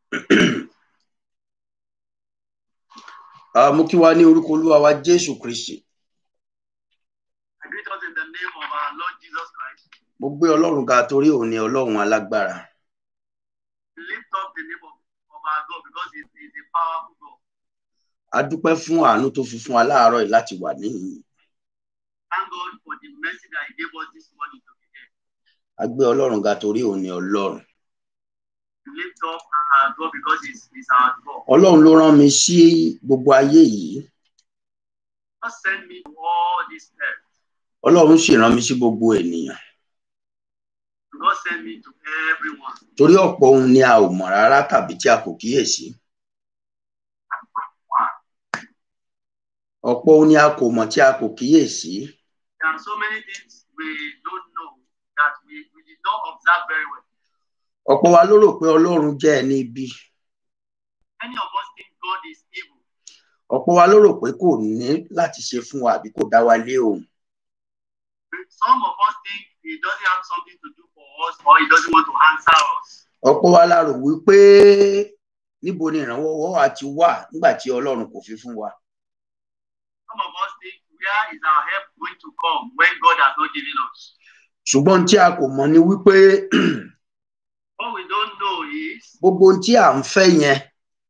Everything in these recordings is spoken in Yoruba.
Ah, mo kí wa ní orúkọ olúwa wa jésù kristi I greet us in the name of our Lord Jesus Christ. mo gbé ọlọ́run ga torí òun ni ọlọ́run alágbára We lift up the name of, of our God because He is a powerful God. a dúpẹ́ fún àánú tó fi fún wa láàárọ̀ yìí láti wà níhìn Thank God for the mercy that He gave us this morning to be here. a gbé ọlọ́run ga torí òun ni ọlọ́run We lift up our God because He's, he's our God. ọlọ́run ló rán mi sí gbogbo ayé yìí God send me to all this earth. ọlọ́run sì rán mi sí gbogbo ènìyàn God send me to everyone. torí ọ̀pọ̀ ohun ni a ò mọ̀ rárá tàbí tí a kò kíyèsí ọ̀pọ̀ ohun ni a kò mọ̀ tí a kò kíyèsí There are so many things we don't know that we, we did not observe very well. ọ̀pọ̀ wa ló rò pé ọlọ́run jẹ́ ẹni ibi Many of us think God is evil. ọ̀pọ̀ wa ló rò pé kò ní láti ṣe fún wa àbí kò dá wa lé òun Some of us think He doesn't have something to do for us or He doesn't want to answer us. ọ̀pọ̀ wa la rò wípé níbo ni ìrànwọ́ wa ti wà nígbà tí ọlọ́run kò fi fún wa Some of us think, where is our help going to come when God has not given us? ṣùgbọ́n tí a kò mọ̀ ni wípé What we don't know is gbogbo ohun tí à ń fẹ́ yẹn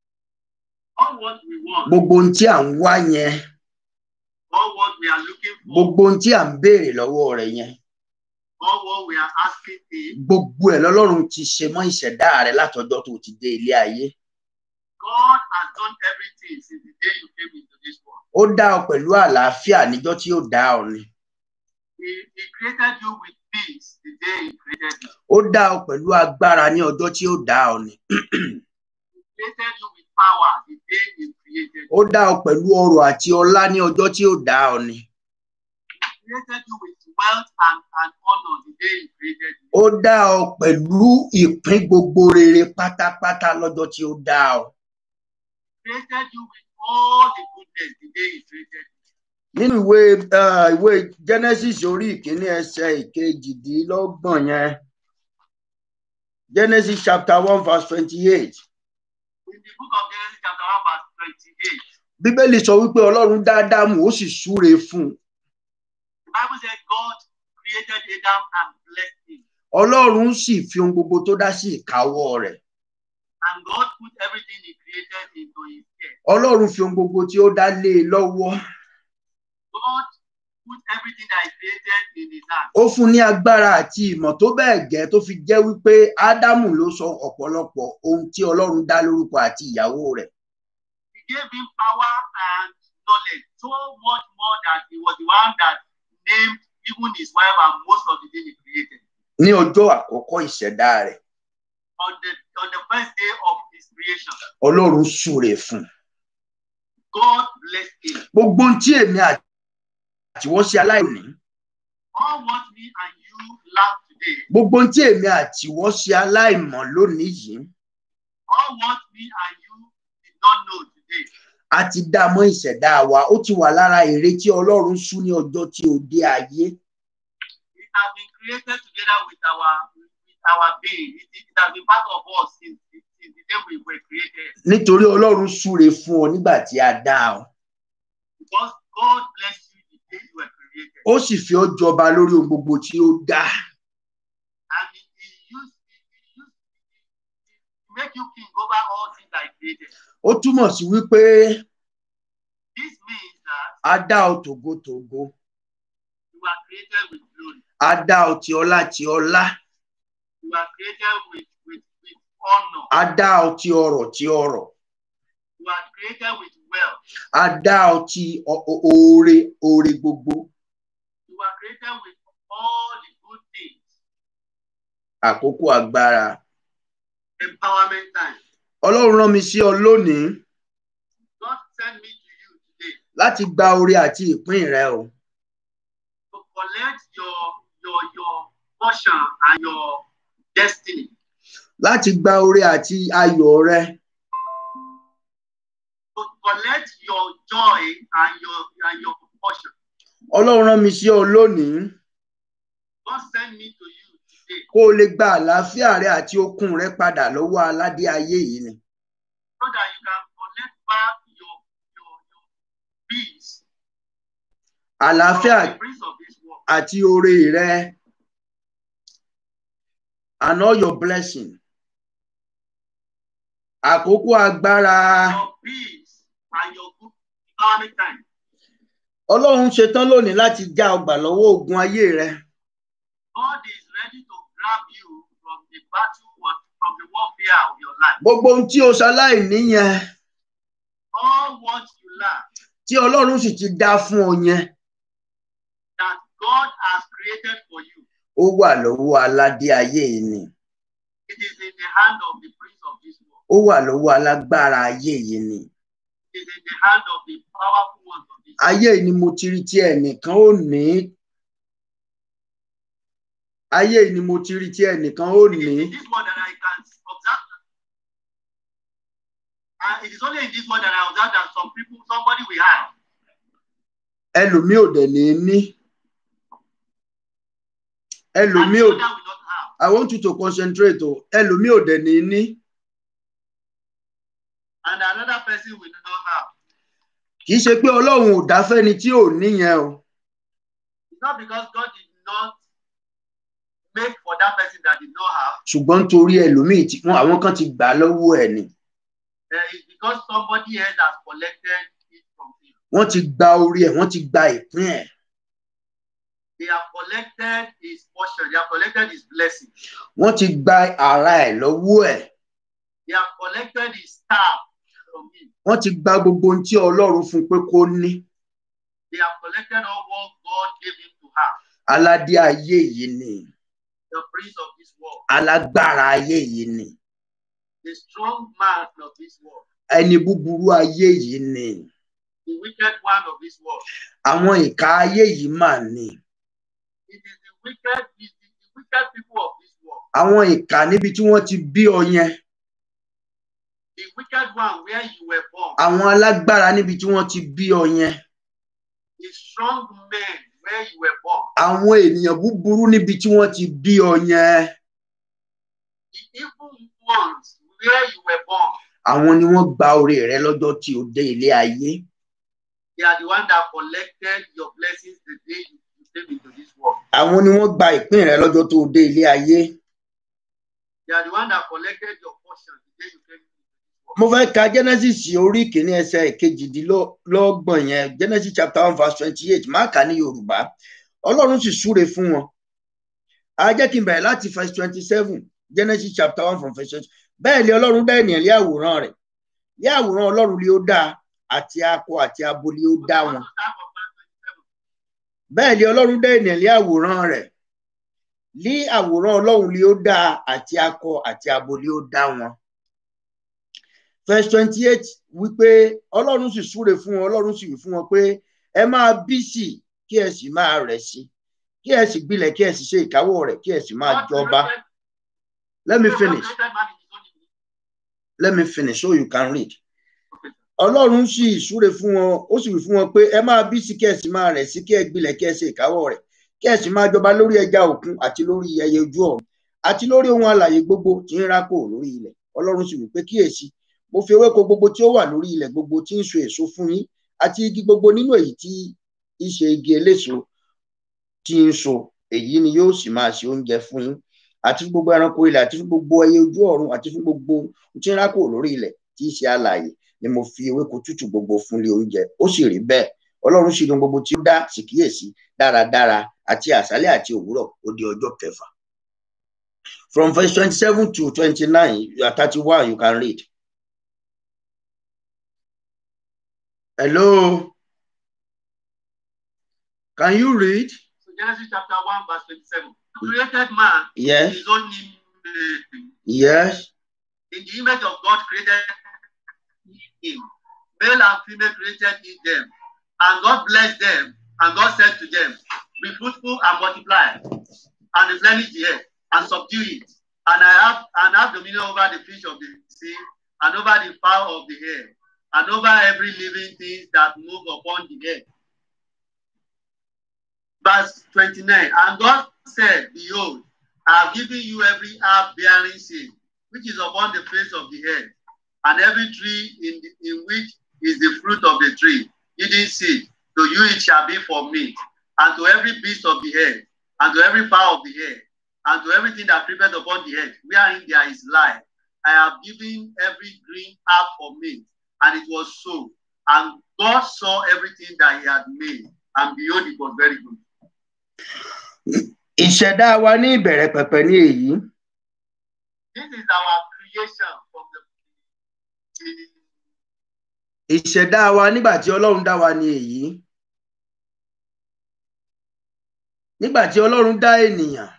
all what we want, gbogbo ohun tí à ń wá yẹn all what we are looking for, gbogbo ohun tí à ń béèrè lọ́wọ́ rẹ̀ yẹn all what we are asking Him. gbogbo ẹ̀ lọ́lọ́run ti ṣe mọ́ ìṣẹ̀dá rẹ̀ látọjọ́ tó ti dé ilé ayé God has done everything since the day you came into this world. ó dá ọ pẹ̀lú àlàáfíà níjọ́ tí ó dá ọ ni He, he created you with peace the day He created you. ó dá ọ pẹ̀lú agbára ní ọjọ́ tí ó dá ọ ni He created you with power the day He created you. ó dá ọ pẹ̀lú ọrọ̀ àti ọlá ní ọjọ́ tí ó dá ọ ni He created you with wealth and, and honor the day He created you. ó dá ọ pẹ̀lú ìpín gbogbo rere pátápátá lọ́jọ́ tí ó dá ọ He created you with all the goodness the day He created you. nínú ìwé uh, ìwé genesis orí ìkíní ẹsẹ̀ ìkejìdínlọ́gbọ̀n yẹn genesis chapter one verse twenty-eight In the book of Genesis, chapter 1, verse 28, bíbélì sọ wípé ọlọ́run dá ádámù ó sì súre fún un the Bible said God created Adam and blessed him. ọlọ́run sì fi ohun gbogbo tó dá sí ìkáwọ́ rẹ̀ And God put everything he created into his care. ọlọ́run fi ohun gbogbo tí ó dá lé e lọ́wọ́ God put everything that he created in his hand. ó fún un ní agbára àti ìmọ̀ tó bẹ́ẹ̀ gẹ́ tó fi jẹ́ wípé ádámù ló sọ ọ̀pọ̀lọpọ̀ ohun tí ọlọ́run dá lórúkọ àti ìyàwó rẹ̀ He gave him power and knowledge so much more that he was the one that named even his wife and most of the things he created. ní ọjọ́ àkọ́kọ́ ìṣẹ̀dá rẹ̀ On the on the first day of his creation, ọlọ́run súre fún un God blessed him. gbogbo ohun tí èmi àti wọ́n ṣe aláìní All what me and you lack today, gbogbo ohun tí èmi àti wọ́n ṣe aláìmọ̀ lónìí yìí all what me and you did not know today, a ti dá a mọ́ ìṣẹ̀dá wa ó ti wà lára èrè tí ọlọ́run sú ní ọjọ́ tí ó dé ayé it has been created together with our with our being. It, it has been part of us since, since the day we were created. nítorí ọlọ́run súre fún ọ nígbà tí a dá ọ Because God blessed you the day you were created. ó sì fi ọ́ jọba lórí ohun gbogbo tí ó dá And he, he used he, he used he, he make you king over all things that he created. ó túmọ̀ sí wípé This means that a dá ọ tògótògó you were created with glory. a dá ọ ti ọlá ti ọlá You were created with, with, with honor. a dá ọ ti ọrọ̀ ti ọrọ̀ You were created with wealth. a dá ọ ti ọ- ọ- oore oore gbogbo You were created with all the good things. àkókò agbára Empowerment time. ọlọ́run rán mi sí ọ lónìí God sent me to you today láti gba oore àti ìpín rẹ o to collect your your your portion and your destiny. láti gba oore àti ayọ̀ rẹ To collect your joy and your and your portion. ọlọ́run rán mi sí ọ lónìí God sent me to you today kó o lè gba àlàáfíà rẹ àti okun rẹ padà lọ́wọ́ aládé ayé yìí ni that you can collect back your your your peace àlàáfíà from the prince of this world. àti oore rẹ and all your blessing àkókò agbára Your peace and your good economic time. ọlọ́run ṣetán lónìí láti já ọgbà lọ́wọ́ ogun ayé rẹ God is ready to grab you from the battle wa- from the warfare of your life. gbogbo ohun tí o ṣaláì níyẹn All what you lack tí ọlọ́run sì ti dá fún ọ yẹn that God has created for you, ó wà lọ́wọ́ aládé ayé yìí ni it is in the hand of the prince of this world. ó wà lọ́wọ́ alágbára ayé yìí ni It is in the hand of the powerful ones of this world. ayé yìí ni mo ti rí tí ẹnìkan ò ní ayé yìí ni mo ti rí tí ẹnìkan ò It ní is in this world that I can observe. And it is only in this world that I observe that some people, somebody will have. ẹlòmíì ò dẹ̀ ní ní And ẹlòmíì the ò other will not have. I want you to concentrate o ẹlòmíì ò dẹ̀ ní ní And another person will not have. kì í ṣe pé ọlọ́run ò dá fẹ́ni tí ò níyẹn o It's not because God did not make for that person that did not have. ṣùgbọ́n nítorí ẹlòmíì tí wọ́n àwọn kan ti gbà á lọ́wọ́ ẹ̀ ni Uh, it's because somebody else has collected it from him. wọ́n ti gba orí ẹ̀ wọ́n ti gba ìpín ẹ̀ They have collected his portion. They have collected his blessing. wọ́n ti gba ara ẹ̀ lọ́wọ́ ẹ̀ They have collected his staff from him. wọ́n ti gba gbogbo ohun tí ọlọ́run fún pé kó ní They have collected all what God gave him to have. aládé ayé yìí ni The prince of this world, alágbára ayé yìí ni the strong man of this world, ẹni búburú ayé yìí ni the wicked one of this world. àwọn ìka ayé yìí mà ní It is the wicked, it is the wicked people of this world. àwọn ìka níbi tí wọ́n ti bí ọ yẹn The wicked one where you were born. àwọn alágbára níbi tí wọ́n ti bí ọ yẹn The strong men where you were born. àwọn ènìyàn búburú níbi tí wọ́n ti bí ọ yẹn The evil ones where you were born. àwọn ni wọ́n gba orí rẹ lọ́jọ́ tí o dé ilé ayé They are the one that collected your blessings the day you you came into this world. àwọn ni wọ́n gba ìpín rẹ lọ́jọ́ tó o dé ilé ayé They are the one that collected your portion the day you came into this world. mo fẹ́ ka genesis orí kìíní ẹsẹ̀ kejìdínlọ́gbọ̀n yẹn genesis chapter one verse twenty eight má kà ní yorùbá ọlọ́run sì súre fún wọn a jẹ́ kí n bẹ̀rẹ̀ láti verse twenty seven genesis chapter one from verse twenty bẹ́ẹ̀ ni ọlọ́run dá ènìyàn lé àwòrán rẹ̀ lé àwòrán ọlọ́run lé ó dá àti akọ àti abo lé ó dá wọn bẹ́ẹ̀ ni ọlọ́run dá ènìyàn lé àwòrán rẹ̀ lé àwòrán ọlọ́run lé ó dá àti akọ àti abo lé ó dá wọn verse twenty eight wípé ọlọ́run sì súre fún wọn ọlọ́run sì wí fún wọn pé ẹ máa bí sí i kí ẹ sì máa rẹ̀ sí i kí ẹ sì gbilẹ̀ kí ẹ sì ṣe ìkáwọ́ rẹ̀ kí ẹ sì máa jọba let me finish let me finish so you can read ọlọ́run sì súre fún wọn ó sì wí fún wọn pé ẹ máa bí sí kí ẹ sì máa rẹ̀ sí kí ẹ gbilẹ̀ kí ẹ ṣe ìkáwọ́ rẹ̀ kí ẹ sì máa jọba lórí ẹja òkun àti lórí ẹyẹ ojú ọ̀run àti lórí ohun alààyè gbogbo tí ń rákò lórí ilẹ̀ ọlọ́run sì wí pé kíyèsí mo fi ewéko gbogbo tí ó wà lórí ilẹ̀ gbogbo tí ń so èso fún yín àti igi gbogbo nínú èyí tí í ṣe igi eléso tí ń so èyí ni yóò sì máa ṣe oúnjẹ fún yín àti fún gbogbo ẹranko ilẹ̀ àti fún gbogbo ẹyẹ ojú ọ̀run àti fún gbogbo tí ń rákò lórí ilẹ̀ tí í ṣe alààyè ni mo fi ewéko tútù gbogbo fún lé oúnjẹ ó sì rí bẹ́ẹ̀ ọlọ́run sì dùn gbogbo tí ó dá sì kíyèsí dáradára àti àṣálẹ́ àti òwúrọ̀ ó di ọjọ́ kẹfà from verse twenty-seven to twenty-nine thirty-one you can read. Hello. Can you read? So Genesis chapter 1, verse 27. The created man in Yes. his own image. Yes. In the image of God created he him. Male and female created he them. And God blessed them. And God said to them, Be fruitful and multiply, and replenish the earth, and subdue it. And I have and have dominion over the fish of the sea, and over the fowl of the air, and over every living thing that move upon the earth. Verse 29. And God said, Behold, I have given you every herb bearing seed, which is upon the face of the earth, and every tree in, the, in which is the fruit of the tree, eating seed, to you it shall be for meat, and to every beast of the air, and to every fowl of the air, and to everything that creepeth upon the earth, wherein there is life. I have given every green herb for meat, and it was so. And God saw everything that he had made, and behold, it was very good. ìṣẹ̀dá wa ní ìbẹ̀rẹ̀ pẹ̀pẹ̀ ní èyí This is our creation from the beginning. ìṣẹ̀dá wa nígbà tí ọlọ́run dá wa ní èyí nígbà tí ọlọ́run dá ènìyàn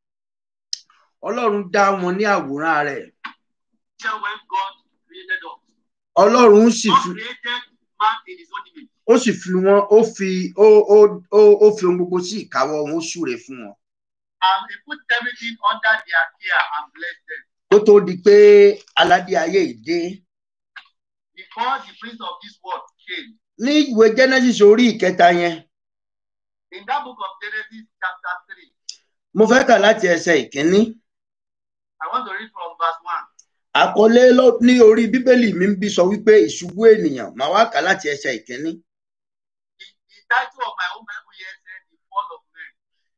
ọlọ́run dá wọn ní àwòrán rẹ̀ When God created us, ọlọ́run sì God fi created man in his own image. ó sì fi wọn ó fi ó ó ó ó fi ohun gbogbo sí ìkáwọ́ wọn ó súre fún wọn And he put everything under their care and blessed them. kó tó di pé aládé ayé yìí dé Before the prince of this world came, ní ìwé genesis orí ìkẹta yẹn in that book of Genesis, chapter 3, mo fẹ́ kà láti ẹsẹ̀ ìkíní I want to read from verse 1. àkọlé lọ- ní orí bíbélì mi ń bí sọ wípé ìṣubú ènìyàn màá wá kà láti ẹsẹ̀ ìkíní The, the title of my own Bible here said, The Fall of Man.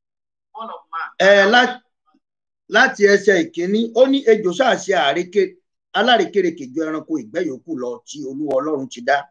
Fall of Man. Eh, lá- láti ẹsẹ̀ ìkíní ó ní ejò ṣàṣe àrékè alárékérekè ju ẹranko ìgbẹ́ yòókù lọ tí olúwa ọlọ́run ti dá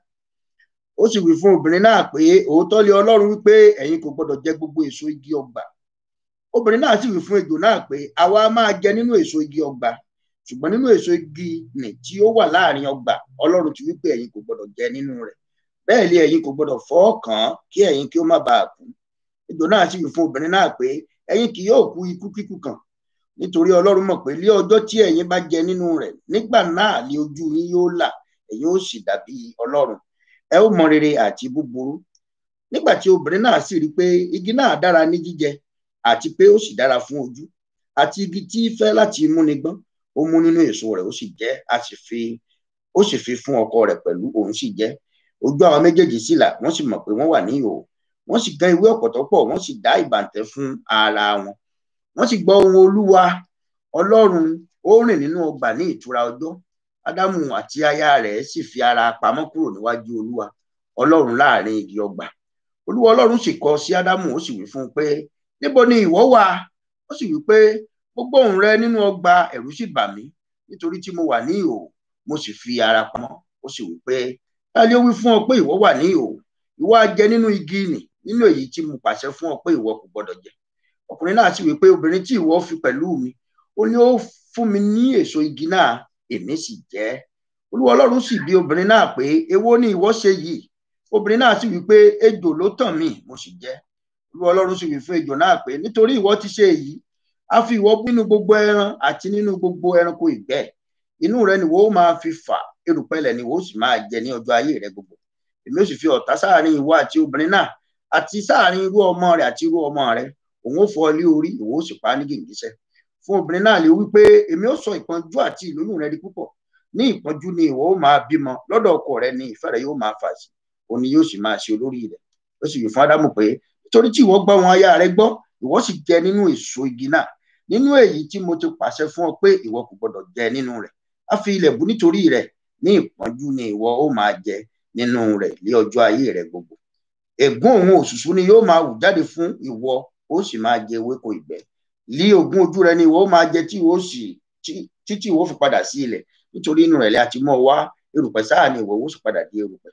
ó sì wí fún obìnrin náà pé òótọ́ lé ọlọ́run wípé ẹ̀yin kò gbọ́dọ̀ jẹ gbogbo èso igi ọgbà obìnrin náà sì wí fún ejò náà pé àwa máa jẹ nínú èso igi ọgbà ṣùgbọ́n nínú èso igi nì tí ó wà láàrin ọgbà ọlọ́run ti wípé ẹ̀yin kò gbọ́dọ̀ jẹ nínú rẹ̀ bẹ́ẹ̀ lé ẹ̀yin kò gbọ́dọ̀ fọ́ kàn án kí ẹ̀yin kí ó má baà kú ejò náà sì wí fún obìnrin náà pé ẹ̀yin kì yóò kú ikú kíkú kan nítorí ọlọ́run mọ̀ pé lé ọjọ́ tí ẹ̀yin bá jẹ nínú rẹ̀ nígbà náà lé ojú yín yóò là ẹ̀yin ó sì dàbí ọlọ́run ẹ ó mọ rere àti búburú nígbà tí obìnrin náà sì rí i pé igi náà dára ní jíjẹ àti pé ó sì dára fún ojú àti igi tí í fẹ́ láti múni gbọ́n ó mú nínú èso rẹ̀ ó sì jẹ a sì fi ó sì fi fún ọkọ rẹ̀ pẹ̀lú òun sì jẹ ojú àwọn méjèèjì sì là wọ́n sì mọ̀ pé wọ́n wà ní ìhòòhò wọ́n sì gan ìwé ọ̀pọ̀tọ́ pọ̀ wọ́n sì dá ìbàǹtẹ́ fún ara wọn wọ́n sì gbọ́ ohùn olúwa ọlọ́run ó rìn nínú ọgbà ní ìtura ọjọ́ ádámù àti aya rẹ̀ sì fi ara pamọ́ kúrò níwájú olúwa ọlọ́run láàrin igi ọgbà olúwa ọlọ́run sì kọ sí ádámù ó sì wí fún un pé níbo ni ìwọ wà ó sì wí pé mo gbọ́ ohùn rẹ nínú ọgbà ẹ̀rù sì bà mí nítorí tí mo wà ní ìhòòhò mo sì fi ara pamọ́ ó sì wí pé ta ni ó wí fún ọ pé ìwọ wà ní ìhòòhò ìwọ á jẹ nínú igi nì nínú èyí tí mo pàṣẹ fún ọ pé ìwọ kò gbọdọ̀ jẹ ọkùnrin náà sì wí pé obìnrin tí ìwọ fi pẹ̀lú mi ó ní ó fún mi ní èso igi náà èmi sì jẹ ẹ́ olúwa ọlọ́run sì bi obìnrin náà pé èwo ni ìwọ ṣe yìí obìnrin náà sì wí pé ejò ló tàn mí mo sì jẹ olúwa ọlọ́run sì wí fún ejò náà pé nítorí ìwọ ti ṣe èyí a fi ìwọ nínú gbogbo ẹran àti nínú gbogbo ẹranko ìgbẹ́ inú rẹ ni wo máa fi fà erùpẹ̀lẹ̀ ni wo sì máa jẹ ní ọjọ́ ayé rẹ gbogbo èmi ó sì fi ọ̀tá sáàrin ìwọ àti obìnrin náà àti sáàrin irú ọmọ rẹ àti irú ọmọ rẹ òun ó fọ́ ọ lé orí òun ó sì pa á ní gìgísẹ̀ fún obìnrin náà lè wí pé èmi ó sọ ìpọ́njú àti ìlóyún rẹ di púpọ̀ ní ìpọ́njú ni ìwọ ó máa bímọ lọ́dọ̀ ọkọ rẹ ni ìfẹ́ rẹ yóò máa fà sí òun ni yóò sì máa ṣe olórí rẹ ó sì wí fún ádámù pé nítorí tí ìwọ gbọ́ wọn aya rẹ gbọ́ ìwọ sì jẹ nínú èso igi náà nínú èyí tí mo ti pàṣẹ fún ọ pé ìwọ kò gbọdọ̀ jẹ nínú rẹ̀ á fi ilẹ̀ bú nítorí rẹ̀ ní ìpọ́njú ni ìwọ ó máa jẹ nínú rẹ̀ ní ọjọ́ ayé rẹ gbogbo ègún òun òṣùṣú ni yóò máa wù jáde fún ìwọ ó sì máa jẹ ewéko ìgbẹ́ lí ogún ojú rẹ ni ìwọ ó máa jẹ tí ìwọ ó sì títí ìwọ fi padà sí ilẹ̀ nítorí inú rẹ̀ lẹ àti mọ́ wá erùpẹ̀ sáà ni ìwọ ó sì padà di erùpẹ̀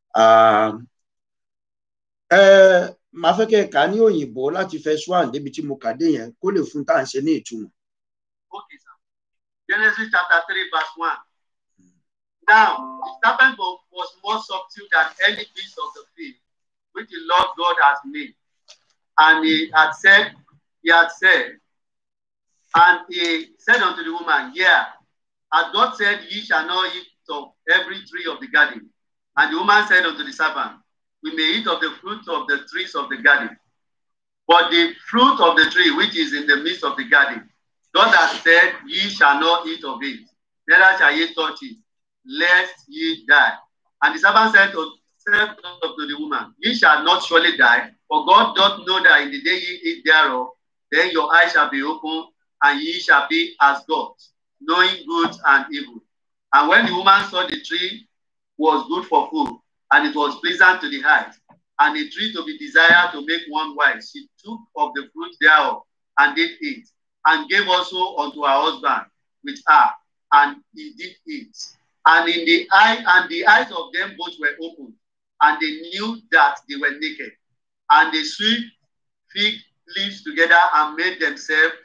màá fẹ́ kẹ́ ẹ kà á ní òyìnbó láti fẹ́ swan débi tí mo kà dé yẹn kó lè fún tá à ń ṣe ní ìtumọ̀. Okay, sir. Genesis chapter 3, verse 1. Now, the serpent was was more subtle than any beast of the field, which the Lord God has made. And he had said, he had said, and he said unto the woman, Yeah, as God said, ye shall not eat of every tree of the garden. And the woman said unto the serpent, We may eat of the fruit of the trees of the garden. But the fruit of the tree which is in the midst of the garden, God has said, Ye shall not eat of it, neither shall ye touch it, lest ye die. And the serpent said to, said unto the woman, Ye shall not surely die, for God doth know that in the day ye eat thereof, then your eyes shall be opened, and ye shall be as gods, knowing good and evil. And when the woman saw the tree was good for food, and it was pleasant to the eyes, and a tree to be desired to make one wise, she took of the fruit thereof and did eat, and gave also unto her husband with her, and he did eat. And in the eye, and the eyes of them both were opened, and they knew that they were naked, and they sewed fig leaves together and made themselves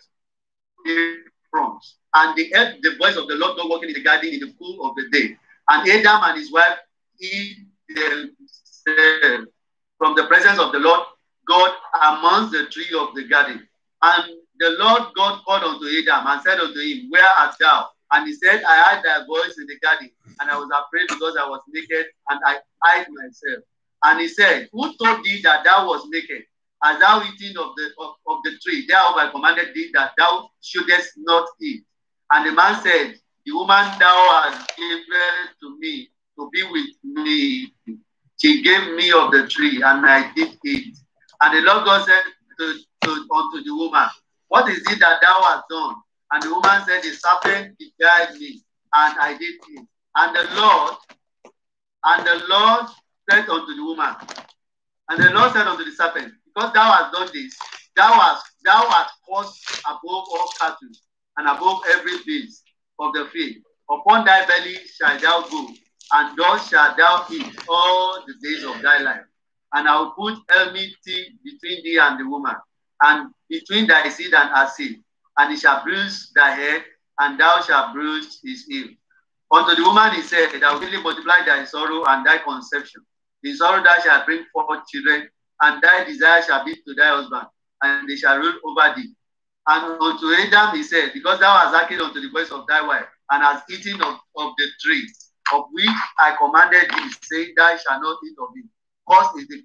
aprons. And they heard the voice of the Lord God walking in the garden in the cool of the day. And Adam and his wife hid themselves from the presence of the Lord God amongst the tree of the garden. And the Lord God called unto Adam and said unto him, Where art thou? And he said, I heard thy voice in the garden, and I was afraid because I was naked, and I hid myself. And he said, Who told thee that thou was naked? As thou eating of the of, of the tree, thereof I commanded thee that thou shouldest not eat. And the man said, The woman thou hast given to me to be with me, she gave me of the tree, and I did eat. And the Lord God said to, to, unto the woman, What is it that thou hast done? And the woman said, The serpent beguiled me, and I did eat. And the Lord, and the Lord said unto the woman, and the Lord said unto the serpent, Because thou hast done this, thou hast thou hast caused above all cattle and above every beast of the field. Upon thy belly shalt thou go, and thus shalt thou eat all the days of thy life. And I will put enmity between thee and the woman, and between thy seed and her seed, and he shall bruise thy head, and thou shalt bruise his heel. Unto the woman he said, I will really multiply thy sorrow and thy conception. In sorrow thou shalt bring forth children, and thy desire shall be to thy husband, and they shall rule over thee. And unto Adam he said, Because thou hast hearkened unto the voice of thy wife, and hast eaten of, of the tree of which I commanded thee, saying, Thou shalt not eat of it. Cause is the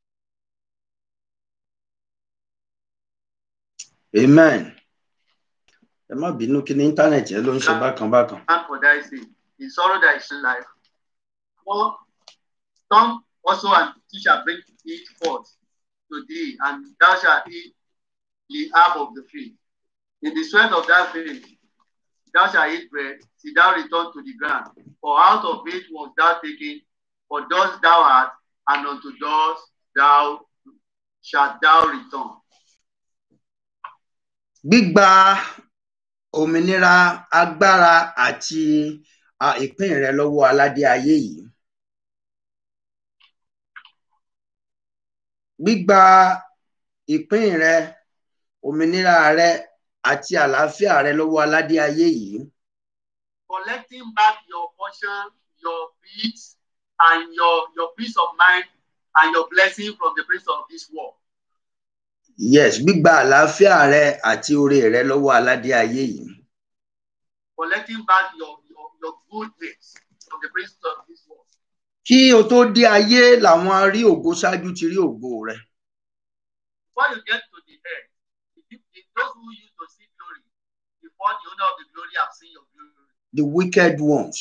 amen ẹ má bínú kí ní íńtánẹ̀tì ẹ ló ń ṣe bákan bákan. man for thy sake. In sorrow thy shall life. For some also and he shall bring it forth to thee, and thou shalt eat the herb of the field. In the sweat of thy field thou shalt eat bread, till thou return to the ground. For out of it was thou taken, for dust thou art, and unto dust thou shalt thou return. gbígba òmìnira agbára àti à, ìpín rẹ lọ́wọ́ aládé ayé yìí gbígba ìpín rẹ òmìnira rẹ àti àlàáfíà rẹ lọ́wọ́ aládé ayé yìí collecting back your portion, your peace, and your, your peace of mind and your blessing from the prince of this world. yes gbígba àlàáfíà rẹ àti oore rẹ lọ́wọ́ aládé ayé yìí Collecting back your, your, your goodness from the prince of this world. kí o tó dé ayé làwọn rí ògo ṣáájú ti rí ògo rẹ Before you get to the end, the, peop- the, those who used to see glory, before the owner of the glory have seen your glory. the wicked ones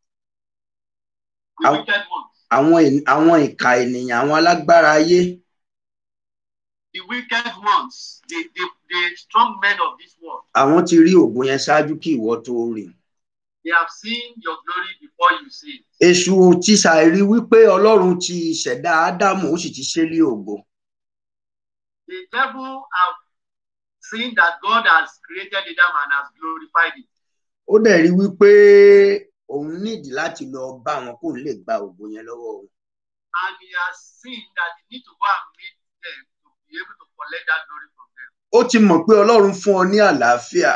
The How- wicked ones. àwọn èn- àwọn ìka ènìyàn àwọn alágbára ayé The wicked ones. The, the, the strong men of this world. àwọn ti rí ògo yẹn ṣáájú kí ìwọ tó rí They have seen your glory before you see it. èṣù ti ṣàìrí wípé ọlọ́run ti ṣẹ̀dá ádámù ó sì ti ṣe lé ògo The devil have seen that God has created Adam and has glorified it. ó dẹ̀ rí wípé òun nídìí láti lọ bá wọn kóun lè gba ògo yẹn lọ́wọ́ òun and he has seen that he need to go and meet them to be able to collect that glory from them. ó ti mọ̀ pé ọlọ́run fún ọ ní àlàáfíà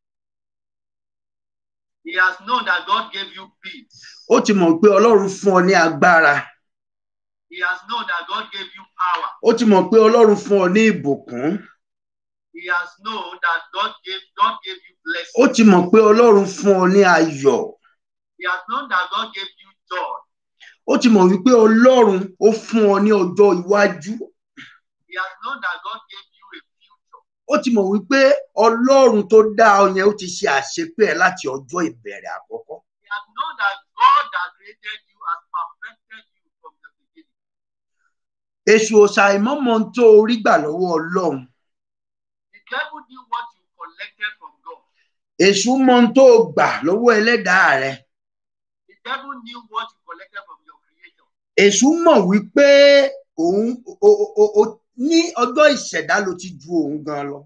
He has known that God gave you peace. ó ti mọ̀ pé ọlọ́run fún ọ ní agbára He has known that God gave you power. ó ti mọ̀ pé ọlọ́run fún ọ ní ìbùkún He has known that God gave God gave you blessing. ó ti mọ̀ pé ọlọ́run fún ọ ní ayọ̀ He has known that God gave you joy. ó ti mọ̀ wípé ọlọ́run ó fún ọ ní ọjọ́ iwájú He has known that God gave you a future. ó ti mọ̀ wípé ọlọ́run tó dá ọ yẹn ó ti ṣe àṣepé ẹ láti ọjọ́ ìbẹ̀rẹ̀ àkọ́kọ́ He has known that God that created you has perfected you from the beginning. èṣù òṣà ìmọ̀mọ́ tó rí gbà lọ́wọ́ ọlọ́run The devil knew what you collected from God. èṣù mọ ohun tó gbà lọ́wọ́ ẹlẹ́dàá rẹ devil knew what he collected from your creator. èṣù mọ̀ wípé òun o- o- o- o- ní ọjọ́ ìṣẹ̀dá ló ti ju òun gan lọ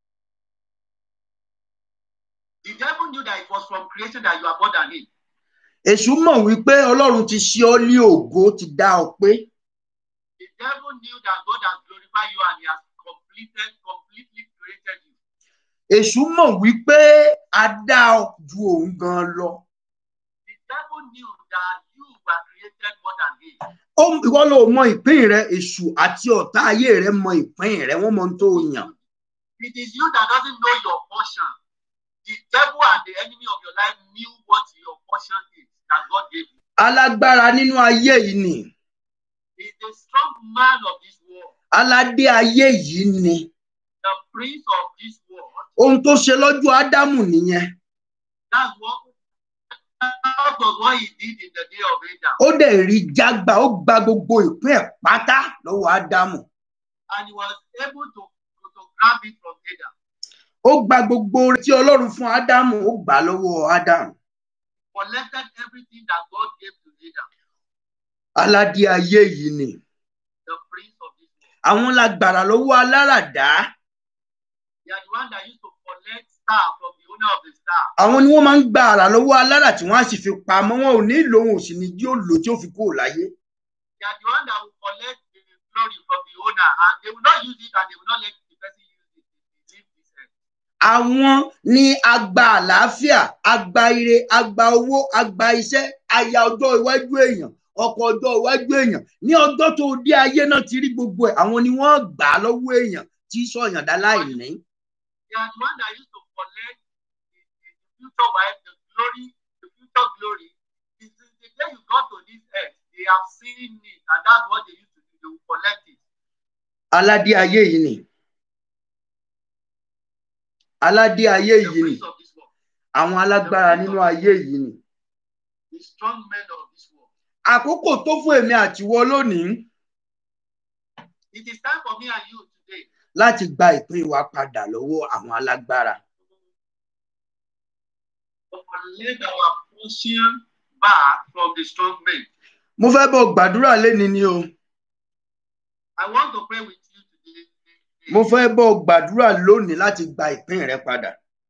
The devil knew that it was from creation that you are more than him. èṣù mọ̀ wípé ọlọ́run ti ṣe ọ́ ní ògo ti dá ọ pé The devil knew that God has glorified you and he has completed, completely created you. èṣù mọ̀ wípé a dá ọ ju òun gan lọ The devil knew that you were created more than him. ó ìwọ ló mọ ìpín rẹ èṣù àti ọ̀tá ayé rẹ mọ ìpín rẹ wọ́n mọ ohun tó yàn It is you that doesn't know your portion. The devil and the enemy of your life knew what your portion is that God gave you. alágbára nínú ayé yìí ni He is the strong man of this world, aládé ayé yìí ni the prince of this world. ohun tó ṣe lọ́jọ́ ádámù nìyẹn That's what that was what he did in the day of Adam. ó dẹ̀ rí jágbá ó gba gbogbo ìpín ẹ̀ pátá lọ́wọ́ ádámù And he was able to, to, to grab it from Adam. ó gba gbogbo oore tí ọlọ́run fún ádámù ó gbà á lọ́wọ́ ádámù Collected everything that God gave to Adam, aládé ayé yìí ni the prince of this world. àwọn lágbára lọ́wọ́ aláràdá They are the one that used to collect star from the owner of the star. àwọn ni wọ́n máa ń gba àrà lọ́wọ́ alára tí wọ́n á sì fi pamọ́ wọn ò ní ìlò òun ò sì ní jí ó lò tí ó fi kúrò láyé They are the one that will collect the glory from the owner and they will not use it and they will not let the person use it. They leave this earth. àwọn ni agba àlàáfíà agba ire agba owó agba iṣẹ́ aya ọjọ́ iwájú èèyàn ọkọ ọjọ́ iwájú èèyàn ní ọjọ́ tó dé ayé náà ti rí gbogbo ẹ̀ àwọn ni wọ́n gbà á lọ́wọ́ èèyàn tí sọ̀yàn dá láìní. They are the one that used to collect the, the, the future wife, the glory, the future glory. The, the, the day you got to this earth, they have seen it and that's what they used to do. They will collect it. aládé ayé yìí ni aládé ayé The yìí ni prince of this world, àwọn alágbára nínú ayé yìí ni the strong men of this world. àkókò tó fún èmi àtiwọ lónìí It is time for me and you today láti gba ìpín wa padà lọ́wọ́ àwọn alágbára to collect our portion back from the strong men. mo fẹ́ bọ̀ gbàdúrà léni ni o I want to pray with you today. mo fẹ́ bọ̀ gbàdúrà lónìí láti gba ìpín rẹ padà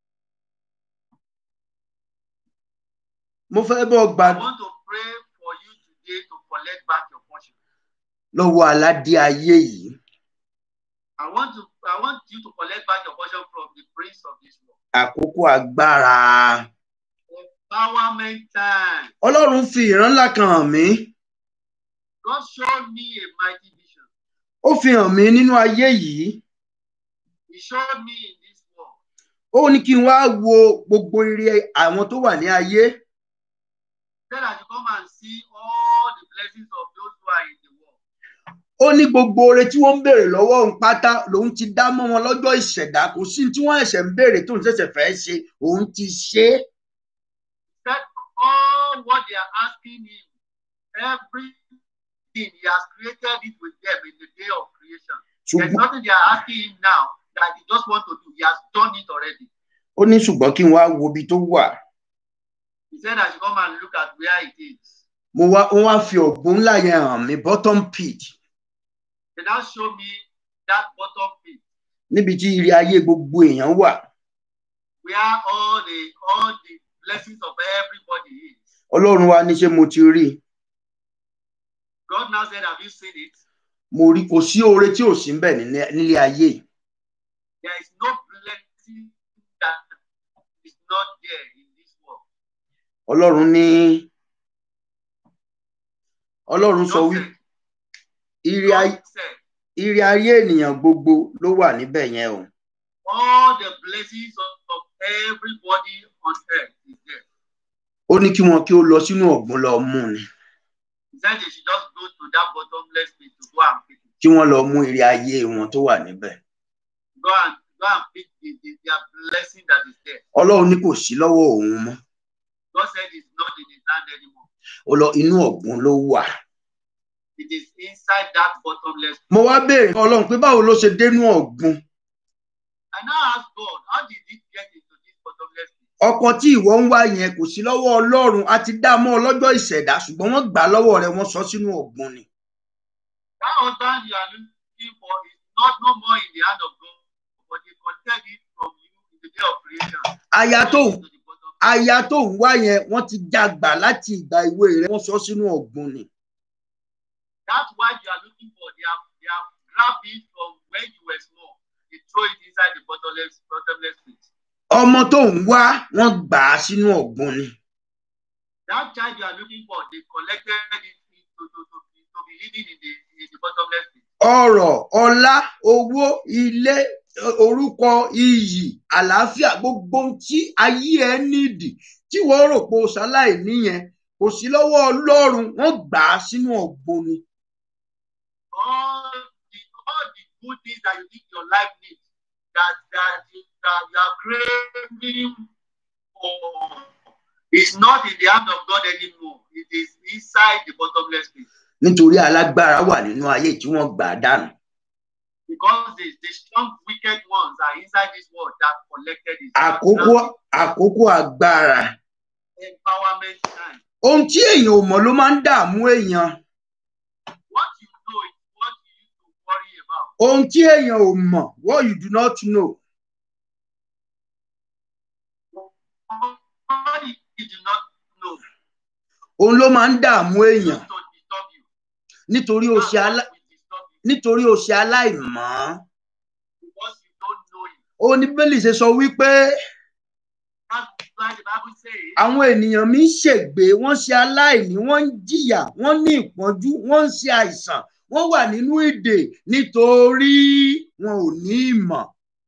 mo fẹ́ bọ̀ I gbàdúrà want to pray for you today to collect back your portion. lọ́wọ́ aládé ayé yìí I want to I want you to collect back your portion from the prince of this world. àkókò agbára Empowerment time. ọlọ́run fi ìran ńlá kan hàn mí God showed me a mighty vision. ó fi hàn mí nínú ayé yìí He showed me in this world. ó ní kí n wá wo gbogbo ire àwọn tó wà ní ayé He said I should come and see all the blessings of those who are in the world. ó ní gbogbo oore tí wọ́n ń béèrè lọ́wọ́ òun pátá lòun ti dá mọ́ wọn lọ́jọ́ ìṣẹ̀dá kò sí tí wọ́n ẹ̀ṣẹ̀ ń béèrè tó ń ṣẹ̀ṣẹ̀ fẹ́ ṣe òun ti ṣe é He said all what they are asking him, everything he has created it with them in the day of creation. There's ṣùgbọ́n nothing they are asking him now that he just want to do. He has done it already. ó ní ṣùgbọ́n kí n wá wo ibi tó wà He said I should come and look at where it is. mo wá wọ́n wá fi ọ̀gbun ńlá yẹn hàn mí bottom pit They now show me that bottom pit níbi tí ire ayé gbogbo èèyàn wà where all the all the blessings of everybody is. ọlọ́run wa ní ṣé mo ti rí i God now said, Have you seen it? mo rí kò sí oore tí ò sí ń bẹ̀ nílé nílé ayé yìí There is no blessing that is not there in this world. ọlọ́run ní ọlọ́run sọ God wí said, ire ayé God said, ire ayé ènìyàn gbogbo ló wà níbẹ̀ yẹn o all the blessings of, of everybody on earth is there. ó ní kí wọn kí ó lọ sínú ọ̀gbun lọ mú ni He said they should just go to that bottomless pit to go and pick it. kí wọ́n lọ mú ire ayé wọn tó wà níbẹ̀ Go and go and pick the, the, their blessing that is there. ọlọ́run ní kò sí lọ́wọ́ òun mọ́ God said it's not in his hand anymore. ó lọ inú ọ̀gbun ló wà It is inside that bottomless pit. mo wá béèrè fún ọlọ́run pé báwo ló ṣe dénú ọ̀gbun I now ask God, how did it get into this bottomless pit? ọkọ tí ìwọ ń wá yẹn kò sí lọ́wọ́ ọlọ́run a ti dá a mọ́ ọ lọ́jọ́ ìṣẹ̀dá ṣùgbọ́n wọ́n gbà á lọ́wọ́ rẹ wọ́n sọ sínú ọ̀gbun ni. That husband you are looking for is not no more in the hand of God, but they collected it from you in the day of creation. aya tó ń To the bottom. aya tó ń wá yẹn wọ́n ti jágbà láti ìgbà ìwé rẹ wọ́n sọ sínú ọ̀gbun ni. That wife you are looking for, they have they have grabbed it from when you were small. They throw it inside the bottomless bottomless pit. ọmọ tó ń wá wọ́n gbà á sínú ọ̀gbun ni. That child you are looking for, they collected it to, to, to, be- to be hidden in the in the bottomless pit. ọrọ̀ ọlá owó ilé orúkọ iyì àlàáfíà gbogbo ohun tí ayé ẹ nídìí tí wọ́n rò pé o ṣaláì níyẹn kò sí lọ́wọ́ ọlọ́run wọ́n gbà á sínú ọ̀gbun ni. all the all the good things that you think your life needs that that you, that you are craving for is not in the hand of God anymore. It is inside the bottomless pit. nítorí alágbára wà nínú ayé tí wọ́n gbà á dànù. Because the, the strong wicked ones are inside this world that collected it. àkókò àkókò agbára empowerment time. ohun tí èèyàn ò mọ̀ ló máa ń dààmú èèyàn What you know is what you need to worry about. ohun tí èèyàn ò mọ̀ what you do not know What you do not know òun ló máa ń dààmú èèyàn used to disturb you. nítorí o ṣe alá Now, what will disturb you nítorí o ṣe aláìmọ̀ because you don't know it. ó ní bẹ́ẹ̀lì ṣe sọ wípé That's why the Bible says àwọn ènìyàn mi ń ṣègbé wọ́n ṣe aláìní wọ́n ń jìyà wọ́n ní ìpọ́njú wọ́n ń ṣe àìsàn wọ́n wà nínú ìdè nítorí wọn ò ní ìmọ̀.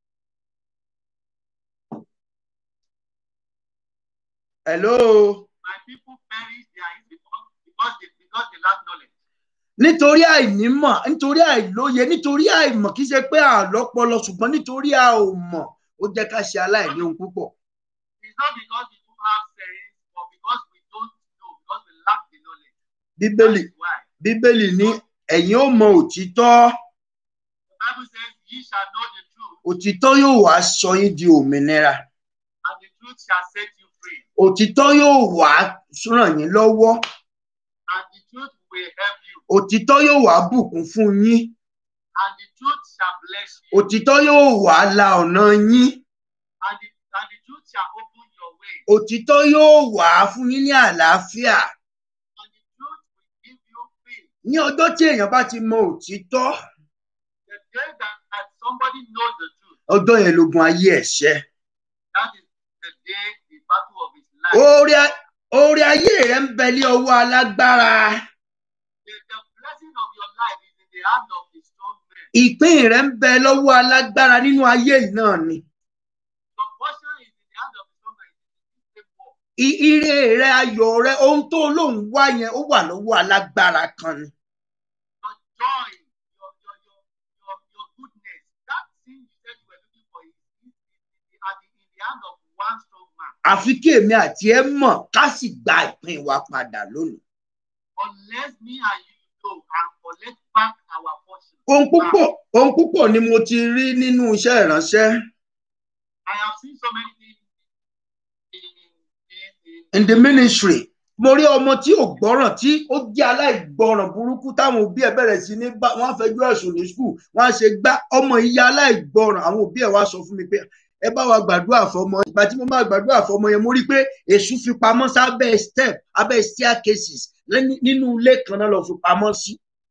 hello my people perish their is because because they because they lack knowledge. nítorí àìnímọ̀ nítorí àìlóye nítorí àìmọ̀ kì í ṣe pé àlọ́pọlọ ṣùgbọ́n nítorí a ò mọ̀ ó jẹ́ ká ṣe aláìní ohun púpọ̀. It's not because we don't have sense, but because we don't know, because we lack the knowledge. bíbélì That is why. bíbélì ní ẹ̀yin ó mọ òtítọ́ The Bible says, Ye shall know the truth, òtítọ́ yóò wá sọ yín di òmìnira and the truth shall set you free. òtítọ́ yóò wá ràn yín lọ́wọ́ And the truth will help you, òtítọ́ yóò wá bùkún fún yín and the truth shall bless you, òtítọ́ yóò wá la ọ̀nà yín and the, and the truth shall open your way, òtítọ́ yóò wá fún yín ní àlàáfíà and the truth will give you peace. ní ọjọ́ tí èèyàn bá ti mọ òtítọ́ The day that, that somebody knows the truth, ọjọ́ yẹn lógun ayé ẹ̀ṣẹ́ that is the day, the battle of his life. orí a- orí ayé rẹ ń bẹ ní ọwọ́ alágbára The, the blessing of your life is in the hand of the strong man. ìpín rẹ ń bẹ lọ́wọ́ alágbára nínú ayé yìí náà ni Your portion is in the hand of the strong man. It is the same war. I- ire rẹ ayọ̀ rẹ ohun tó lóun wá yẹn ó wà lọ́wọ́ alágbára kan ni Your joy, your, your, your, your, your goodness, that thing you said you were looking for is, is, is, is at the, in the hand of one strong man. àfi kí èmi àti ẹ mọ̀ ká sì gba ìpín wa padà lónìí Unless me and you know and collect back our portion. ohun back. púpọ̀ ohun púpọ̀ ni mo ti rí nínú iṣẹ́ ìránṣẹ́ I have seen so many things in, in, in the ministry mo rí ọmọ tí ò gbọ́ràn tí ó jẹ́ aláìgbọ́ràn burúkú táwọn òbí ẹ̀ bẹ̀rẹ̀ sí ní bá wọ́n á fẹjọ́ ẹ̀sùn ní skul wọ́n á ṣe gbá ọmọ ìyá aláìgbọ́ràn àwọn òbí ẹ̀ wá sọ fún mi pé ẹ bá wa gbàdúrà fọmọ ìgbà tí mo bá gbàdúrà fọmọ yẹn mo rí pé èṣù fi pamọ́ sábẹ́ step abẹ́ staircases lẹ́ni- nínú ilé kan náà lọ fi pamọ́ sí.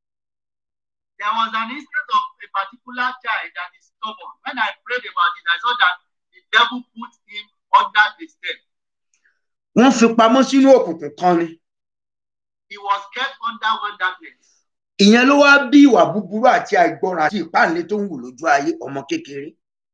There was an instance of a particular child that is stubborn. When I prayed about it, I saw that the devil put him under the step. wọ́n fi pamọ́ sínú òkùnkùn kan ni. He was kept under one darkness. ìyẹn ló wá bí ìwà búburú àti àìgbọràn àti ìpáǹlé tó ń wù lójú ayé ọmọ kékeré.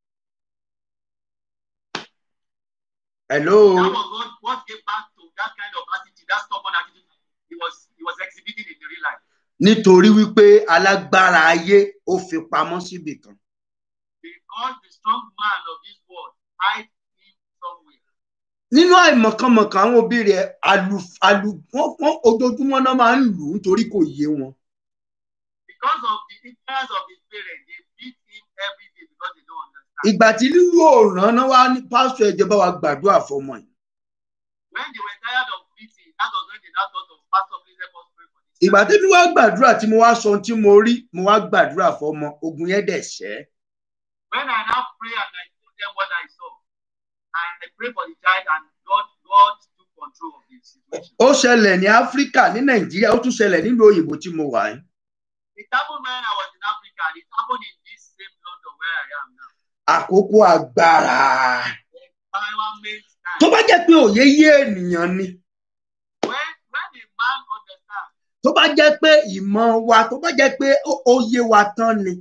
hello That was what, what gave back to that kind of attitude, that stubborn attitude he was he was exhibiting in the real life. nítorí wípé alágbára ayé ó fi pamọ́ síbì kan. Because the strong man of this world hide him somewhere. nínú àìmọ̀kànmọ̀kàn àwọn òbí rẹ̀ àlù àlù wọ́n wọ́n ojoojúmọ́ náà máa ń lù ú nítorí kò yé wọn. Because of the ignorance of his parents, they beat him every day because they don't understand. ìgbà tí lílù òòràn náà wá ní pásítọ̀ ẹ jẹ́ bá wa gbàdúrà fọmọ yìí When they were tired of beating, that was when they now thought of Pastor, please help us pray for this. ìgbà child." tí mi wá gbàdúrà tí mo wá sọ ohun tí mo rí mo wá gbàdúrà fọmọ ogun yẹn dẹ̀ ṣẹ́ When I now pray and I told them what I saw, and I pray for the child, and God, God took control of the situation. ó ṣẹlẹ̀ ní áfíríkà ní nàìjíríà ó tún ṣẹlẹ̀ nílùú òyìnbó tí mo wà yìí It happened when I was in Africa, and it happened in this same London where I am now. àkókò agbára Empowerment time. tó bá jẹ́ pé òye yé ènìyàn ni When, when a man understands tó bá jẹ́ pé ìmọ̀ wa tó bá jẹ́ pé ó- ó yé wa tán ni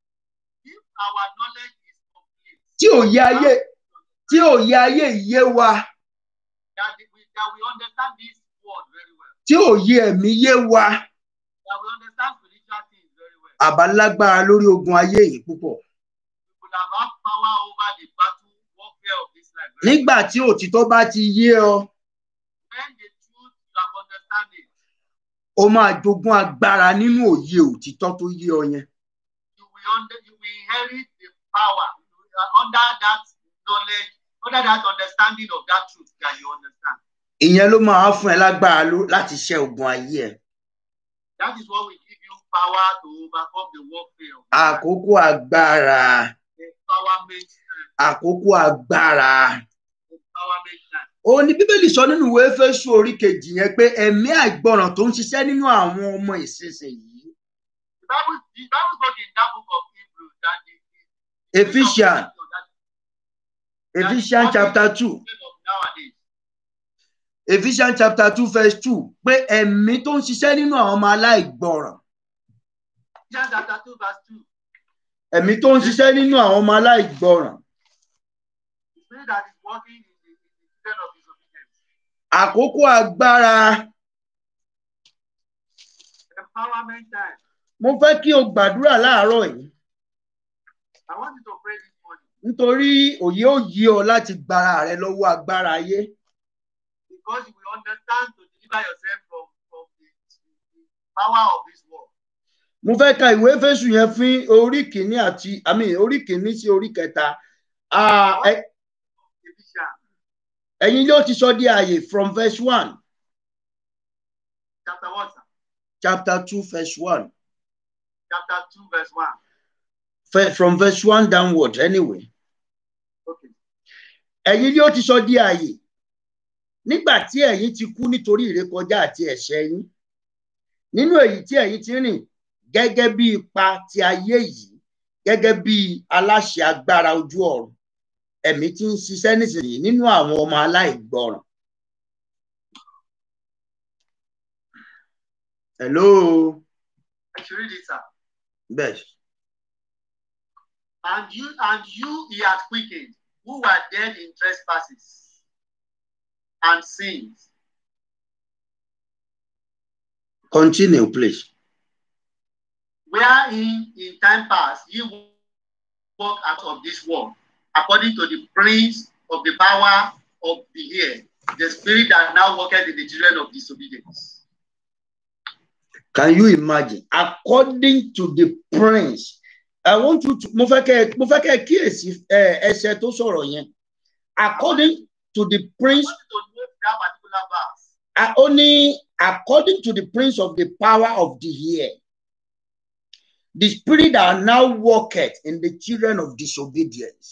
if our knowledge is complete, tí òye ayé tí òye ayé yé wa that we, that we understand this word very well, tí òye ẹ̀mí yé wa that we understand spiritual things very well, àbá lágbára lórí ogun ayé yìí púpọ̀ we could have had power over the battle warfare of this life. very nígbà tí òtítọ́ bá ti yé ọ well. When the truth you have understanding, ó máa jogún agbára nínú òye òtítọ́ tó yé ọ yẹn you will under, you will inherit the power uh, under that knowledge, under that understanding of that truth that you understand. ìyẹn ló máa fún ẹ lágbára ló- láti ṣẹ́ ogun ayé ẹ That is what will give you power to overcome the warfare. of life. àkókò agbára Empowerment time. àkókò agbára Empowerment time. ó ní bíbélì sọ nínú ìwé Éfésù orí kejì yẹn pé ẹ̀mí àìgbọràn tó ń ṣiṣẹ́ nínú àwọn ọmọ ìsinsìnyí The Bible, the Bible spoke in that book of Hebrews that the, the Ephesians that Ephesians chapter two of nowadays. Ephesians chapter two verse two pé ẹ̀mí tó ń ṣiṣẹ́ nínú àwọn ọmọ aláìgbọràn Ephesians chapter 2, verse 2. ẹ̀mí tó ń ṣiṣẹ́ nínú àwọn ọmọ aláìgbọràn The spirit that is working in the, in the children of disobedience. àkókò agbára Empowerment time. mo fẹ́ kí o gbàdúrà láàárọ̀ yìí I want you to pray this morning nítorí òye ó yí ọ láti gbára rẹ lọ́wọ́ agbára ayé because you will understand to deliver yourself from, from the, the power of this world. mo fẹ́ ka ìwé Éfésù yẹn fún orí kìíní àti àmì orí kìíní sí orí kẹta Ah, ẹ- Ephesians ẹ̀yin yóò ti sọ di ààyè from verse one chapter 1, sir. chapter two verse one chapter 2, verse 1. Fe- from verse one downward anyway Okay. ẹ̀yin yóò ti sọ di ààyè nígbà tí ẹ̀yin ti kú nítorí ìrékọjá àti ẹ̀ṣẹ̀ yín nínú èyí tí ẹ̀yin ti rìn gẹ́gẹ́ bí ipa ti ayé yìí gẹ́gẹ́ bí aláṣẹ agbára ojú ọ̀run ẹ̀mí tí ń ṣiṣẹ́ nísìnyí nínú àwọn ọmọ aláìgbọràn. hello I should read it, sir. bẹ́ẹ̀ And you and you he had quickened, who were dead in trespasses and sins, continue please. wherein in time past ye walked out of this world, according to the prince of the power of the air, the spirit that now worketh in the children of disobedience. Can you imagine? According to the prince, I want you to mo fẹ́ kẹ́ mo fẹ́ kẹ́ kíyèsí ẹ, ẹsẹ̀ tó sọ̀rọ̀ yẹn. According to the prince, I want you to note that particular verse. a- ó ní according to the prince of the power of the air, the spirit that now worketh in the children of disobedience.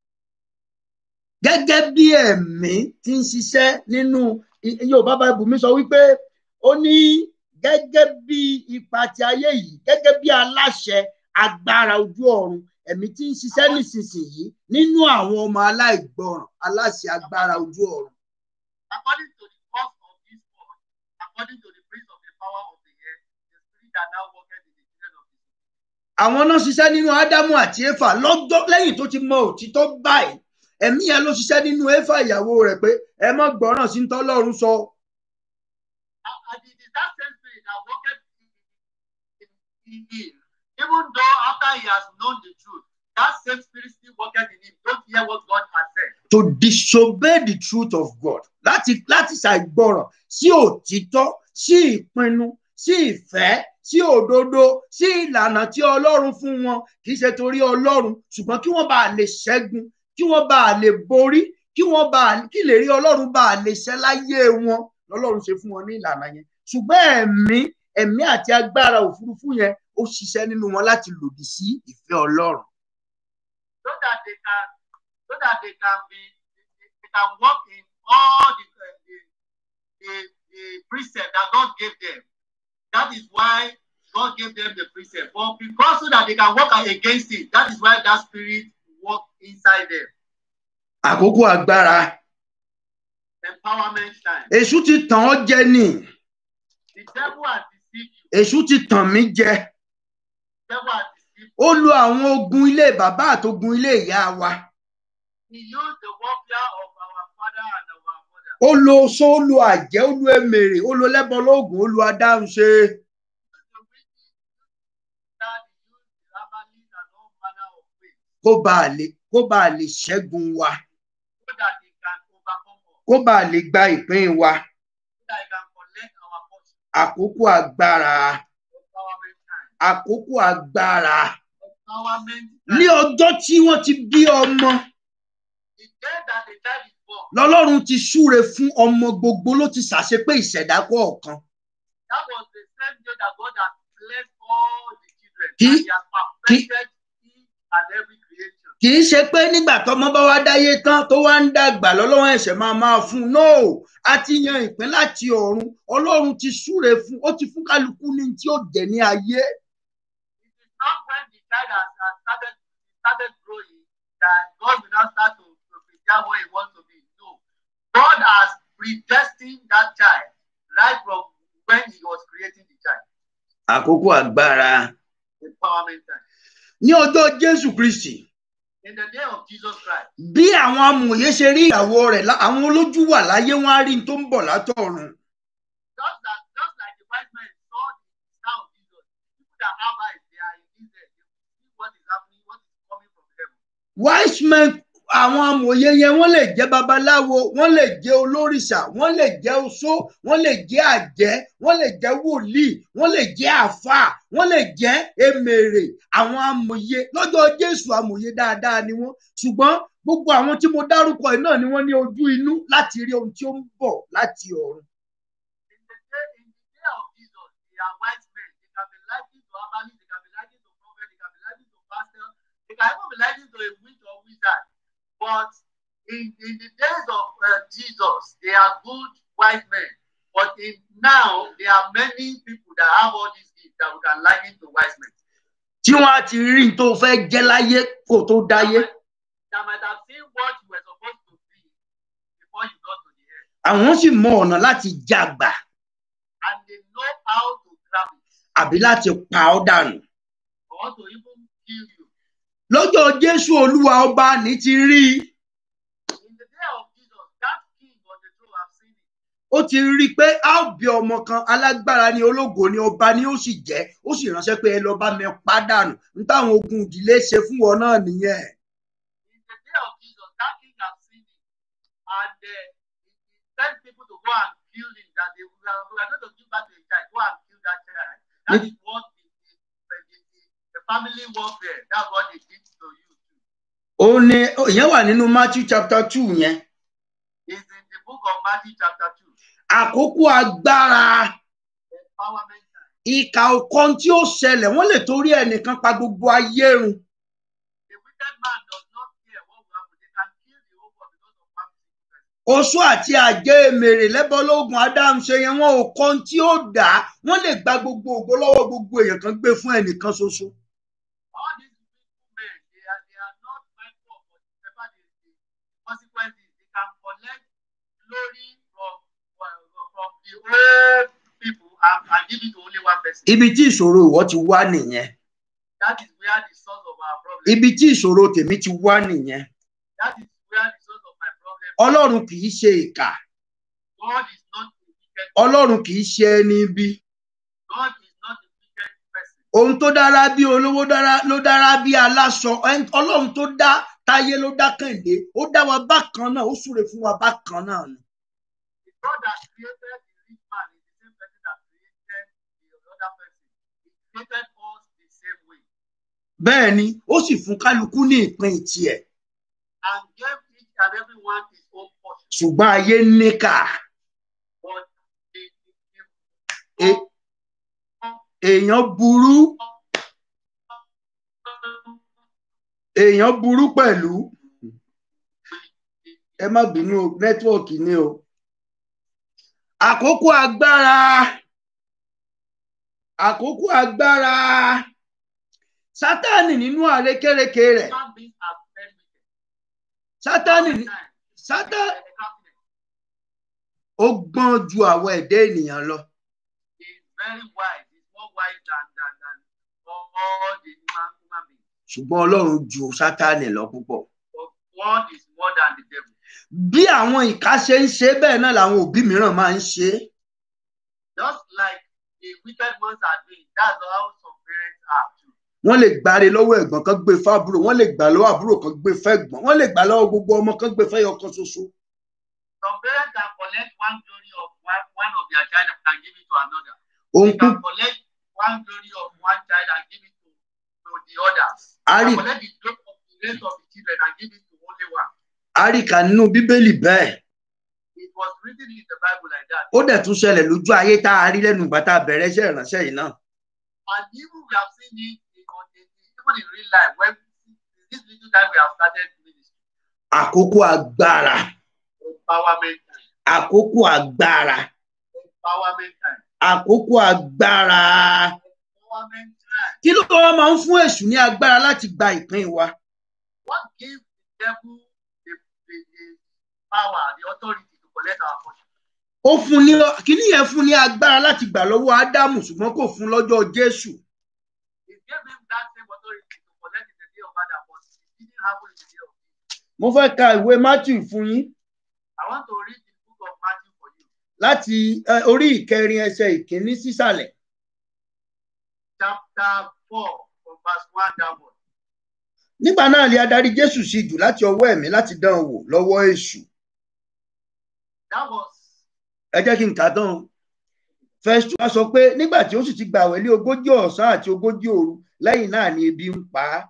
Gẹ́gẹ́ bí ẹ̀mí tí ń ṣiṣẹ́ nínú I- Yorùbá Bible mi sọ wípé ó ní gẹ́gẹ́ bí ipa ti ayé yìí gẹ́gẹ́ bí aláṣẹ agbára ojú ọ̀run ẹ̀mí tí ń ṣiṣẹ́ nísinsìnyí nínú àwọn ọmọ aláìgbọràn aláṣẹ agbára ojú ọ̀run. According to the cause of this world, according to the prince of the power of the air, the spirit that now worketh in the children of disobedience. àwọn náà ṣiṣẹ́ nínú ádámù àti éfà lọ́jọ́ lẹ́yìn tó ti mọ òtítọ́ báyìí ẹ̀mí yẹn ló ṣiṣẹ́ nínú éfà ìyàwó rẹ̀ pé ẹ má gbọ́ràn sí tọ́lọ́run sọ And and it is that same spirit that worketh in, in, in him, even though after he has known the truth, that same spirit still worketh in him. Don't hear what God has said. to disobey the truth of God láti láti ṣàìgbọràn sí òtítọ́ sí ìpinnu sí ìfẹ́ sí òdodo sí ìlànà tí ọlọ́run fún wọn kì í ṣe torí ọlọ́run ṣùgbọ́n kí wọ́n bá lè ṣẹ́gun kí wọ́n bá lè borí kí wọ́n bá kí lè rí ọlọ́run bá lè ṣẹ́ láyé wọn lọ́lọ́run ṣe fún wọn ní ìlànà yẹn ṣùgbọ́n ẹ̀mí ẹ̀mí àti agbára òfurufú yẹn ó ṣiṣẹ́ nínú wọn láti lòdì sí ìfẹ́ ọlọ́run. so that they can so that they can be they, they can work in all the uh, the, the the precept that God gave them. That is why God gave them the precept. But because so that they can work against it, that is why that spirit work inside them. àkókò agbára Empowerment time. èṣù ti tàn ọ́ jẹ ni The devil has deceived you. èṣù ti tàn mí jẹ The devil has deceived ó lo àwọn ogun ilé bàbá àtogun ilé ìyá wa you. He used the warfare of our father and our mother. ó lo oṣó ó lo àjẹ́ ó lo emèrè ó lo lẹ́bọ lóògùn ó lo adáhunṣe He used the witches, that he used the rabbis and all manner of ways kó bàa lè kó bàa lè ṣẹ́gun wa so that he can overcome us, kó bàa lè gba ìpín wa so that he can collect our portion. àkókò agbára Empowerment time. àkókò agbára Empowerment ní time. ọjọ́ tí wọ́n ti bí ọmọ The day that the child is born, lọ́lọ́run ti súre fún ọmọ gbogbo ló ti ṣàṣepé ìṣẹ̀dá kọ̀ọ̀kan that was the same day that God has blessed all the children. Kì- and he has perfected each and every creation. kì í ṣe pé nígbà tọmọ bá wá dáyé tán tó wá ń dàgbà lọ́lọ́run ẹ̀ṣẹ̀ máa máa fún un no a ti yan ìpín láti ọ̀run ọlọ́run ti súre fún ó ti fún kálukú ní tí ó jẹ ní ayé It is not when the child has, has started, started growing that God will now start to, to prepare what he wants to be. No. God has predestined that child right from when he was creating the child. àkókò agbára Empowerment time. ní ọjọ́ jésù kristi In the day of Jesus Christ, bí àwọn amòye ṣe rí ìyàwó rẹ̀ lá- àwọn olójú wà láyé wọn á rí n tó ń bọ̀ látọ̀run just that just like the wise men saw the star of Jesus, people that have eyes, they are in Israel, they will see what is happening, what is coming from heaven. wise men àwọn amòye yẹn wọ́n lè jẹ́ babaláwo wọ́n lè jẹ́ olórìṣà wọ́n lè jẹ́ oṣó wọ́n lè jẹ́ àjẹ́ wọ́n lè jẹ́ wòlíì wọ́n lè jẹ́ àáfàá wọ́n lè jẹ́ emèrè àwọn amòye lọ́jọ́ jésù amòye dáadáa ni wọ́n ṣùgbọ́n gbogbo àwọn tí mo dárúkọ yìí náà ni wọ́n ní ojú inú láti rí ohun tí ó ń bọ̀ láti ọ̀run In the day, in the day of Jesus, they are wise men. They can be likened to Abalis, they can be likened to prophet, they can be likened to pastor, they can even be likened to a witch or wizard. But in, in the days of uh, Jesus, they are good wise men. But in now, there are many people that have all these gifts that we can liken to wise men. tí wọ́n á ti rí n tó fẹ́ jẹ́ láyé kó tó dáyé That might have seen what you were supposed to be before you got to the end. àwọn sì mọ ọ̀nà láti jàgbà And they know how to grab it àbí láti pa ọ́ dànù or to even kill you. lọ́jọ́ jésù olúwa ọba ní ti rí i In the day of Jesus, that king on the throne have seen it. ó ti rí i pé a ó bí ọmọ kan alágbára ní ológo ní ọba ni ó sì jẹ́ ó sì ránṣẹ́ pé ẹ lọ bá mi pa dànù n táwọn ogun ìdílé ṣe fún wọn náà nìyẹn In the day of Jesus, that king have seen it. And uh, he, he sent people to go and kill him, that they we are, we are going to give back to the child. Go and kill that child. That is what the, the, the, the, the family warfare, that's what they did to you too. ó ní ìyẹn wà nínú matthew chapter two yẹn It's in the book of Matthew chapter 2. àkókò agbára Empowerment time. ìkà ọ̀kan tí ó ṣẹlẹ̀ wọ́n lè torí ẹnìkan pa gbogbo ayé run The wicked man does not care what will happen. They can kill the whole world because of one single person. oṣó àti àjẹ́ èmèrè lẹ́bọ̀lógún adáhunṣe yẹn wọn ò kan tí ó dà á wọ́n lè gba gbogbo ògo lọ́wọ́ gbogbo èèyàn kan gbé fún ẹnìkan ṣoṣo all these people men they are they are not mindful of whatever the, the consequences they can collect glory from from from the whole people and and give it to only one person ibi tí ìṣòro ìwọ ti wá nìyẹn that is where the source of our problem ibi tí ìṣòro tèmi ti wá nìyẹn that is where the source of my problem ọlọ́run kì í ṣe ìkà God is not a wicked ọlọ́run kì í ṣe ẹni ibi God is not a wicked person ohun tó dára bí olówó dára ló dára bí aláṣọ Ẹn- ọlọ́run tó dá táyé ló dá kànlé ó dá wa bákan náà ó súre fún wa bákan náà ni the God that created the rich man is the same person that created the allocated us the same way bẹ́ẹ̀ ni ó sì fún kálukú ní ìpín tiẹ̀ and gave each and every one his own portion. ṣùgbọ́n ayé níkà But the, E- èèyàn burú èèyàn burú pẹ̀lú ẹ má bínú o, nẹ́tíwọ̀kì ni o àkókò agbára àkókò agbára sátánì nínú àrékérekè rẹ̀ human beings are very wicked. sátánì ní- Sometimes sátá they are confident. ó gbọ́n ju àwọn ẹ̀dá ènìyàn lọ He is very wise. He's more wise than than than all the human human beings. ṣùgbọ́n ọlọ́run ju sátánì lọ púpọ̀ But God is more than the devil. bí àwọn ìka ṣe ń ṣe bẹ́ẹ̀ náà làwọn òbí mìíràn máa ń ṣe é Just like the wicked ones are doing, that's how some parents are too. wọ́n lè gbáre lọ́wọ́ ẹ̀gbọ́n kan gbé fábúrò wọ́n lè gbà lọ́wọ́ àbúrò kan gbé fẹ́gbọ́n wọ́n lè gbà lọ́wọ́ gbogbo ọmọ kan gbé fẹ́yọ kan ṣoṣo Some parents can collect one glory of one, one of their child and give it to another. ohun They can collect one glory of one child and give it to, to the others. a They rí can collect the glory of the rest of the children and give it to only one. a rí kà nínú bíbélì bẹ́ẹ̀ It was written in the Bible like that. ó dẹ̀ tún ṣẹlẹ̀ lójú ayé tá a rí lẹ́nu ìgbà tá a bẹ̀rẹ̀ iṣẹ́ ìránṣẹ́ yìí náà And even we have seen it in, on the, even in real life when this little time we have started ministry, àkókò agbára empowerment time, àkókò agbára empowerment time, àkókò agbára empowerment time. kí ló wá máa ń fún èṣù ní agbára láti gba ìpín wa What gives the devil the, the, the power, the authority to collect our portion? ó fún ní kíní yẹn fún ní agbára láti gbà lọ́wọ́ ádámù ṣùgbọ́n kò fún lọ́jọ́ jésù It gave him that same authority to collect in the day of Adam, but it didn't happen in the day of Jesus. mo fẹ́ ka ìwé matthew fún yín I want to read the book of Matthew for you, láti eh, orí ìkẹrin ẹsẹ̀ ìkíní sísàlẹ̀ chapter 4, from verse 1 downward. nígbà náà lè adarí jésù sí jù láti ọwọ́ ẹ̀mí láti dán an wò lọ́wọ́ èṣù That was ẹ jẹ́ kí n kà á tán o. verse two wá sọ pé nígbà tí ó sì ti gbàwẹ̀ lé ogójì ọ̀sán àti ogójì òru lẹ́yìn náà ni ebi ń pa á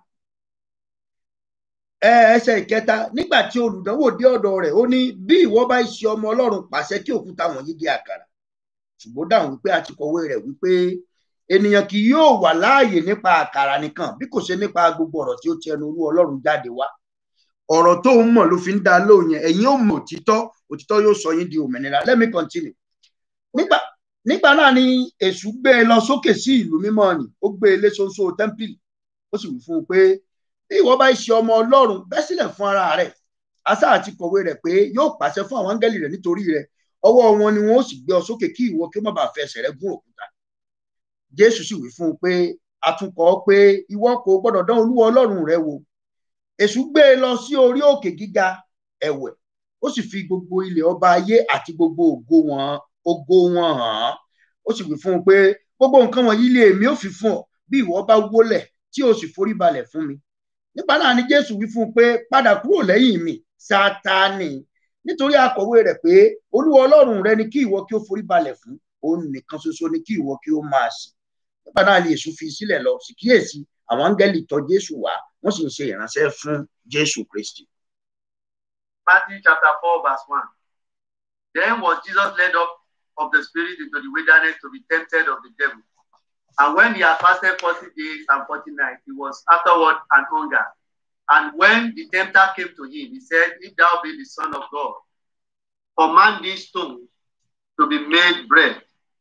ẹ ẹsẹ̀ ìkẹta nígbà tí olùdánwò dé ọ̀dọ̀ rẹ̀ ó ní bí ìwọ bá ṣe ọmọ ọlọ́run pàṣẹ kí òkúta wọ̀nyí di àkàrà ṣùgbọ́n dáhùn wípé a ti kọ̀wé rẹ̀ wípé ènìyàn kì yóò wà láàyè nípa àkàrà nìkan bí kò ṣe nípa gbogbo ọ̀rọ̀ tí ó ti ẹnu olú ọlọ́run jáde wá ọ̀rọ̀ tó ń mọ̀ ló fi ń dá lóhùn yẹn ẹ̀yin ò mọ̀ òtítọ́ òtítọ́ yóò sọ yín di òmìnira let me continue nígbà nígbà náà ni èṣù gbé e lọ sókè sí ìlú mímọ́ ni ó gbé e lé ṣoṣo tẹ́ḿpìlì ó sì wí fún un pé bí ìwọ bá ṣe ọmọ ọlọ́run bẹ́ sílẹ̀ fún ara rẹ̀ asá àti kọ̀wé rẹ̀ pé yóò pàṣẹ fún àwọn áńgẹ́lì rẹ̀ nítorí rẹ̀ ọwọ́ wọn ni wọn ó sì gbé ọ sókè kí ìwọ kí ó má bàa fi ẹsẹ̀ rẹ gún òkúta jésù sì wí fún un pé àtúnkọ́ pé ìwọ kò gbọ́dọ̀ dán olúwa ọlọ́run rẹ wò èṣù gbé e lọ sí orí òkè gíga ẹ̀wẹ̀ ó sì fi gbogbo ilẹ̀ ọba ayé àti gbogbo ògo wọn ògo wọn hàn án ó sì wí fún un pé gbogbo nǹkan wọ̀nyí lé èmi ó fi fún ọ bí ìwọ bá wólẹ̀ tí o sì forí balẹ̀ fún mi nípa náà ni jésù wí fún un pé padà kúrò lẹ́yìn mi sátánì nítorí akọ̀wé rẹ̀ pé olúwa ọlọ́run rẹ ni kí ìwọ kí ó forí balẹ̀ fún òun nìkan ṣoṣo ni kí ìwọ kí ó máa sìn nípa náà ni èṣù fi sílẹ̀ lọ sì kíyèsí àwọn áńgẹ́lì tọ̀ jésù wá wọ́n sì ń ṣe ìránṣẹ́ fún jésù kristi. Matthew chapter 4, verse 1. Then was Jesus led up of the Spirit into the wilderness to be tempted of the devil. And when he had fasted 40 days and 40 nights, he was afterward an hunger. And when the tempter came to him, he said, If thou be the Son of God, command these stones to be made bread.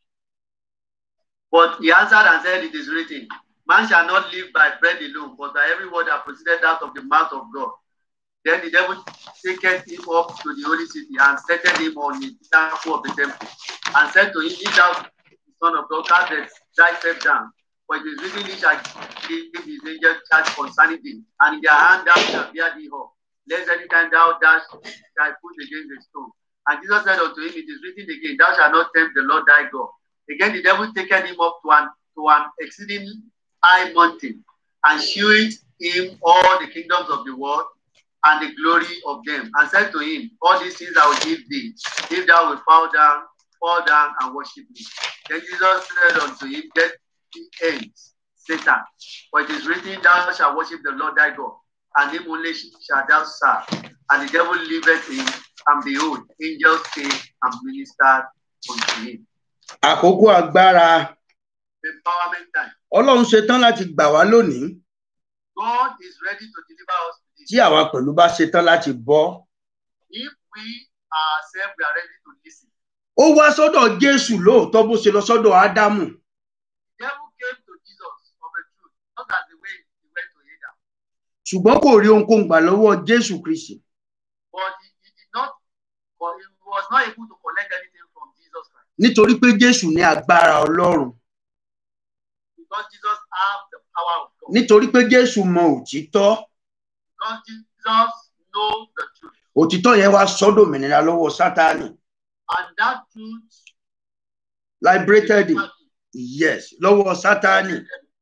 But he answered and said, It is written, Man shall not live by bread alone, but by every word that proceeded out of the mouth of God. Then the devil taketh him up to the holy city and set him on the pinnacle of the temple, and said to him, If thou be the son of God, cast thyself down. For it is written, He shall give his angels charge concerning thee, and in their hand thou shalt bear thee up, lest any time thou dash thy foot against the stone. And Jesus said unto him, It is written again, Thou shalt not tempt the Lord thy God. Again the devil taketh him up to an to an exceeding high mountain, and shewed him all the kingdoms of the world and the glory of them, and said to him, All these things I will give thee, if thou wilt fall down, fall down and worship me. Then Jesus said unto him, Get thee hence, Satan. For it is written, Thou shalt worship the Lord thy God, and him only shalt thou serve. And the devil liveth in, and behold, angels came and ministered unto him. àkókò agbára Empowerment time. ọlọ́run ṣetán láti gbà wá lónìí God is ready to deliver us tí today. àwa pẹ̀lú bá ṣetán láti bọ́ If we ourselves we are ready to listen. ó wá sọ́dọ̀ jésù lóòótọ́ bó ṣe lọ sọ́dọ̀ ádámù The devil came to Jesus of a truth, not as the way he went to Adam. ṣùgbọ́n kò rí ohunkóhun gbà lọ́wọ́ jésù kristi But he, he did not, but he was not able to collect anything from Jesus Christ. nítorí pé jésù ní agbára ọlọ́run Because Jesus had the power of God. nítorí pé jésù mọ òtítọ́ Because Jesus knows the truth. òtítọ́ yẹn wá sọ́dọ̀ òmìnira lọ́wọ́ sátánì And that truth liberated him. delivered him. yes lọ́wọ́ sátánì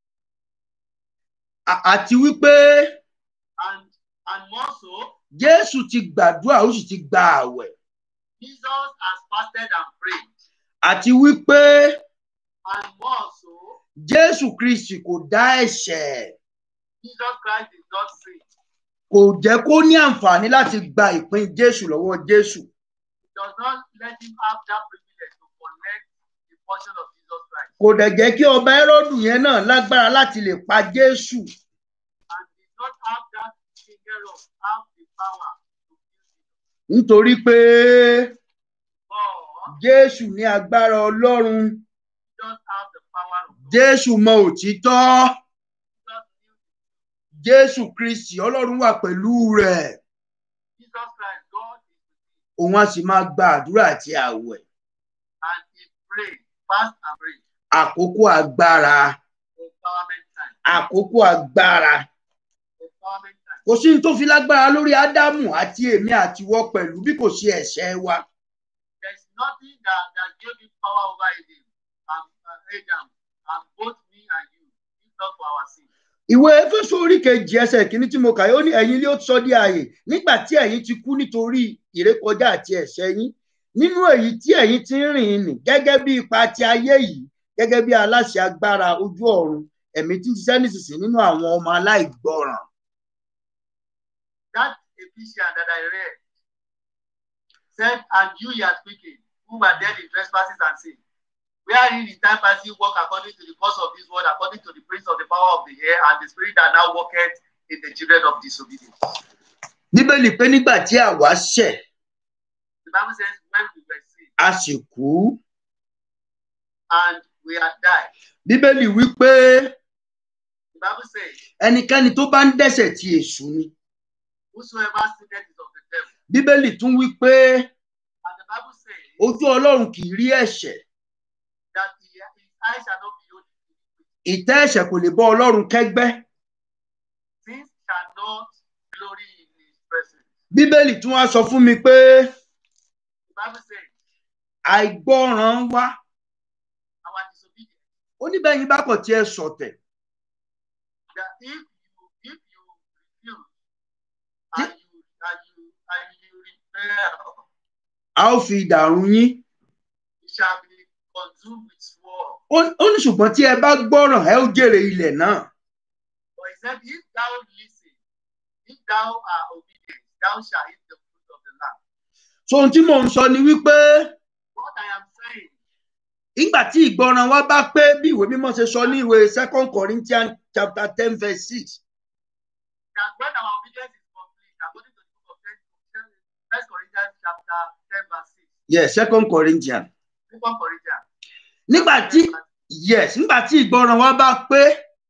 À- àti wípé And and more so, jésù ti gbàdúrà ó sì ti gba àwẹ̀ Jesus has fasted and prayed. àti wípé And more so, jésù kristi kò dá ẹ̀ṣẹ̀ Jesus Christ did not sin. kò jẹ́ kó ní àǹfààní láti gba ìpín jésù lọ́wọ́ jésù He does not let him have that privilege to collect the portion of Jesus Christ. kò dẹ̀ jẹ́ kí ọba ẹ́rọ́dù yẹn náà lágbára láti lè pa jésù And did not have that king Herod have the power to kill Jesus. nítorí pé But jésù ní agbára ọlọ́run Jesus have the power of God. jésù mọ òtítọ́ Jesus knew jésù kristi ọlọ́run wà pẹ̀lú rẹ̀ Jesus Christ, God is with him. òun á sì máa gba àdúrà àti àwẹ̀ And he prayed, fast and pray. àkókò agbára Empowerment time. àkókò agbára Empowerment time. kò sí ní tó fi lágbára lórí ádámù àti èmi àtiwọ́ pẹ̀lú bí kò sí ẹ̀ṣẹ̀ wa There's nothing that, that gave him power over Adam and uh, Adam and both me and you, if not for our sin. ìwé éfésù orí kejì ẹsẹ̀ kìíní tí mo kà yóò ní ẹ̀yin ló sọ di ààyè nígbà tí ẹ̀yin ti kú nítorí ìrékọjá àti ẹ̀ṣẹ̀ yín nínú èyí tí ẹ̀yin ti ń rìn nì gẹ́gẹ́ bí ipa ti ayé yìí gẹ́gẹ́ bí aláṣẹ agbára ojú ọ̀run ẹ̀mí tí ń ṣiṣẹ́ nísinsìnyí nínú àwọn ọmọ aláìgbọràn That Ephesians that I read said, And you ye are speaking, who were dead in trespasses and sin. Wherein in time past you walk according to the course of this world, according to the prince of the power of the air, and the spirit that now worketh in the children of disobedience. bíbélì pé nígbà tí àwa ṣẹ̀ The Bible says, when we were sick a sì kú and we had died. bíbélì wí pé The Bible says, ẹnikẹ́ni tó bá ń dẹ́ṣẹ̀ ti èṣù ni Whosoever sinneth is of the devil. bíbélì tún wí pé And the Bible says ojú ọlọ́run kì í rí ẹ̀ṣẹ̀ that he, his eyes shall not be open. ìtẹ́ ẹ̀ṣẹ̀ kò lè bọ́ ọlọ́run kẹ́gbẹ́ Sins shall not glory in his presence. bíbélì tún wá sọ fún mi pé The Bible says, àìgbọràn wá our disobedience, oníbẹ̀yìn bá kọ̀ tí ẹ sọ̀tẹ̀ that if you if you refuse and you and you and you rebel, a ó fi ìdàrú yín it shall be consumed with sword. ó ó ní ṣùgbọ́n tí ẹ bá gbọ́ràn ẹ ó jèrè ilẹ̀ náà But he said, if thou listen, if thou are obedient, thou shalt eat the fruit of the land. so ohun tí mò ń sọ ni wípé What I am saying, nígbà tí ìgbọràn wa bá pé bí ìwé mímọ́ ṣe sọ ní ìwé second corinthians chapter ten verse six that when our obedience is complete, according to the book of First Corinthians chapter 10, verse 6, yes second corinthians Second Corinthians. nígbà tí yes nígbà tí ìgbọràn wa bá pé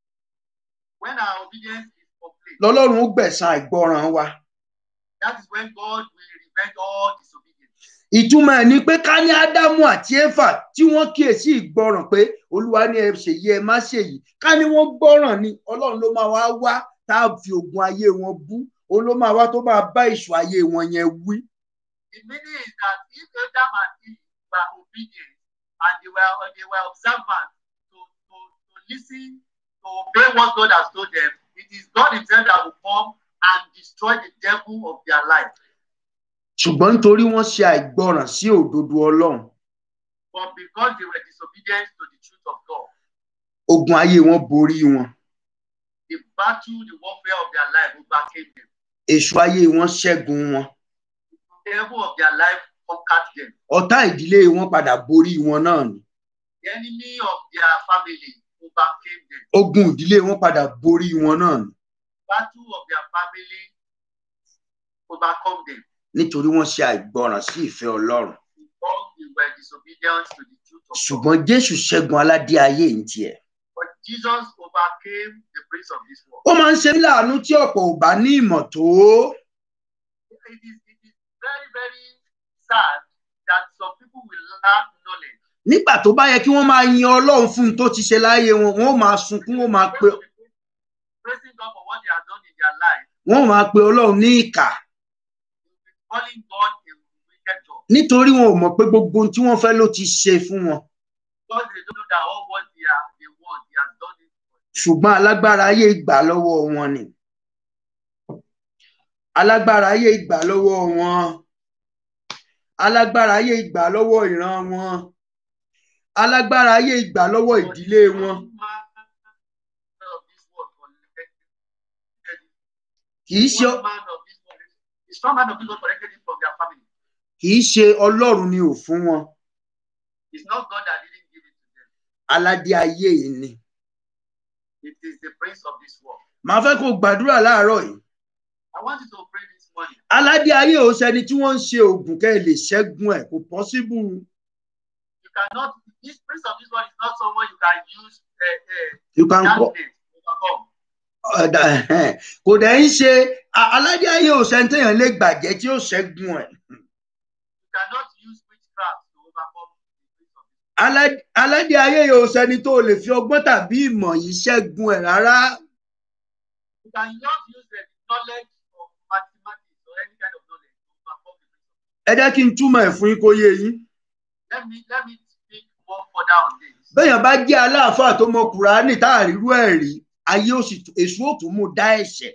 When our obedience is complete, lọ́lọ́run ó gbẹ̀san ìgbọràn wa that is when God will revenge all disobedience. ìtumọ̀ ẹ̀ ni pé ká ní ádámù àti éfà tí wọ́n kíyèsí ìgbọràn pé olúwa ní ẹ ṣèyí ẹ má ṣèyí ká ní wọ́n gbọ́ràn ni ọlọ́run ló máa wá wá tá a fi ogun ayé wọn bú òun ló máa wá tó máa bá ìṣù ayé wọn yẹn wí. The meaning is that if Adam and Eve were obedient and they were they were observant to, to, to listen, to obey what God has told them, it is God Himself that will come and destroy the devil of their life. ṣùgbọ́n nítorí wọ́n ṣe àìgbọràn sí òdodo ọlọ́run But because they were disobedient to the truth of God, ogun ayé wọn borí wọn The battle, the warfare of their life overcame them. èṣù ayé wọn ṣẹ́gun wọn The devil of their life conquered them. ọ̀tá ìdílé wọn padà borí wọn náà ni The enemy of their family overcame them. ogun ìdílé wọn padà borí wọn náà ni Battle of their family overcome them nítorí wọ́n ṣe àìgbọràn sí ìfẹ́ Ọlọ́run because they were disobedient to the truth of God. ṣùgbọ́n Jésù ṣẹ́gun aládé ayé yìí tiẹ̀ But Jesus overcame the prince of this world. ó máa ń ṣe mí láàánú tí ọ̀pọ̀ ò bá ní ìmọ̀ tó It is, it is very, very sad that some people will lack knowledge. nígbà tó bá yẹ kí wọ́n máa yin Ọlọ́run fún un tó ti ṣe láyé wọn wọ́n ó máa sunkún wọ́n máa pe Praising God for what they have done in their life, wọ́n ó máa pe Ọlọ́run ní ìkà calling God a wicked God. nítorí wọn ò mọ̀ pé gbogbo ohun tí wọ́n fẹ́ ló ti ṣe fún wọn Because they don't know that all what they, are, they want, He has done it for them. ṣùgbọ́n alágbára ayé gbà lọ́wọ́ wọn ni alágbára ayé gbà lọ́wọ́ wọn alágbára ayé gbà lọ́wọ́ ìran wọn alágbára ayé gbà lọ́wọ́ ìdílé wọn Of this world collected it. kì í ṣe One man of this world, the strong man of this world collected it from their family. kì í ṣe Ọlọ́run ni ò fún wọn It's not God that didn't give it to them. aládé ayé yìí ni It is the prince of this world. màá fẹ́ kó gbàdúrà láàárọ̀ yìí I want you to pray this morning. aládé ayé ò sẹni tí wọ́n ń ṣe oògùn kẹ́ ẹ lè ṣẹ́gun ẹ̀ kò pọ́síbù You cannot, this prince of this world is not someone you can use uh, uh, you can call darkness to overcome. ọ̀dà ẹ̀hẹ́n. kò dẹ̀ ń ṣe a- aládé ayé ò sẹni téèyàn lè gbàjẹ́ tí ó ṣẹ́gun ẹ̀ You cannot use witchcraft to overcome the prince of this world. Alá- aládé ayé yóò sẹni tó lè fi ọgbọ́n tàbí ìmọ̀ yìí ṣẹ́gun ẹ̀ rárá You cannot use the knowledge of mathematics or any kind of knowledge to overcome the prince of this ẹ jẹ́ kí n túmọ̀ ẹ̀ fún yín kó yé yín world. Let me let me speak more further on this. béèyàn bá jẹ́ aláàfáà tó mọ kùránì tá à rírú ẹ̀ rí ayé ó sì tú- èṣù ó tún mú dá ẹ̀ṣẹ̀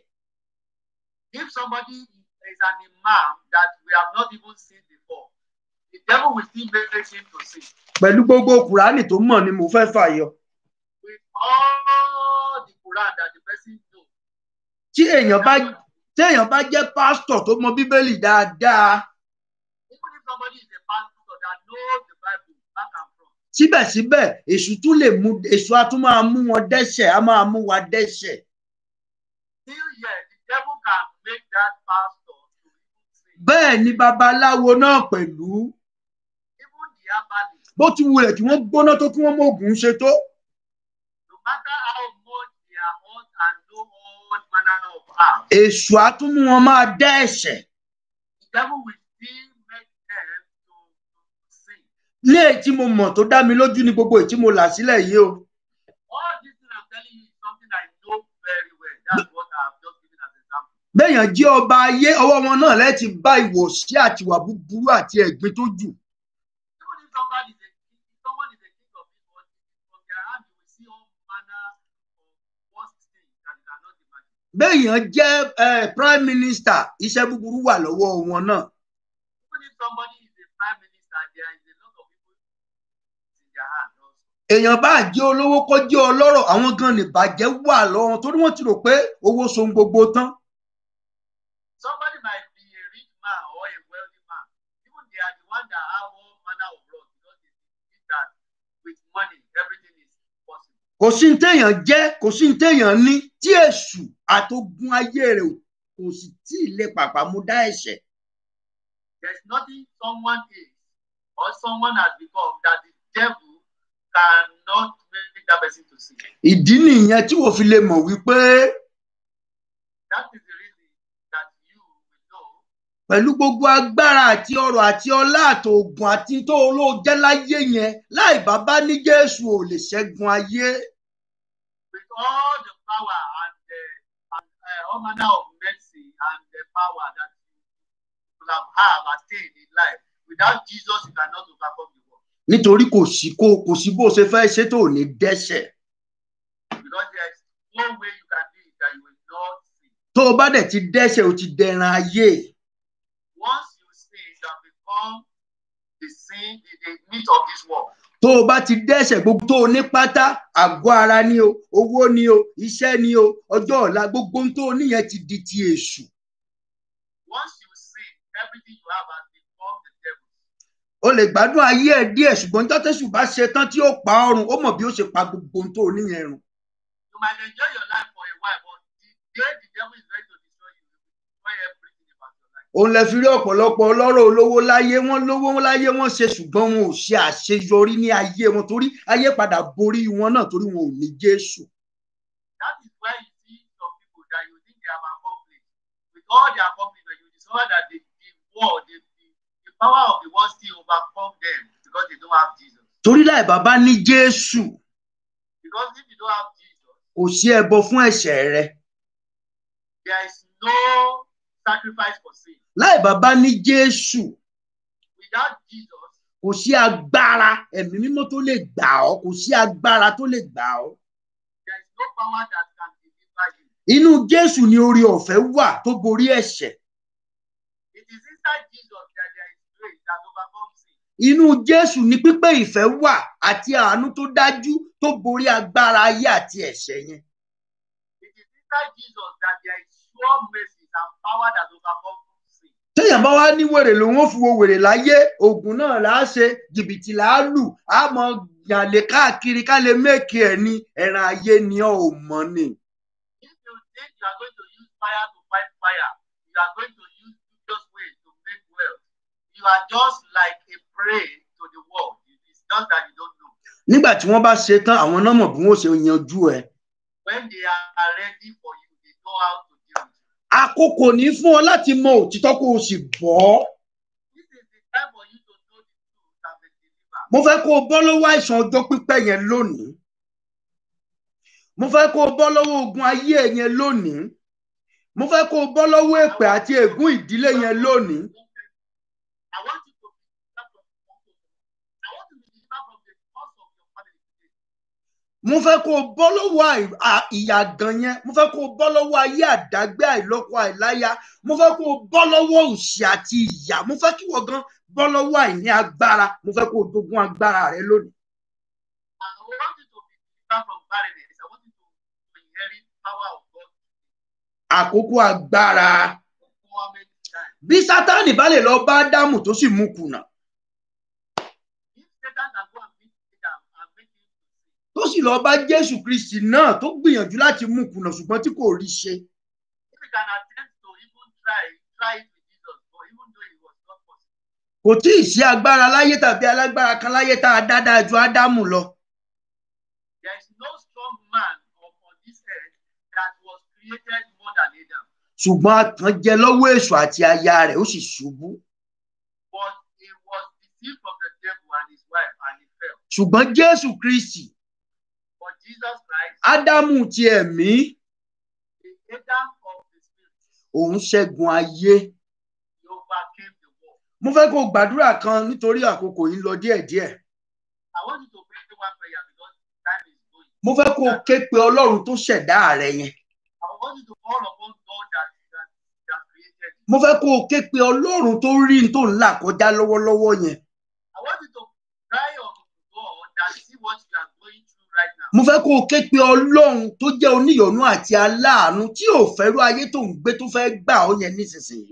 If somebody is an imam that we have not even seen before, the devil will still make him to sin. pẹ̀lú gbogbo kùránì tó mọ̀ ni mo fẹ́ fàyọ With all the Quran that the person knows. tí èèyàn bá téèyàn bá jẹ́ pásítọ̀ tó mọ bíbélì dáadáa Even if somebody is a pastor that knows the Bible back and front, síbẹ̀síbẹ̀ èṣù tún lè mú èṣù á tún máa mú wọn dẹ́ṣẹ̀ á máa mú wa dẹ́ṣẹ̀ still yet the devil can make that pastor to even sin. bẹ́ẹ̀ ni babaláwo náà pẹ̀lú Even the herbalist, bó ti wulẹ̀ kí wọ́n gbóná tó kí wọ́n mọ ògùn ṣe tó no matter how much they are hot and know all manner of herbs, èṣù á tún mú wọn máa dá ẹ̀ṣẹ̀ the devil will still make them to, to sin. ní èyí tí mo mọ̀ tó dá mi lójú ní gbogbo èyí tí mo là sílẹ̀ yìí o All this thing I'm telling you is something I know very well. That's what I have just given as example. béèyàn jẹ́ ọba ayé ọwọ́ wọn náà lẹ́ẹ̀tì bá ìwọ̀sí àtiwà búburú àti ẹ̀gbin tó jù Even if somebody is a king, if someone is a king of this world, from their hand you will see all manner of worst things that you cannot imagine. béèyàn jẹ́ eh, prime minister iṣẹ́ búburú wà lọ́wọ́ wọn náà Even if somebody is a prime minister, there is a lot of people in their hand also. èèyàn bá jẹ́ olówó kó jẹ́ ọlọ́rọ̀ àwọn gan ni bàjẹ́ wà lọ́wọ́ wọn torí wọ́n ti rò pé owó so ohun gbogbo tán Somebody might be a rich man or a wealthy man. Even they are the one that have all manner of laws because they think that with money everything is possible. kò sí ní téèyàn jẹ́ kò sí ní téèyàn ní tí èṣù àtogun ayé rẹ̀ kò sì tí ì lè pàpà mú dá ẹ̀ṣẹ̀ There's nothing someone is or someone has become that the devil cannot make that person to sin. ìdí nìyẹn tí wọ́n fi lè mọ̀ wípé That is the reason that you will know pẹ̀lú gbogbo agbára àti ọrọ̀ àti ọlá àtòògùn àti tó olóòjẹ́ láyé yẹn láì bàbá ní jésù ò lè ṣẹ́gun ayé with all the power and the and, uh, all manner of mercy and the power that you will have, have attained in life. Without Jesus, you cannot overcome the world. nítorí kò sí kó kò sí bó ṣe fẹ́ ṣe tó ò ní dẹ́ṣẹ̀ Because there is no way you can do it that you will not sin. tó o bá dẹ̀ ti dẹ́ṣẹ̀ o ti dẹran ayé Once you sin, you have become the sin, the, the meat of this world. tó o bá ti dẹ́ṣẹ̀ gbogbo tó o ní pátá àgọ́ ara ni o owó ni o iṣẹ́ ni o ọjọ́ ọ̀la gbogbo ohun tó o níyẹn ti di ti èṣù Once you sin, everything you have has become the devil. o lè gbádùn ayé ẹ díẹ̀ ṣùgbọ́n níjọ́ tẹ́ṣù bá ṣe tán tí ó pa ọrùn ó mọ̀ bí ó ṣe pa gbogbo ohun tó o níyẹn run You might enjoy your life for a while, but the day the devil is ready to destroy you, he will destroy everything about your life. òun lè fi rí ọ̀pọ̀lọpọ̀ ọlọ́rọ̀ olówó láyé wọ́n lówó láyé wọ́n ṣe ṣùgbọ́n wọn ò ṣe àṣeyọrí ní ayé wọn torí ayé padà borí wọn náà torí wọn ò ní Jésù. That is why you see some people that you think they have accomplished. With all their accomplishment, you discover that the, the world, the, the, the power of the world still overcome them because they don't have Jesus. torí láì bàbá ní Jésù Because if you don't have Jesus, kò sí ẹbọ fún ẹ̀ṣẹ̀ rẹ there is no sacrifice for sin. láì bàbá ní Jésù Without Jesus, kò sí agbára ẹ̀mí mímọ́ tó lè gbà ọ́ kò sí agbára tó lè gbà ọ́ there is no power that can deliver you. inú Jésù ni oore ọ̀fẹ́ wà tó borí ẹ̀ṣẹ̀ It is inside Jesus that there is grace that overcomes sin. inú Jésù ni pípé ìfẹ́ wà àti àánú tó dájú tó borí agbára ayé àti ẹ̀ṣẹ̀ yẹn It is inside Jesus that there is sure mercy and power that overcomes sin. téèyàn bá wá ní wèrè lòun ó fi wo wèrè láyé oògùn náà là á ṣe jìbìtì là á lù á mọ yàlẹ káàkiri ká lè méèkì ẹ ní ẹran ayé ni ọ ò mọ ni. If you think you are going to use fire to fight fire, you are going to use dubious ways to make wealth. You are just like a prey to the world. It is just that you don't know. nígbà tí wọ́n bá ṣe tán àwọn náà mọ̀ bí wọ́n ṣe yanjú ẹ. When they are ready for you, they know how to deal with you. àkókò ní fún ọ láti mọ òtítọ́ kó o sì bọ́ ọ́. This is the time for you to know the truth and be delivered. mo fẹ́ kó o bọ́ lọ́wọ́ àìsàn ọjọ́ pípẹ́ yẹn lónìí. mo fẹ́ kó o bọ́ lọ́wọ́ ogun ayé ẹ yẹn lónìí. mo fẹ́ kó o bọ́ lọ́wọ́ èpè àti ègún ìdílé yẹn lónìí. I want you to be delivered from I want you to be delivered from the cause of your family today. mo fẹ́ kó o bọ́ lọ́wọ́ àì- à- ìyàgàn yẹn mo fẹ́ kó o bọ́ lọ́wọ́ ayé àdágbé àìlọ́kọ àìláya mo fẹ́ kó o bọ́ lọ́wọ́ òṣì àti ìyà mo fẹ́ kí wọ́n gan bọ́ lọ́wọ́ àìní agbára mo fẹ́ kó o dogun agbára rẹ lónìí. I want you to be delivered from barrenness. I want you to, to inherit power of God. àkókò agbára Empowerment time. bí sátánì bá lè lọ bá ádámù tó sì mú kùnà If Satan can go and meet Adam and make him to sin, tó sì lọ bá jésù kristi náà tó gbìyànjú láti mú kùnà ṣùgbọ́n tí kò rí ṣe if he can attempt to even try, try it with Jesus, but even though it was not possible, kò tí ì sí agbára láyé tàbí alágbára kan láyé tá a dá dáa ju ádámù lọ there is no strong man upon this earth that was created more than Adam. ṣùgbọ́n àtànjẹ lọ́wọ́ èṣù àti aya rẹ̀ ó sì ṣubú But he was deceived from the devil and his wife, and he fell. ṣùgbọ́n jésù kristi But Jesus Christ, ádámù ti ẹ̀mí the Adam of the spirit, òun ṣẹ́gun ayé he overcame the world. mo fẹ́ kó o gbàdúrà kan nítorí àkókò yìí ń lọ díẹ̀díẹ̀ I want you to pray one prayer because time is going. mo fẹ́ kó o ké pe ọlọ́run tó ṣẹ̀dá rẹ yẹn I want you to call upon God that, that, that created you. mo fẹ́ kó o ké pe ọlọ́run tó rí n tó ń là kọjá lọ́wọ́lọ́wọ́ yẹn I want you to cry on God that see what you are going through right now. mo fẹ́ kó o ké pe ọlọ́run tó jẹ́ oníyọ̀nú àti aláàánú tí ò fẹ́rú ayé tó ń gbé tó fẹ́ gbà ọ́ yẹn nísinsìnyí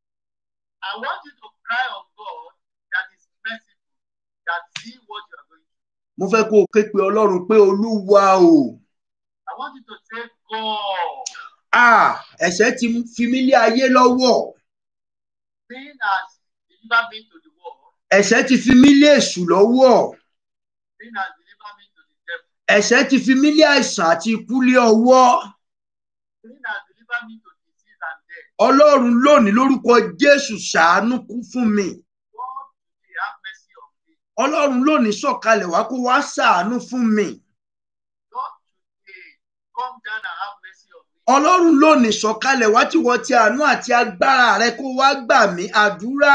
I want you to cry on God that is merciful, that see what you are going through. mo fẹ́ kó o ké pe ọlọ́run pé olúwa o I want you to say, God, ah ẹ̀ṣẹ̀ ti fi mí lé ayé lọ́wọ́ sin has delivered me to the world, ẹ̀ṣẹ̀ ti fi mí lé èṣù lọ́wọ́ sin has delivered me to the devil, ẹ̀ṣẹ̀ ti fi mí lé àìsàn àti ikú lé ọwọ́ sin has delivered me to disease and death. ọlọ́run lónìí lórúkọ jésù ṣàánú kú fún mi God, today have mercy on me. ọlọ́run lónìí sọ̀kalẹ̀ wá kó wá ṣàánú fún mi God, today come down and have mercy on me. ọlọ́run lónìí sọ̀kalẹ̀ wá tí wọ́n ti àánú àti agbára rẹ kó wá gbà mí àdúrà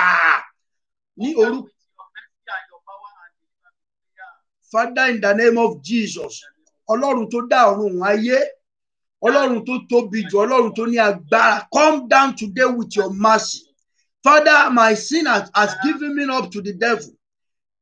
ní Come down orúkọ with your mercy and your power and deliver me. prayer. father in the name of jesus ọlọ́run tó dá ọ̀run òun ayé ọlọ́run tó tóbi jù ọlọ́run tó ní agbára come down today with your mercy father my sin has, has given me up to the devil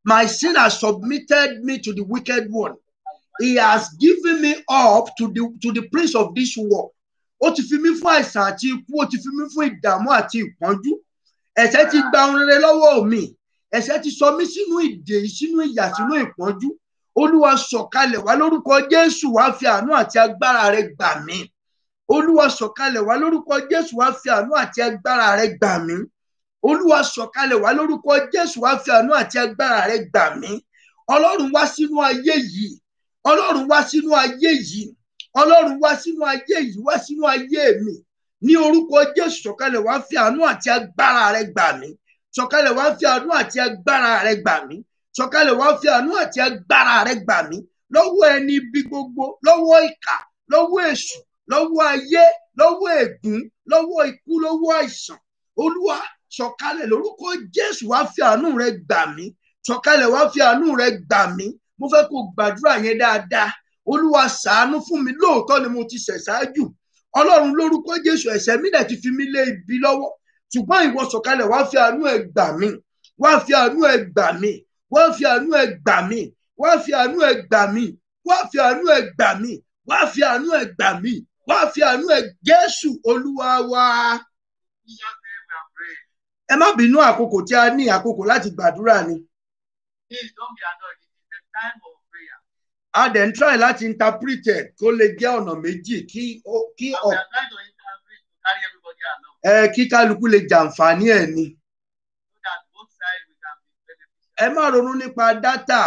my sin has submitted me to the wicked one he has given me up to the to the prince of this world ó ti fi mí fún àìsàn àti ikú ó ti fi mí fún ìdààmú àti ìpọ́njú ẹ̀ṣẹ̀ ti gba ohun rere lọ́wọ́ mi ẹ̀ṣẹ̀ ti sọ mí sínú ìdè sínú ìyà sínú ìpọ́njú olúwa sọ̀kalẹ̀ wá lórúkọ jésù wá fi àánú àti agbára rẹ gbà mí olúwa sọ̀kalẹ̀ wá lórúkọ jésù wá fi àánú àti agbára rẹ gbà mí olúwa sọ̀kalẹ̀ wá lórúkọ jésù wá fi àánú àti agbára rẹ gbà mí ọlọ́run wá sínú ayé yìí ọlọ́run wá sínú ayé yìí ọlọ́run wá sínú ayé yìí wá sínú ayé mi ní orúkọ jésù sọ̀kalẹ̀ wá fi àánú àti agbára rẹ gbà mí sọ̀kalẹ̀ wá fi àánú àti agbára rẹ gbà mí sọ̀kalẹ̀ wá fi àánú àti agbára rẹ gbà mí lọ́wọ́ ẹni bí gbogbo lọ́wọ́ ìkà lọ́wọ́ èṣù lọ́wọ́ ayé lọ́wọ́ ègún lọ́wọ́ ikú lọ́wọ́ àìsàn olúwa sọ̀kalẹ̀ lórúkọ jésù wá fi àánú rẹ gbà mí sọ̀kalẹ̀ wá fi àánú rẹ gbà mí mo fẹ́ kó gbàdúrà yẹn dáadáa olúwa ṣàánú fún mi lóòótọ́ ni mo ti ṣẹ̀ ṣáájú ọlọ́run lórúkọ jésù ẹ̀ṣẹ̀ mi dẹ̀ ti fi mí lé ibi lọ́wọ́ ṣùgbọ́n ìwọ sọ̀kalẹ̀ wá fi àánú ẹ gbà mí wá fi àánú ẹ gbà mí wá fi àánú ẹ gbà mí wá fi àánú ẹ gbà mí wá fi àánú ẹ gbà mí wá fi àánú ẹ gbà mí wá fi àánú ẹ jésù olúwa wa. Jesus name we are praying. ẹ má bínú àkókò tí a ní àkókò láti gbàdúrà ni Please don't be annoyed. It is the time of prayer. a dẹ̀ ń try láti interpret ẹ̀ kó lè jẹ́ ọ̀nà méjì kí ó- kí And ọ̀ we are trying to interpret to carry everybody along ẹ kí kálukú lè jàǹfààní ẹ̀ ni. so that both sides we can be beneficial. ẹ má ronú nípa dátà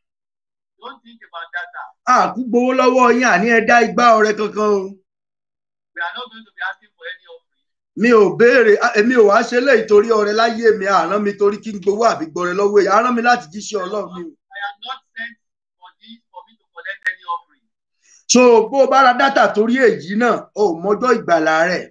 Don't think about data. àkú gbowó lọ́wọ́ yín àní ẹ dá igbá ọrẹ kankan o We are not going to be asking for any offering. mi ò béèrè á, èmi ò wá ṣe léyìí torí ọrẹ láyé mi àrán mi torí kí n gbowó àbí gbọrẹ lọ́wọ́ èyí àrán mi láti jíṣẹ́ Ọlọ́run ni o. I am not sent for this for me to collect any offering. so bó o bá ra dátà torí èyí náà o ò mọjọ́ ìgbàlà rẹ̀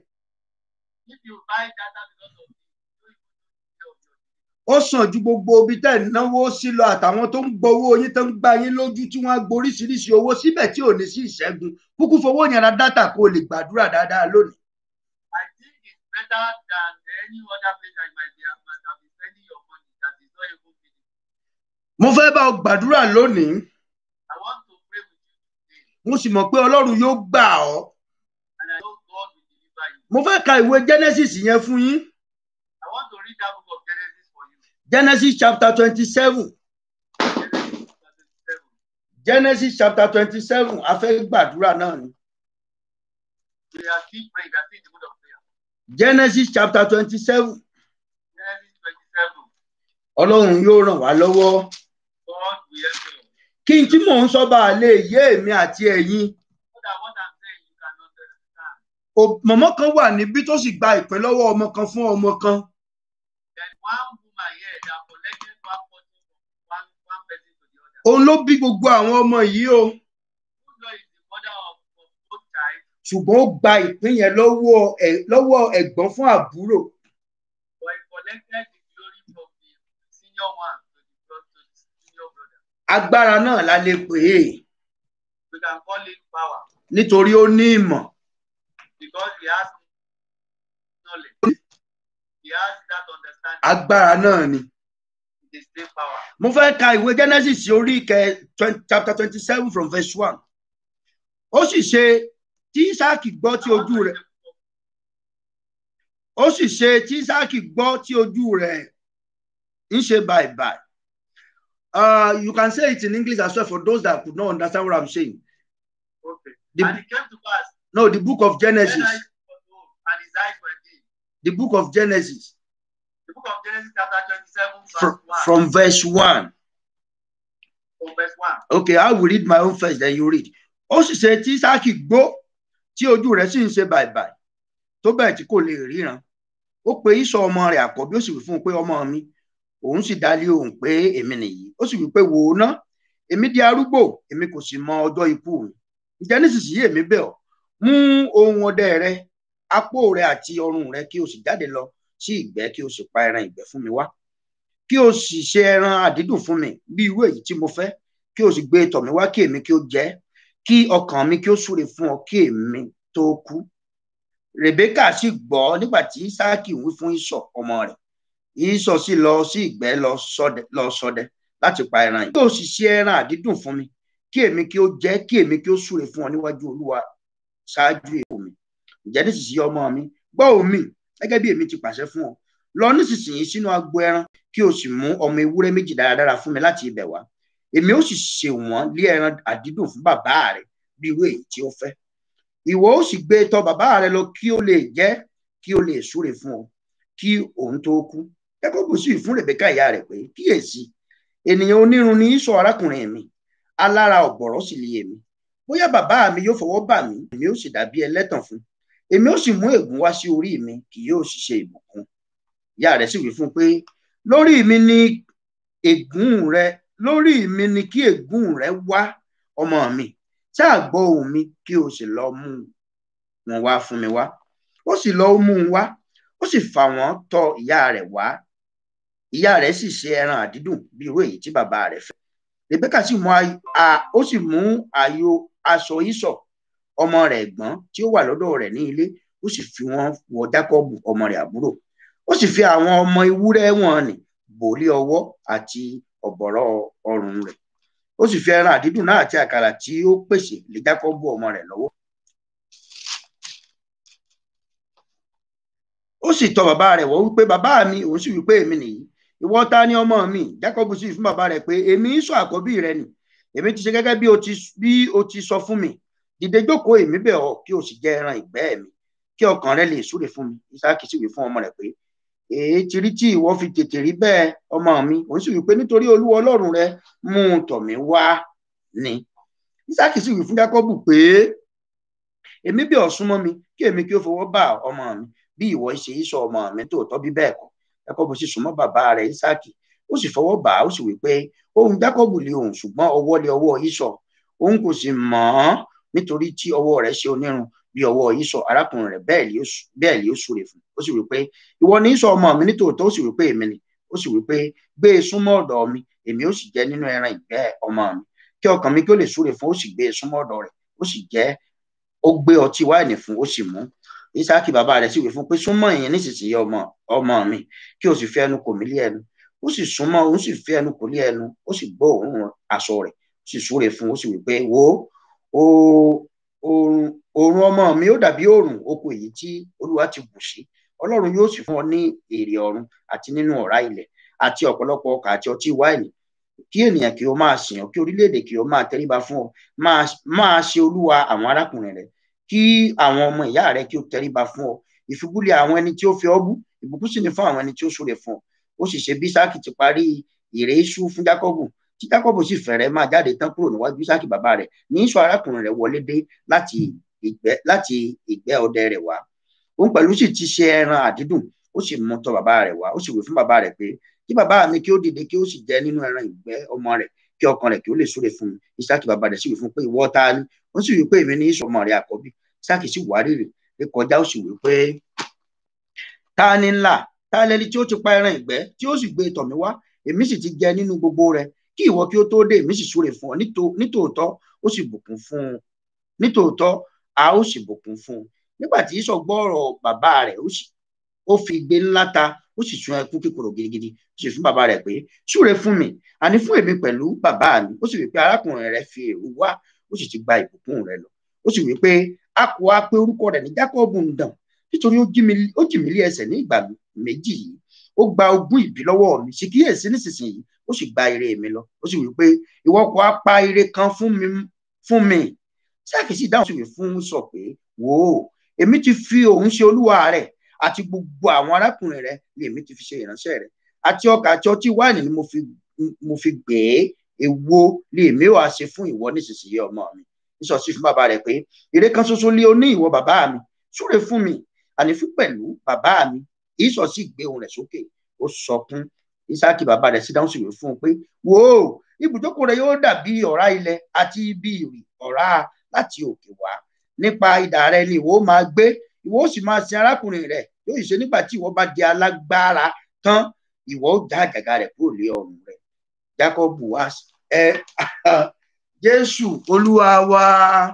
If you buy data because of this, you don't even know the day of your ó sàn ju gbogbo ibi tẹ́ ẹ̀ náwó sí lọ àtàwọn tó ń gbowó yín tó ń gbá yín lójú tí wọ́n á gboríṣiríṣi owó síbẹ̀ tí ò ní sí ìṣẹ́gun kúkú fowó yẹn ra dátà kó o lè gbàdúrà dáadáa lónìí. I think it's better than any other place that you might be might have been spending your money that is not even meaningful. mo fẹ́ bá ọ gbàdúrà lónìí I want to pray with you today, mo sì mọ̀ pé Ọlọ́run yóò gbà ọ́ and I know God will deliver you. mo fẹ́ ka ìwé Genesis yẹn fún yín I want to read that book of Genesis for you. Genesis chapter twenty-seven Genesis chapter 27. Genesis chapter twenty-seven a fẹ́ gbàdúrà náà ni We are still praying. We are still in the mood of prayer. Genesis chapter twenty-seven Genesis 27. Ọlọ́run yóò ràn wá lọ́wọ́ God will help you. kí n tí mò ń sọ bá a lè yé èmi àti ẹ̀yin So that what I'm saying you can understand. O- mọ̀mọ́ kan wà níbí tó sì gba ìpín lọ́wọ́ ọmọ kan fún ọmọ kan There's one woman here that collected one portion from one, one person to the other. òun ló bí gbogbo àwọn ọmọ yìí o Who knows is the mother of, of both child, ṣùgbọ́n ó gba ìpín yẹn lọ́wọ́ ẹ̀ lọ́wọ́ ẹ̀gbọ́n fún àbúrò but he collected the glory from the senior one to the, bro- to the senior brother. agbára náà la lè pè é We can call it power nítorí ó ní ìmọ̀ because he has knowledge. He has that understanding. agbára náà ni. It is still power. mo fẹ́ ka ìwé genesis orí ìkẹ twen- chapter twenty seven from verse one ó sì ṣe tí isaki gbọ́ tí ojú rẹ̀ ó sì ṣe tí isaki gbọ́ tí ojú rẹ̀ ń ṣe bàìbàì uh, you can say it in english as well for those that could not understand what i'm saying Okay. The- and it came to pass no the book of when genesis I was old and his eyes were dim. the book of genesis The book of Genesis chapter 27 verse from, 1. from verse one from verse 1. okay i will read my own first then you read ó sì ṣe tí isaki gbọ́ tí ojú rẹ̀ sì ń ṣe bàìbàì tó bẹ́ẹ̀ tí kò lè ríran ó pe ìsọ ọmọ rẹ̀ àkọ́bí ó sì wí fún un pé ọmọ mi òun sì dálé òun pé èmi nìyí ó sì wí pé wò ó ná èmi di arúgbó èmi kò sì mọ ọjọ́ ikú mi ǹjẹ́ nísinsìnyí èmi bẹ̀ ọ́ mú ohun ọdẹ rẹ apó rẹ àti ọrùn rẹ kí o sì jáde lọ sí ìgbẹ́ kí o sì pa ẹran ìgbẹ́ fún mi wá kí o sì ṣe ẹran àdídùn fún mi bí irú èyí tí mo fẹ́ kí o sì gbé tọ̀ mí wá kí èmi kí o jẹ ẹ́, kí ọkàn mi kí ó súre fún ọ kí èmi tó kú rebeka sì gbọ́ nígbà tí isaki wí fún ìsọ ọmọ rẹ̀ ìsọ sì lọ sí ìgbẹ́ lọ ṣọdẹ lọ ṣọdẹ láti pa ẹran yìí yóò sì ṣe ẹran àdídùn fún mi kí èmi kí ó jẹ kí èmi kí ó súre fún ọ níwájú olúwa ṣáájú èkó mi ǹjẹ́ nísinsìnyí ọmọ mi gbọ́ omi gẹ́gẹ́ bí èmi ti pàṣẹ fún ọ lọ nísinsìnyí sínú agbo ẹran kí o sì mú ọmọ ewúrẹ́ méjì dáradára fún mi láti ibẹ̀ wá èmi ó sì ṣe wọ́n lé ẹran àdídùn fún bàbá rẹ bí irú èyí tí ó fẹ́ ìwọ ó sì gbé tọ̀ bàbá rẹ lọ kí ó lè jẹ kí ó lè súre fún ọ kí òun tó kú Jákọ́bù sì fún Rèbékà ìyá rẹ̀ pé kíyèsí ènìyàn onírun ni Ísọ̀ arákùnrin mi alára ọ̀gbọ̀rọ̀ sì lé èmi bóyá bàbá mi yóò fọwọ́ bà mí èmi ó sì dàbí ẹlẹ́tàn fún èmi ó sì mú ègún wá sí orí mi kì yóò sì ṣe ìbùkún ìyá rẹ̀ sì wí fún un pé lórí mi ni ègún rẹ lórí mi ni kí ègún rẹ wá ọmọ mi ṣáà gbọ́ ohùn mi kí o sì lọ mú wọn wá fún mi wá ó sì lọ mú un wá ó sì fà wọ́n tọ̀ ìyá rẹ̀ wá ìyá rẹ̀ sì ṣe ẹran àdídùn bí irú èyí tí bàbá rẹ̀ fẹ́ Rèbékà sì mú ó sì mú àyò aṣọ Ísọ̀ ọmọ rẹ̀ ẹ̀gbọ́n tí ó wà lọ́dọ̀ rẹ̀ ní ilé ó sì fi wọ́n wọ Jákọ́bù ọmọ rẹ̀ àbúrò ó sì fi àwọn ọmọ ewúrẹ́ wọn nì bò lé ọwọ́ àti ọ̀bọ̀rọ̀ ọrùn rẹ̀ ó sì fi ẹran àdídùn náà àti àkàrà tí ó pèsè lé Jákọ́bù ọmọ rẹ̀ lọ́wọ́ ó sì tọ̀ bàbá rẹ̀ wọ́ wípé bàbá mi òun sì wípé èmi nìyí ìwọ ta ni ọmọ mi Jákọ́bù sì fún bàbá rẹ̀ pé èmi ń sọ àkọ́bí rẹ nì èmi ti ṣe gẹ́gẹ́ bí o ti bí o ti sọ fún mi dìde jókòó èmi bẹ̀ ọ́ kí o sì jẹ ẹran ìgbẹ́ mi kí ọkàn rẹ lè súre fún mi Ísáàkì sì wí fún ọmọ rẹ̀ pé èé ti rí tí ìwọ fi tètè rí bẹ́ẹ̀ ọmọ mi òun sì wí pé nítorí Olúwa Ọlọ́run rẹ mú un tọ̀ mí wá ni Ísáàkì sì wí fún Jákọ́bù pé èmi bẹ̀ ọ́ súnmọ́ mi kí èmi kí ó fọwọ́ bá ọmọ mi bí ìwọ ṣe Ísọ̀ ọmọ mi tòótọ́ bí bẹ́ẹ̀ kọ́ Jákọ́bù sì súnmọ́ bàbá rẹ̀ Ísáàkì ó sì fọwọ́ bà á ó sì wí pé ohùn Jákọ́bù lé ohùn ṣùgbọ́n ọwọ́ lé ọwọ́ Ísọ̀ òun kò sì mọ̀ ọ́n nítorí tí ọwọ́ rẹ̀ ṣe onírun bí ọwọ́ Ísọ̀ arákùnrin rẹ̀ bẹ́ẹ̀ lé ó súre fún ó sì wí pé ìwọ ni Ísọ̀ ọmọ mi nítòótọ́ ó sì wí pé èmi ni ó sì wí pé gbé e súnmọ́ ọ̀dọ̀ mi èmi ó sì jẹ nínú ẹran ìgbẹ́ ọmọ mi kí ọkàn mi kí ó lè súre fún ó sì gbé e súnmọ́ ọ̀dọ̀ rẹ̀ ó sì jẹ ó gbé ọtí wáìnì fún ó sì mú Ísáàkì bàbá rẹ̀ sì wí fún pé súnmọ́ ìyẹn nísinsìnyí ọmọ ọmọ mi kí o sì fi ẹnu kò mí lé ẹnu ó sì súnmọ́ ó sì fi ẹnu kò lé ẹnu ó sì gbọ́ òórùn aṣọ rẹ̀ ó sì súre fún ó sì wí pé wo òórùn ọmọ mi ó dàbí òórùn oko èyí tí Olúwa ti bù sí Ọlọ́run yóò sì fún ọ ní èrè ọ̀run àti nínú ọ̀rá ilẹ̀ àti ọ̀pọ̀lọpọ̀ ọkà àti ọtí wáìnì kí ènìyàn kí ó máa sìn ọ́ kí orílẹ̀-èdè kí ó máa tẹríba fún ọ máa ṣe olúwa àwọn arákùnrin rẹ̀ kí àwọn ọmọ ìyá rẹ kí ó tẹríba fún ọ ìfibúlẹ̀ àwọn ẹni tí ó fi ọ́ bú ìbùkún sì ni fún àwọn ẹni tí ó súre fún ọ ó sì ṣe bí Ísáàkì ti parí ìrè iṣu fún Jákọ́bù tí Jákọ́bù sì fẹ̀rẹ̀ máa jáde tán kúrò níwájú Ísáàkì bàbá rẹ̀ ní Ísọ̀ arákùnrin rẹ̀ wọlé dé láti ìgbẹ́ láti ìgbẹ́ ọdẹ rẹ̀ wá òun pẹ̀lú sì ti ṣe ẹran àdídùn ó sì mú tọ̀ bàbá rẹ̀ wá ó sì wí fún bàbá rẹ̀ pé kí bàbá mi kí ó dìde kí ó sì jẹ nínú ẹran ìgbẹ́ ọmọ rẹ̀ kí ọkàn rẹ̀ kí ó lè súre fún mi Ísáàkì bàbá rẹ̀ sì wí fún pé ìwọ ta ni ó sì wí pé èmi ní Ísọ̀ ọmọ rẹ̀ àkọ́bí Ísáàkì sì wárìrì lé kọjá ó sì wí pé ta ni ńlá ta lẹni tí ó ti pa ẹran ìgbẹ́ tí ó sì gbé tọ̀ mí wá èmi sì ti jẹ nínú gbogbo rẹ̀ kí ìwọ kí ó tó dé èmi sì súre fún ọ nítòótọ́ ó sì bùkún fún un nítòótọ́ a ó sì bùkún fún un nígbà tí Ísọ̀ gbọ́ ọ̀rọ̀ bàbá rẹ̀ ó fi igbe ńlá ta ó sì sun ẹkún kíkorò gidigidi ó sì fún bàbá rẹ̀ pé súre fún mi àní fún èmi pẹ̀lú bàbá mi ó sì wí pé arákùnrin rẹ̀ fi èrú wá ó sì ti gba ìbùkún rẹ̀ lọ ó sì wí pé a kò wá pé orúkọ rẹ̀ ní Jákọ́bù ń dàn nítorí ó jì mí lé ẹsẹ̀ ní ìgbà méjì yìí ó gba ogún ìbí lọ́wọ́ mi sì kíyèsí nísinsìnyí ó sì gba ire mi lọ ó sì wí pé ìwọ kò á pa ire kan fún mi fún mi Ísáàkì sì dáhùn sí wí fún sọ pé wò ó èmi ti fi òun ṣe olúwa rẹ̀ àti gbogbo àwọn arákùnrin rẹ̀ ni èmi ti fi ṣe ìránṣẹ́ rẹ̀ àti ọkà àti ọtí wáìnì ni mo fi mo fi gbé èwo ni èmi wàá ṣe fún ìwọ nísinsìnyí ọmọ mi Ísọ̀ sì fún bàbá rẹ̀ pé ire kan ṣoṣo lé o ní ìwọ bàbá mi súre fún mi àní fún pẹ̀lú bàbá mi Ísọ̀ sì gbé ohùn rẹ̀ sókè ó sọkún Ísáàkì bàbá rẹ̀ sì dáhùn sí wí fún un pé wò ó ibùjókòó rẹ̀ yóò dàbí ọ̀rá ilẹ̀ àti ibi ìrì ọ̀rá láti òkè wá nípa idà rẹ̀ ni ìwọ máa gbé ìwọ ó sì máa sin arákùnrin rẹ̀ yóò ṣe nígbà tí ìwọ bá di alágbára tán ìwọ ó já àjàgà rẹ̀ kúrò lé ọrùn rẹ̀ Jákọ́bù wá ẹ Jésù Olúwa wa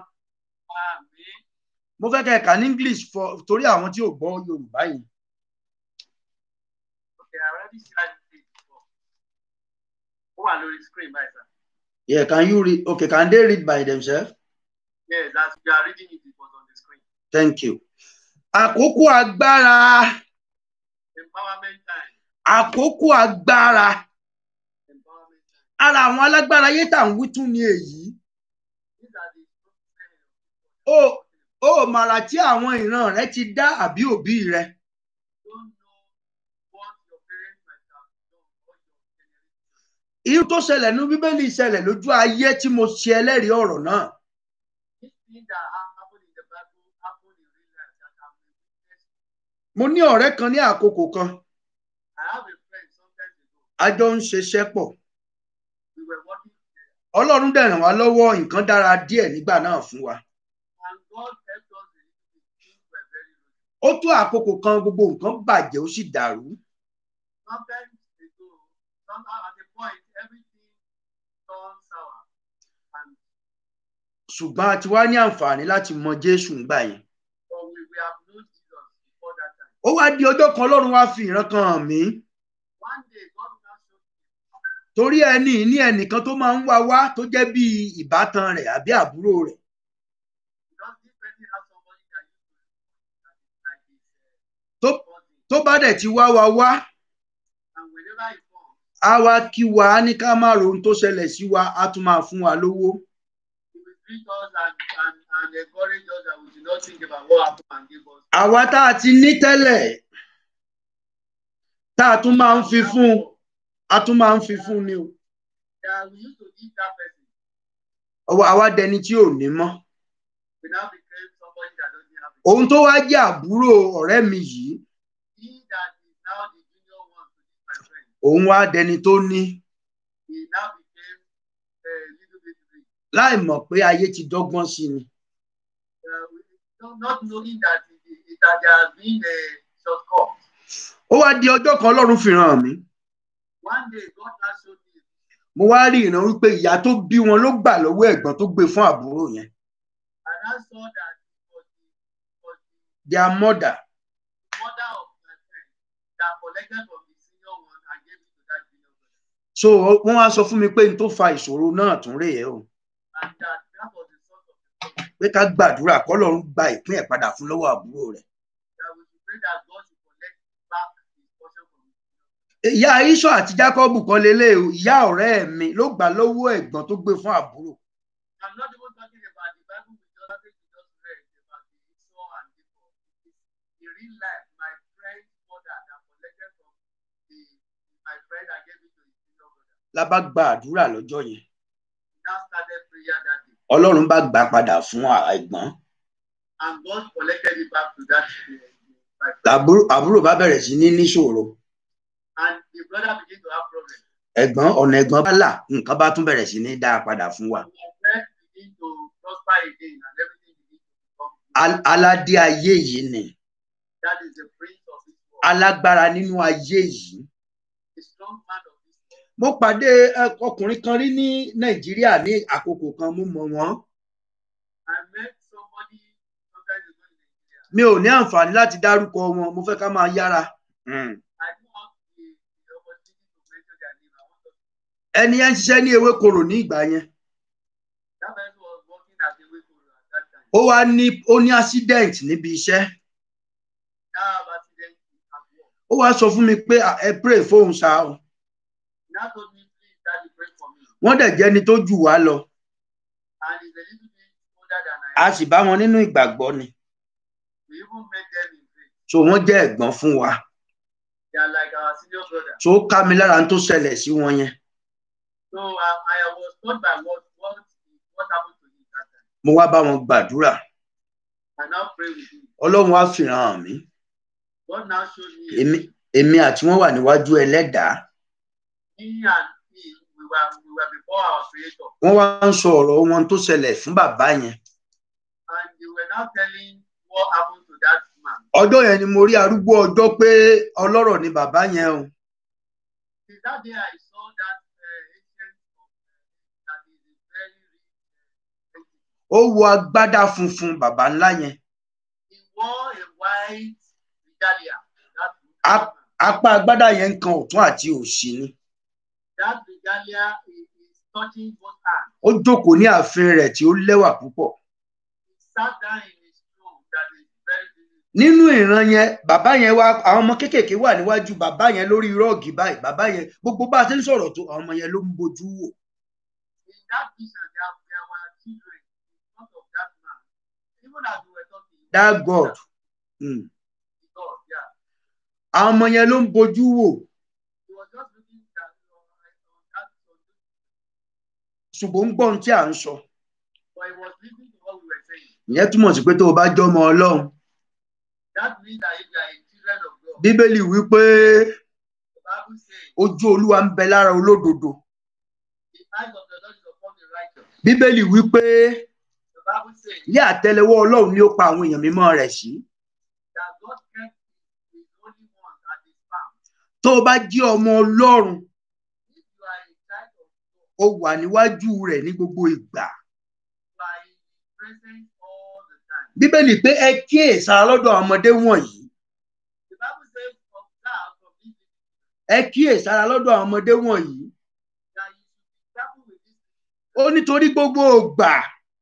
mo fẹ́ kẹ́ ẹ kà ní English for torí àwọn tí ò gbọ́ Yorùbá yìí. Okay, I already said it before. Ó wà wà lórí screen báyìí sir. Yeah, can you read? Okay, can they read by themselves? Yes, as you are reading it, it was on the screen. Thank you. Àkókò agbára. Empowerment time. Àkókò agbára. Empowerment time. Ara àwọn alágbára ayé tà ń wí tún ni èyí. These are the Ó ó màrà tí àwọn ìran rẹ ti dá àbí òbí rẹ. don't know what your parents might have done or your generation. Irú tó ṣẹlẹ̀ ní Bíbélì ṣẹlẹ̀ lójú ayé tí mo ṣe ẹlẹ́rìí ọ̀rọ̀ náà. This thing that ha- happened in the Bible happened in real life that I'm a witness. Mo ní ọ̀rẹ́ kan ní àkókò kan. I have a friend sometimes ago. A jọ ń ṣiṣẹ́ pọ̀. We were working together Ọlọ́run dẹ̀ ràn wá lọ́wọ́ nǹkan dára díẹ̀ nígbà náà fún wa. and God helped us a little bit. Things were very good. Ó tó àkókò kan gbogbo nǹkan bàjẹ́ ó sì dàrú. Sometimes ago, somehow at a point, everything turned sour. And Ṣùgbọ́n a ti wá ní àǹfààní láti mọ Jésù ńgbà yẹn. but we, we have known Jesus before that time. Ó wá di ọjọ́ kan Ọlọ́run wá fi ìran kan hàn mí. One day, God now showed me Torí ẹni ní ẹnìkan tó máa ń wá wá tó jẹ́ bí ìbátan rẹ̀ àbí àbúrò rẹ̀. because this person has somebody that used to that is like his Tó uh, cousin. tó bá dẹ̀ ti wá wa wá, And whenever he comes, á wá kí wa á ní ká má ro ohun tó ṣẹlẹ̀ sí wa, á tún máa fún wa lówó. he will greet us and, and, and encourage us that we should not think about what happened and give us. Àwa tá a ti ní tẹ́lẹ̀, tá a tún máa ń fi fún, a tún máa ń fi fún ni o. That we used to give that person. Ọwọ́ àwa dẹni tí ò ní mọ́. We now became somebody that doesn't have it. Òun tó wá jẹ́ àbúrò ọ̀rẹ́ mi yìí, He that is now the junior one to this my friend, òun wá dẹni tó ní. he now became a little bit rich. láì mọ̀ pé ayé ti dọ́gbọ́n sí ni. Uh, we, not, not knowing that it, it, that there has been a shortcut. ó wá di ọjọ́ kan ọlọ́run fi hàn mí. One day, God now showed me, mo wá rí ìran wípé ìyá tó bí wọn ló gbà lọ́wọ́ ẹ̀gbọ́n tó gbé fún àbúrò yẹn. and I saw that it was the, was the their mother mother of my friend that collected from the senior one and gave it to that junior brother. so wọ́n wá sọ fún mi pé n tó fa ìṣòro náà tún rèé o And that, that was the source of the problem. pé ká gbàdúrà kọ́lọ́run gba ìpín ẹ̀ padà fún lọ́wọ́ àbúrò rẹ̀. That we should pray that God should collect back his portion from his senior ìyá iṣọ àti jacob kan lélẹ̀ o ìyá ọ̀rẹ́ mi ló gbà lọ́wọ́ ẹ̀gbọ́n tó gbé fún àbúrò. I'm not even talking about the Bible we just, we just read about the Esau and Jacob. It is in real life, my friend's mother that collected from the my friend and gave it to his senior brother. la bá gba àdúrà lọ́jọ́ yẹn He now started prayer that day. ọlọ́run bá gbà padà fún ẹ̀gbọ́n And God collected it back to that uh, my friend. àbúrò àbúrò bá bẹ̀rẹ̀ sí ní níṣòro And the brother began to have problems. ẹ̀gbọ́n ọ̀nà ẹ̀gbọ́n bá là nǹkan bá tún bẹ̀rẹ̀ sí ní dá a padà fún wa. And my friend began to prosper again and everything began to become Al- aládé ayé yìí ni that is the prince of this world, alágbára nínú ayé yìí. the strong man of this world. mo pàdé ẹ, ọkùnrin kan rí ní nàìjíríà ní àkókò kan mo mọ̀ wọ́n I met somebody sometimes ago in Nigeria. mi ò ní àǹfààní láti dárúkọ wọn mo fẹ́ ká máa yára. Mm. I don't have the, the opportunity to mention their name. I want to ẹni yẹn ń ṣiṣẹ́ ní ewékorò ní ìgbà yẹn that person was working at the Wekoro at that time. ó wá ní ó ní accident níbi iṣẹ́ Now I have accident at work. ó wá sọ fún mi pé "Ah, ẹ pray fóun ṣá o He now told me, please, daddy, pray for me. wọ́n dẹ̀ jẹ́ ẹni tó jù wá lọ And he's a little bit older than a I am. sì bá wọn nínú ìgbàgbọ́ ni We even met them in faith. so wọ́n jẹ́ ẹ̀gbọ́n fún wa They are like our senior brother. so ó ká mi lára tó ṣẹlẹ̀ sí wọn yẹn So I, I was told by what what what happened to him that time. mo wá bá wọn gbàdúrà I now pray with him. ọlọ́run wá fìràn hàn mí God now showed me a èmi vision. èmi àti wọn wà níwájú ẹlẹ́dàá me and he we were we were before our creator. wọ́n wá ń sọ ọ̀rọ̀ wọn tó ṣẹlẹ̀ fún bàbá yẹn And they were now telling what happened to that man. ọjọ́ yẹn ni mo rí arúgbó ọjọ́ pé ọlọ́rọ̀ ni bàbá yẹn o Since that day I saw that uh, ancient of uh, that is a very rich uh, entity. ó wọ agbádá funfun bàbá ńlá yẹn He wore a white regalia. That Up. apá agbádá yẹn ń kan ọ̀tún àti òsì ni that regalia is, is touching both hands. ó jókòó ní ààfin rẹ̀ tí ó lẹ́wà púpọ̀ He sat down in his throne that is very beautiful. nínú ìran yẹn bàbá yẹn wá àwọn ọmọ kéékèèké wà níwájú bàbá yẹn lórí rọ́ọ̀gì báyìí bàbá yẹn gbogbo bá a ti ń sọ̀rọ̀ tó àwọn ọmọ yẹn ló ń bojú wò In that vision, there, there were children in front of that man. Even as we were talking, that God mm. God, yeah. àwọn ọmọ yẹn ló ń bojú wò He was just looking at on, on that, on this, ṣùgbọ́n ń gbọ́ ohun tí à ń sọ but he was listening to what we were saying. ìyẹn túmọ̀ sí pé tó o bá jọmọ ọlọ́run That means that if you are a children of God, bíbélì wípé the Bible says ojú olúwa ń bẹ lára olódodo the eyes of the Lord is upon the righteous. bíbélì wípé The Bible says ní àtẹ́lẹwọ́ ọlọ́run ni ó pa àwọn èèyàn mímọ́ rẹ̀ sí that God kept his only one at his palm. tó o bá jí ọmọ ọlọ́run If you are a child of God, ó wà níwájú rẹ̀ ní gbogbo ìgbà you are in his presence all the time. bíbélì pé ẹ kíyèsára lọ́dọ̀ àwọn ọmọdé wọ̀nyí The Bible says, observe from this ẹ kíyèsára lọ́dọ̀ àwọn ọmọdé wọ̀nyí that you should be careful with this ó nítorí gbogbo ìgbà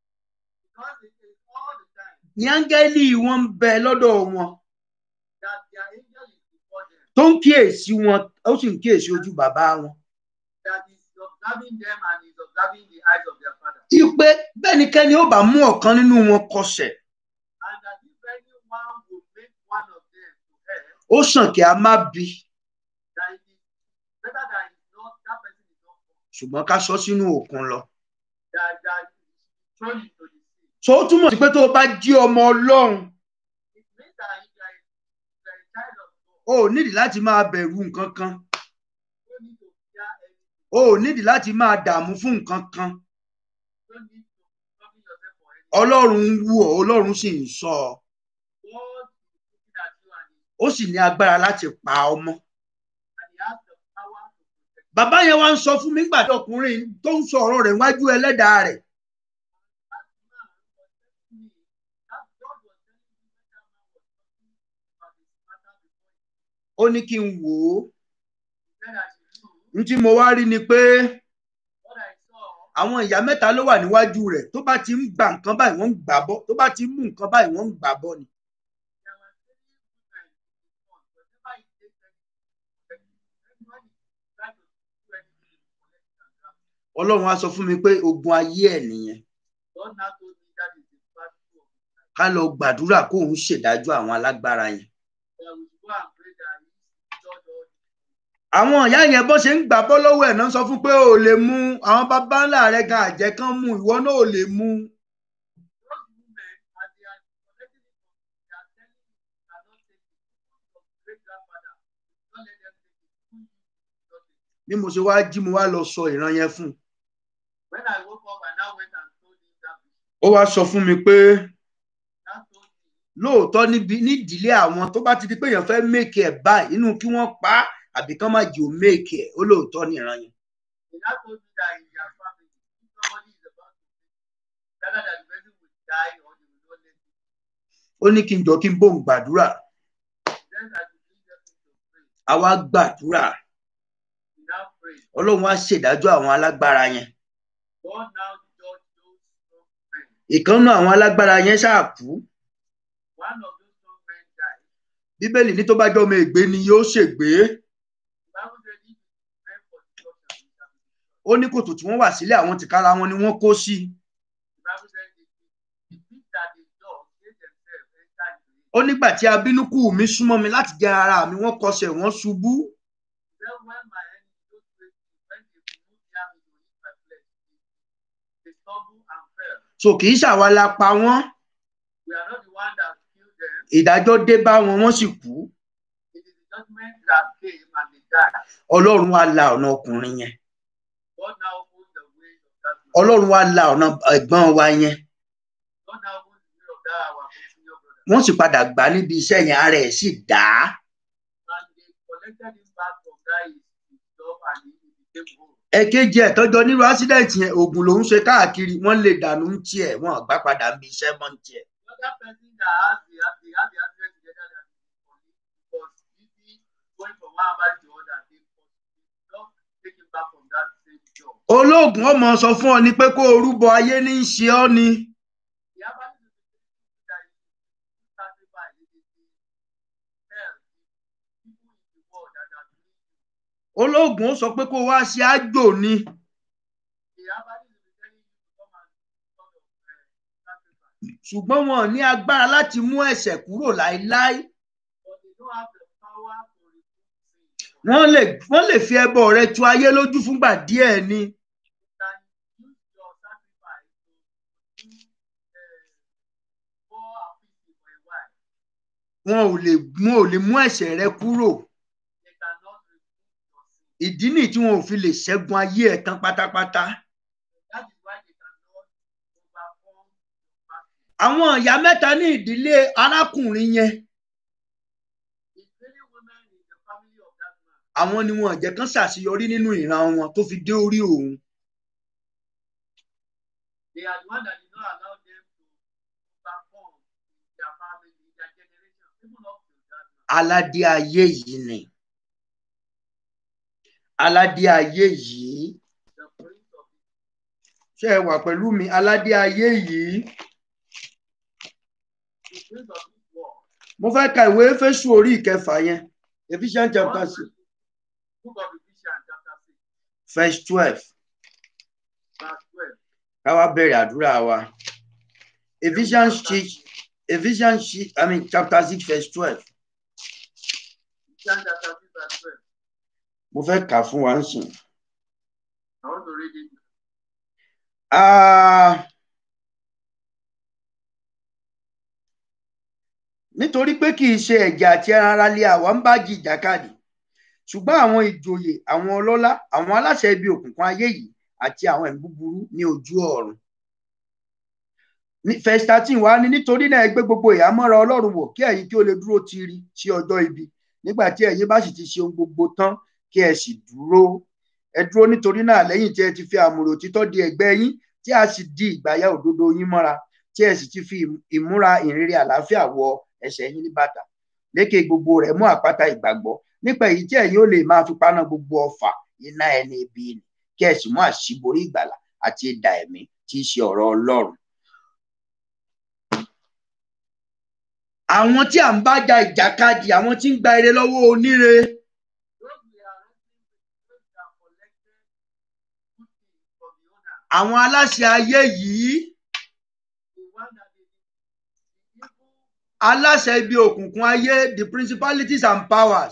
because it is all the time ní áńgẹ́lì wọn ń bẹ lọ́dọ̀ wọn that their angel is before them, tó ń kíyèsí wọn ó sì ń kíyèsí ojú bàbá wọn that is observing them and is observing the eyes of their father. ipe bẹ́nikẹ́ni ó bá mú ọ̀kan nínú wọn kọsẹ̀ And that if anyone will make one of them to err, ó sàn kí a má bí that it is better that it's not that person is not born, ṣùgbọ́n ká sọ sínú òkun lọ that that it is thrown into the sea. so ó túmọ̀ sí pé tó o bá jí ọmọ ọlọ́run It means that if you are a, if you are a child of o God, ò nídìí láti máa bẹ̀rù nǹkan kan you don't need to fear anything. o ò nídìí láti máa dààmú fún nǹkan kan You don't need to be troubling yourself for anything. ọlọ́run ń wù ọ́ ọlọ́run sì ń sọ ọ God is looking at you and, he, ó sì ní agbára láti pa ọmọ and he has the power to protect you. bàbá yẹn wá ń sọ fún mi nígbà tí ọkùnrin tó ń sọ ọ̀rọ̀ rẹ̀ wájú ẹlẹ́dàá rẹ̀ That man was telling me that God was telling me when that man was talking about his matter before he ó ní kí n wò ó said I should do ní tí mo wá rí ni pé what I saw. àwọn ìyá mẹ́ta ló wà níwájú rẹ̀ tó bá ti ń gba nǹkan báyìí wọ́n ń gbà bọ́ tó bá ti ń mú nǹkan báyìí wọ́n ń gbà bọ́ ni There were three women in his front. Whenever he takes anything, anyone is trying to do anything, he collect it and grab it. ọlọ́run á sọ fún mi pé ogun ayé ẹ̀ nìyẹn God now told me that is the battle of his life. ká lọ gbàdúrà kóun ṣèdájọ́ àwọn alágbára yẹn That we should go and pray that he judge all the àwọn ìyá yẹn bó ṣe ń gbà bọ́ lọ́wọ́ ẹ̀ náà sọ fún pé ò lè mú àwọn bàbá ńlá rẹ̀ gan àjẹ́ kan mú ìwọ náà ò lè mú those women as they are collecting it from they are telling you you cannot take it from great grandfather don't let them take it who you don't take it bí mo ṣe wá jí mo wá lọ sọ ìran yẹn fún un when i woke up i now went and told him that vision ó wá sọ fún mi pé now told him lóòótọ́ níbi nídìílé àwọn tó bá ti di pé èèyàn fẹ́ méèkì ẹ̀ báyìí inú kí wọ́n pa á àbí kán má jẹ́ ò méèkì ẹ̀ ó lóòótọ́ ní ìran yẹn he now told me that in their family if somebody is about to take it rather than the person will die or they will not let it ó ní kí n jọ kí n bóun gbàdúrà then i should lead them to pray àwa gbàdúrà we now pray ọlọ́run á ṣèdájọ́ àwọn alágbára yẹn god now judge those strong men ìkànnà àwọn alágbára yẹn ṣáà kú one of those strong men died bíbélì ní tó bá jọ́ ọmọ ègbé ni yóò ṣègbé the bible said if it is meant for destruction it shall be destroyed. ó ní kòtò tí wọ́n wà sílẹ̀ àwọn tìkára wọn ni wọ́n kó sí i The Bible says the, the, the pit that they dug, they themselves enter into it. ó nígbà tí abínúkù mi súnmọ́ mi láti jẹ ara mi wọ́n kọsẹ̀ wọ́n ṣubú Then when my enemy those crazy, when they remove near me to eat my flesh, they, they stumble and fell. so kì í ṣàwa la pa wọ́n We are not the one that killed them. ìdájọ́ dé bá wọn wọ́n sì kú It is the judgment that came and they died. ọlọ́run wá la ọ̀nà ọkùnrin yẹn God now opens the way of that. man. ọlọ́run wá la ọ̀nà ẹ̀gbọ́n wa yẹn God now opens the way of that our senior brother. wọ́n sì padà gbà níbi iṣẹ́ yẹn ara ẹ̀ sì dá And they collected him back from that his, his job and he, he became whole. ẹ̀kejì ẹ̀ tọ́jọ́ nírú accident yẹn oògùn lòún ṣe káàkiri wọ́n lè dànù ń tiẹ̀ wọ́n àgbà padà ń bi iṣẹ́ mọ́ ń tiẹ̀ The other person that has the has the has the accident together that is his colleague was busy going from one marriage to other. They was not taking back from that same job. olóògùn ọmọ sọ fún ọ ni pé kó o rúbọ ayé ní í ṣe ọ ni The herbalist will be telling you that you should sacrifice it is the health, the people in the world that are doing you. olóògùn ó sọ pé kó o wá ṣe àjò ni The herbalist will be telling you to come and sort of uh, sacrifice. ṣùgbọ́n wọn ò ní agbára láti mú ẹ̀ṣẹ̀ kúrò láéláé But they don't have the power to remove sin. wọ́n lè wọ́n lè fi ẹbọ rẹ tu ayé lójú fúngbà díẹ̀ ni You can use your sacrifice to do uh, more appeasement for a while. wọn ò lè wọn ò lè mú ẹ̀ṣẹ̀ rẹ kúrò They cannot remove your sin. ìdí nìyí tí wọn ò fi lè ṣẹ́gun ayé ẹ̀ tán pátápátá That is why they cannot overcome your fasting. àwọn ìyá mẹ́ta ní ìdílé arákùnrin yẹn It's really women in the family of that man. àwọn ni wọn ò jẹ́ kán ṣàṣeyọrí nínú ìran wọn tó fi dé orí òun They are the one that did not allow them to overcome in their family, in their generation, even up to that man. aládé ayé yìí ni aládé ayé yìí The prince of ṣé ẹ wà pẹ̀lú mi aládé ayé yìí the prince of this world. mo fẹ́ ka ìwé Éfésù orí ìkẹfà yẹn Ephesians chapter six Book of Ephesians, chapter 6, verse twelve verse 12. ká wá bẹ̀rẹ̀ àdúrà wa Ephesians six Ephesians six I mean chapter six verse twelve Ephesians chapter 6, verse 12. mo fẹ́ kà fún wa ń sìn. I want to read it. Ah, nítorí pé kì í ṣe ẹ̀jẹ̀ àti ẹran ara lé àwa ń bá jí ìjàkadì ṣùgbọ́n àwọn ìjòyè àwọn ọlọ́lá àwọn aláṣẹ ibi òkùnkùn ayé yìí àti àwọn ẹ̀mí búburú ní ojú ọ̀run. Ní- verse thirteen wá ní nítorí náà ẹ gbé gbogbo ìhámọ́ra ọlọ́run wọ̀ kí ẹ̀yin kí ó lè dúró tiri sí ọjọ́ ibi nígbà tí ẹ̀yin bá sì ti ṣe ohun gbogbo tán kí ẹ sì dúró ẹ dúró nítorí náà lẹ́yìn tí ẹ ti fi àmùrè òtítọ́ di ẹ̀gbẹ́ yín tí a sì di ìgbàyà òdodo yín mọ́ra tí ẹ sì ti fi ìmúra ìrere àlàáfíà wọ ẹsẹ̀ yín ní bàtà lékè gbogbo rẹ̀ mú àpáta ìgbàgbọ́ nípa èyí tí ẹ̀yin ó lè máa fi paná gbogbo ọfà iná ẹni ibi nì kí ẹ sì mú àṣíborí ìgbàlà àti idà ẹ̀mí tí í ṣe ọ̀rọ̀ Ọlọ́run. àwọn tí à ń bá ja ìjàkadì àwọn tí ń gba ire lọ́wọ́ oníre Those we are wrestling with, those that collected good things from the owner, àwọn aláṣẹ ayé yìí the one that is the evil aláṣẹ ibi òkùnkùn ayé the principalities and powers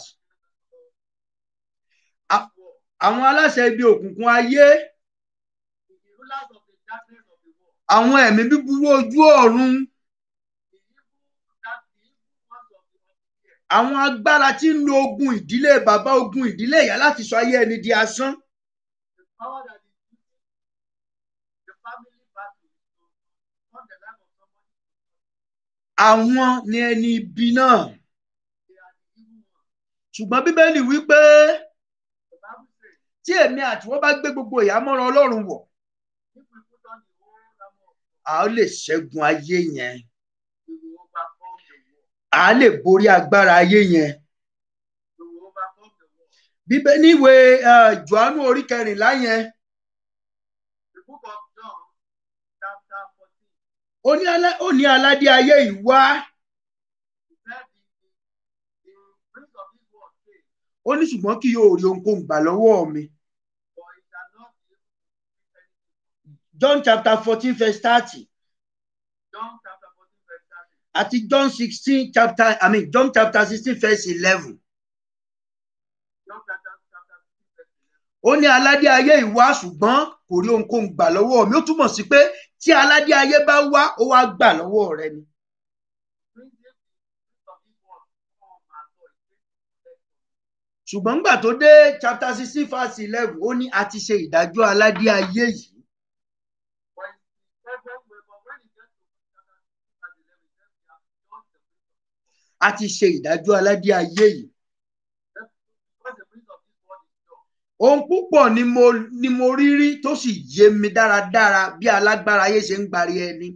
of this world, àwọn aláṣẹ ibi òkùnkùn ayé the rulers of the darkness of the world, àwọn ẹ̀mí búburú ojú ọ̀run the evil that the evil ones of the unseen, àwọn agbára tí ń lo ogun ìdílé bàbá ogun ìdílé ìyá láti sọ ayé ẹni di asán the power that is using the family battle to turn the life of somebody. àwọn ni ẹni ibi náà They are the evil ones. ṣùgbọ́n bíbélì wípé The Bible says, tí èmi àti wọ́n bá gbé gbogbo ìhámọ́ra ọlọ́run wọ̀ if we put on the whole armor of God, a ó lè ṣẹ́gun ayé yẹn we will overcome the world. a á lè borí agbára ayé yẹn We will overcome the world. bíbélì níwèé eh, Jòhánù orí kẹrìnlá yẹn The book of John, chapter 14, ó ní alá- ó ní aládé ayé yìí wá it said the, the, the prince of this world says, ó ní ṣùgbọ́n kì yóò rí ohunkóhun gbà lọ́wọ́ mi for it shall not be able to do anything. John chapter fourteen verse thirty John chapter 14, verse 30. àti John sixteen chapter I mean John chapter sixteen verse eleven John chapter, chapter 15, verse 11. ó ní aládé ayé yìí wá ṣùgbọ́n kò rí ohunkóhun gbà lọ́wọ́ mi ó túmọ̀ sí pé tí aládé ayé bá wá ó wá gbà lọ́wọ́ rẹ ni Bring this the prince of this world come and so it says to collect from you. ṣùgbọ́n nígbà tó dé chapter sixteen verse eleven ó ní a ti ṣe ìdájọ́ aládé ayé yìí When he said when we but when he gets to chapter 15, verse 11, he says we have judged the prince of this world. a ti ṣe ìdájọ́ aládé ayé yìí That's Because the prince of this world is judged. ohun púpọ̀ ni mo ni mo rí rí tó sì yé mi dáradára bí alágbára ayé ṣe ń gbari ẹni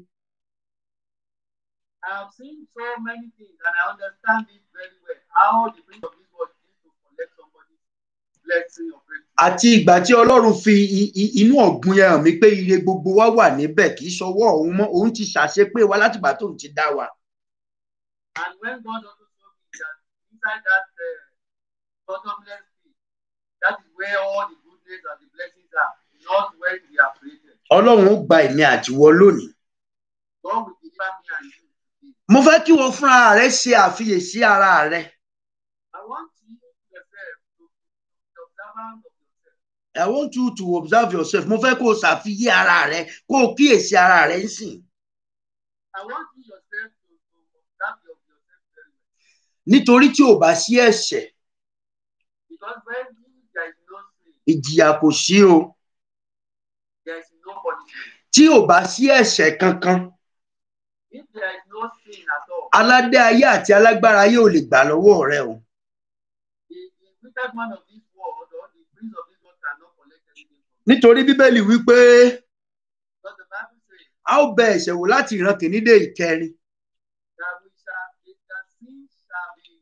I have seen so many things and I understand it very well. How the prince of this world is to collect somebody's blessing or breakthrough. àti ìgbà tí ọlọ́run fi i- i- inú ọ̀gbun yẹn hàn mí pé ire gbogbo wa wà níbẹ̀ kì í ṣọwọ́ òun mọ́ òun ti ṣàṣepé wa látìgbà tóun ti dá wa. And when God also told me that inside that uh, bottomless pit, that is where all the goodness and the blessings are, not where we are created. ọlọ́run ó gba èmi àtiwọ́ lónìí. God will deliver me and you today. mo fẹ́ kí wọ́n fúnra rẹ ṣe àfiyèsí ara rẹ. I want you yourself to be observant of yourself. I want you to observe yourself. Mo fẹ́ kó o ṣàfiyé ara rẹ kó o kíyèsí ara rẹ ń sìn. I want you yourself to, to observe your, yourself very well. Nítorí tí ò bá sí ẹ̀ṣẹ̀, Because when there is no sin, ìjìyà kò sí o. there is no punishment. Tí ò bá sí ẹ̀ṣẹ̀ kankan, If there is no sin at all, aládé ayé àti alágbára ayé ò lè gbà lọ́wọ́ rẹ o. the, the wicked man of this world or the prince of this world cannot collect anything from you. Nítorí Bíbélì wípé Because the Bible says a ó bẹ ẹ̀ṣẹ̀ wò láti ìran kìíní dé ìkẹrin. that we shall, that sin shall be,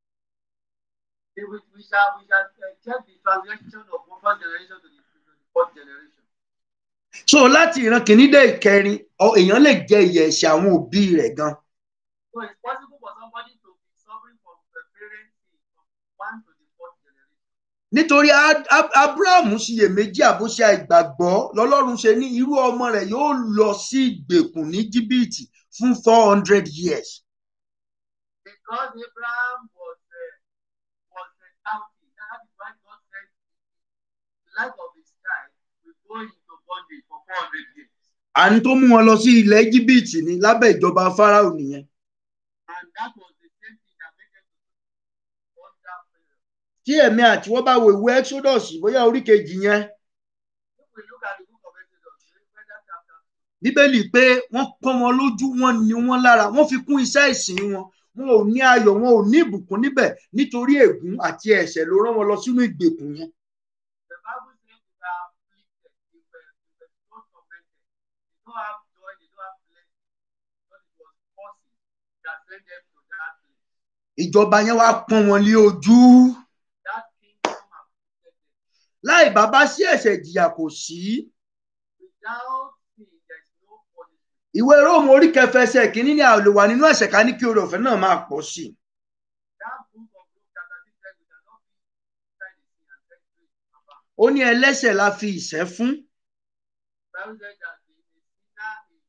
we, we we shall, we shall uh, check the transaction of one first generation to the, to the fourth generation. So láti ìran kìíní dé ìkẹrin, ọ- èèyàn lè jẹ ìyà ẹ̀ṣẹ̀ àwọn òbí rẹ̀ gan. So it's possible for somebody to be suffering from the parent sin from one to the fourth generation. Nítorí Á- Á- Ábúráhámù ṣiyèméjì àbóṣe àìgbàgbọ́ lọ́lọ́run ṣe ní irú ọmọ rẹ̀ yóò lọ sí ìgbèkùn ní Íjíbítì fún four hundred years. Because Abraham was uh, was uh, doubting, that is why God said the life of his child will go into bondage for 400 years. àní tó mú wọn lọ sí ilẹ̀ Íjíbítì ní lábẹ́ ìjọba Fáráò nìyẹn. And that was the same thing that made them to under Pharaoh. tí èmi àti wọ́n bá wo ìwé Exodus bóyá orí kejì yẹn If we look at the book of Exodus, whether chapter Bíbélì pé wọ́n pọ́n wọn lójú wọn ní wọn lára wọ́n fi kún iṣẹ́ ìsìn wọn wọn ò ní ayọ̀ wọn ò ní ìbùkún níbẹ̀ nítorí ègún àti ẹ̀ṣẹ̀ ló rán wọn lọ sínú ìgbèkùn yẹn. the Bible says they are afflicted, they were, they were so tormented. They don't have joy, they don't have blessing. Because it was forces that sent them to that place. ìjọba yẹn wá pọ́n wọn lé ojú That kingdom afflicted them. láì bàbá sí ẹ̀ṣẹ̀ ìjìyà kò sí. Without sin, there is no punishment. ìwé Róòmù orí kẹfà ẹsẹ̀ kìíní ni a ò lè wà nínú ẹ̀ṣẹ̀ ká ní kí oore ọ̀fẹ́ náà máa pọ̀ sí i. That book of Luke chapter 6 says we cannot be inside the sin and set free from abound. ó ní ẹlẹ́ṣẹ̀ la fi ìṣẹ́ fún Bible says that the, the sinner is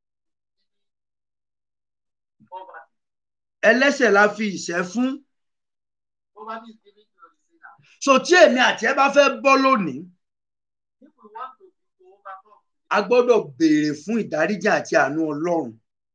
given poverty. ẹlẹ́ṣẹ̀ la fi ìṣẹ́ fún. Poverty is given to the sinner. so tí èmi àti ẹ bá fẹ́ bọ́ lónìí If we want to, to overcome, a gbọ́dọ̀ béèrè fún ìdáríjì àti àánú Ọlọ́run.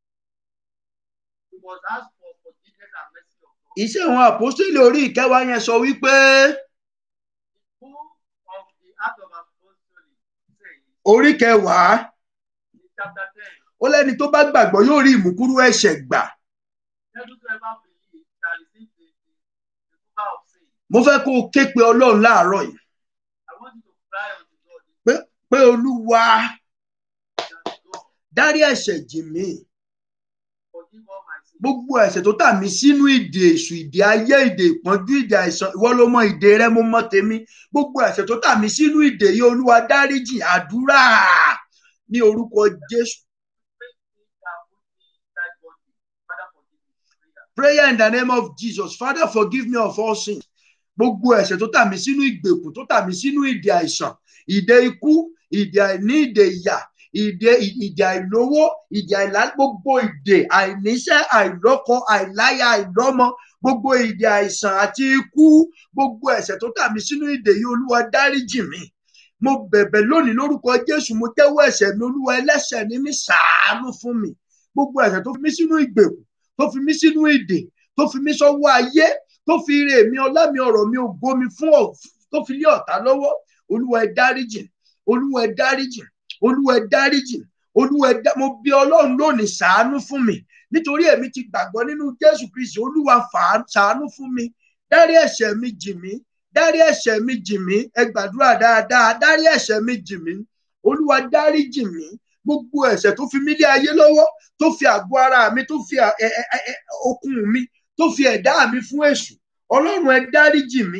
we must ask for forgiveness and mercy of God. iṣẹ́ àwọn àpòstélì orí ìkẹwàá yẹn sọ wípé The book of the Act of Apostolic says orí kẹwàá in chapter 10, ó lẹ́ni tó bá gbàgbọ́ yóò rí ìmúkúrú ẹ̀ṣẹ̀ gbà. let whosoever believe shall receive the, the, the cover of sin. mo fẹ́ kó o ké pe Ọlọ́run láàárọ̀ yìí I want you to cry unto God. pé Olúwa that God dárí ẹ̀ṣẹ̀ jì mí forgive all my sins. gbogbo ẹ̀ṣẹ̀ tó tà mí sínú ìdè èṣù ìdè ayé ìdè ìpọ́njú ìdè àìsàn ìwọ ló mọ ìdè rẹ mo mọ tèmi gbogbo ẹ̀ṣẹ̀ tó tà mí sínú ìdè yìí Olúwa dáríjì àdúrà ní orúkọ Jésù Things that put me inside bondage. Father, forgive me. Prayer. prayer in the name of Jesus Father forgive me of all sins gbogbo ẹ̀ṣẹ̀ tó tà mí sínú ìgbèkùn tó tà mí sínú ìdè àìsàn ìdè ikú ìdè àìní ìdè ìyà ìdè ìdè àìlówó ìdè àìlá gbogbo ìdè àìníṣẹ́ àìlọ́kọ àìláya àìlọ́mọ gbogbo ìdè àìsàn àti ikú gbogbo ẹ̀ṣẹ̀ tó tà mí sínú ìdè yìí Olúwa dáríjì mi mo bẹ̀bẹ̀ lónìí lórúkọ Jésù mo jẹ́wọ́ ẹ̀ṣẹ̀ mi Olúwa ẹlẹ́ṣẹ̀ ni mí ṣàánú fún mi gbogbo ẹ̀ṣẹ̀ tó fi mí sínú ìgbèkùn tó fi mí sínú ìdè tó fi mí sọ́wọ́ ayé tó fi ire mi ọlá mi ọ̀rọ̀ mi ògo mi fún ọ tó fi lé ọ̀tá lọ́wọ́ olúwa ẹ dáríjì olúwa ẹ dáríjì olúwa ẹ dáríjì olúwa ẹ dá mo bí ọlọ́run lónìí ṣàánú fún mi nítorí èmi ti gbàgbọ́ nínú jésù kristi olúwa fà- ṣàánú fún mi dárí ẹ̀ṣẹ̀ mi jì mí dárí ẹ̀ṣẹ̀ mi jì mí ẹ gbàdúrà dáadáa dárí ẹ̀ṣẹ̀ mi jì mí olúwa dáríjì mí gbogbo ẹ̀ṣẹ̀ tó fi mí lé ayé lọ́wọ́ tó fi àgọ́ ara mi tó fi à- ẹ- ẹ- ẹ- okun mi tó fi ẹ̀dá mi fún èṣù ọlọ́run ẹ dáríjì mi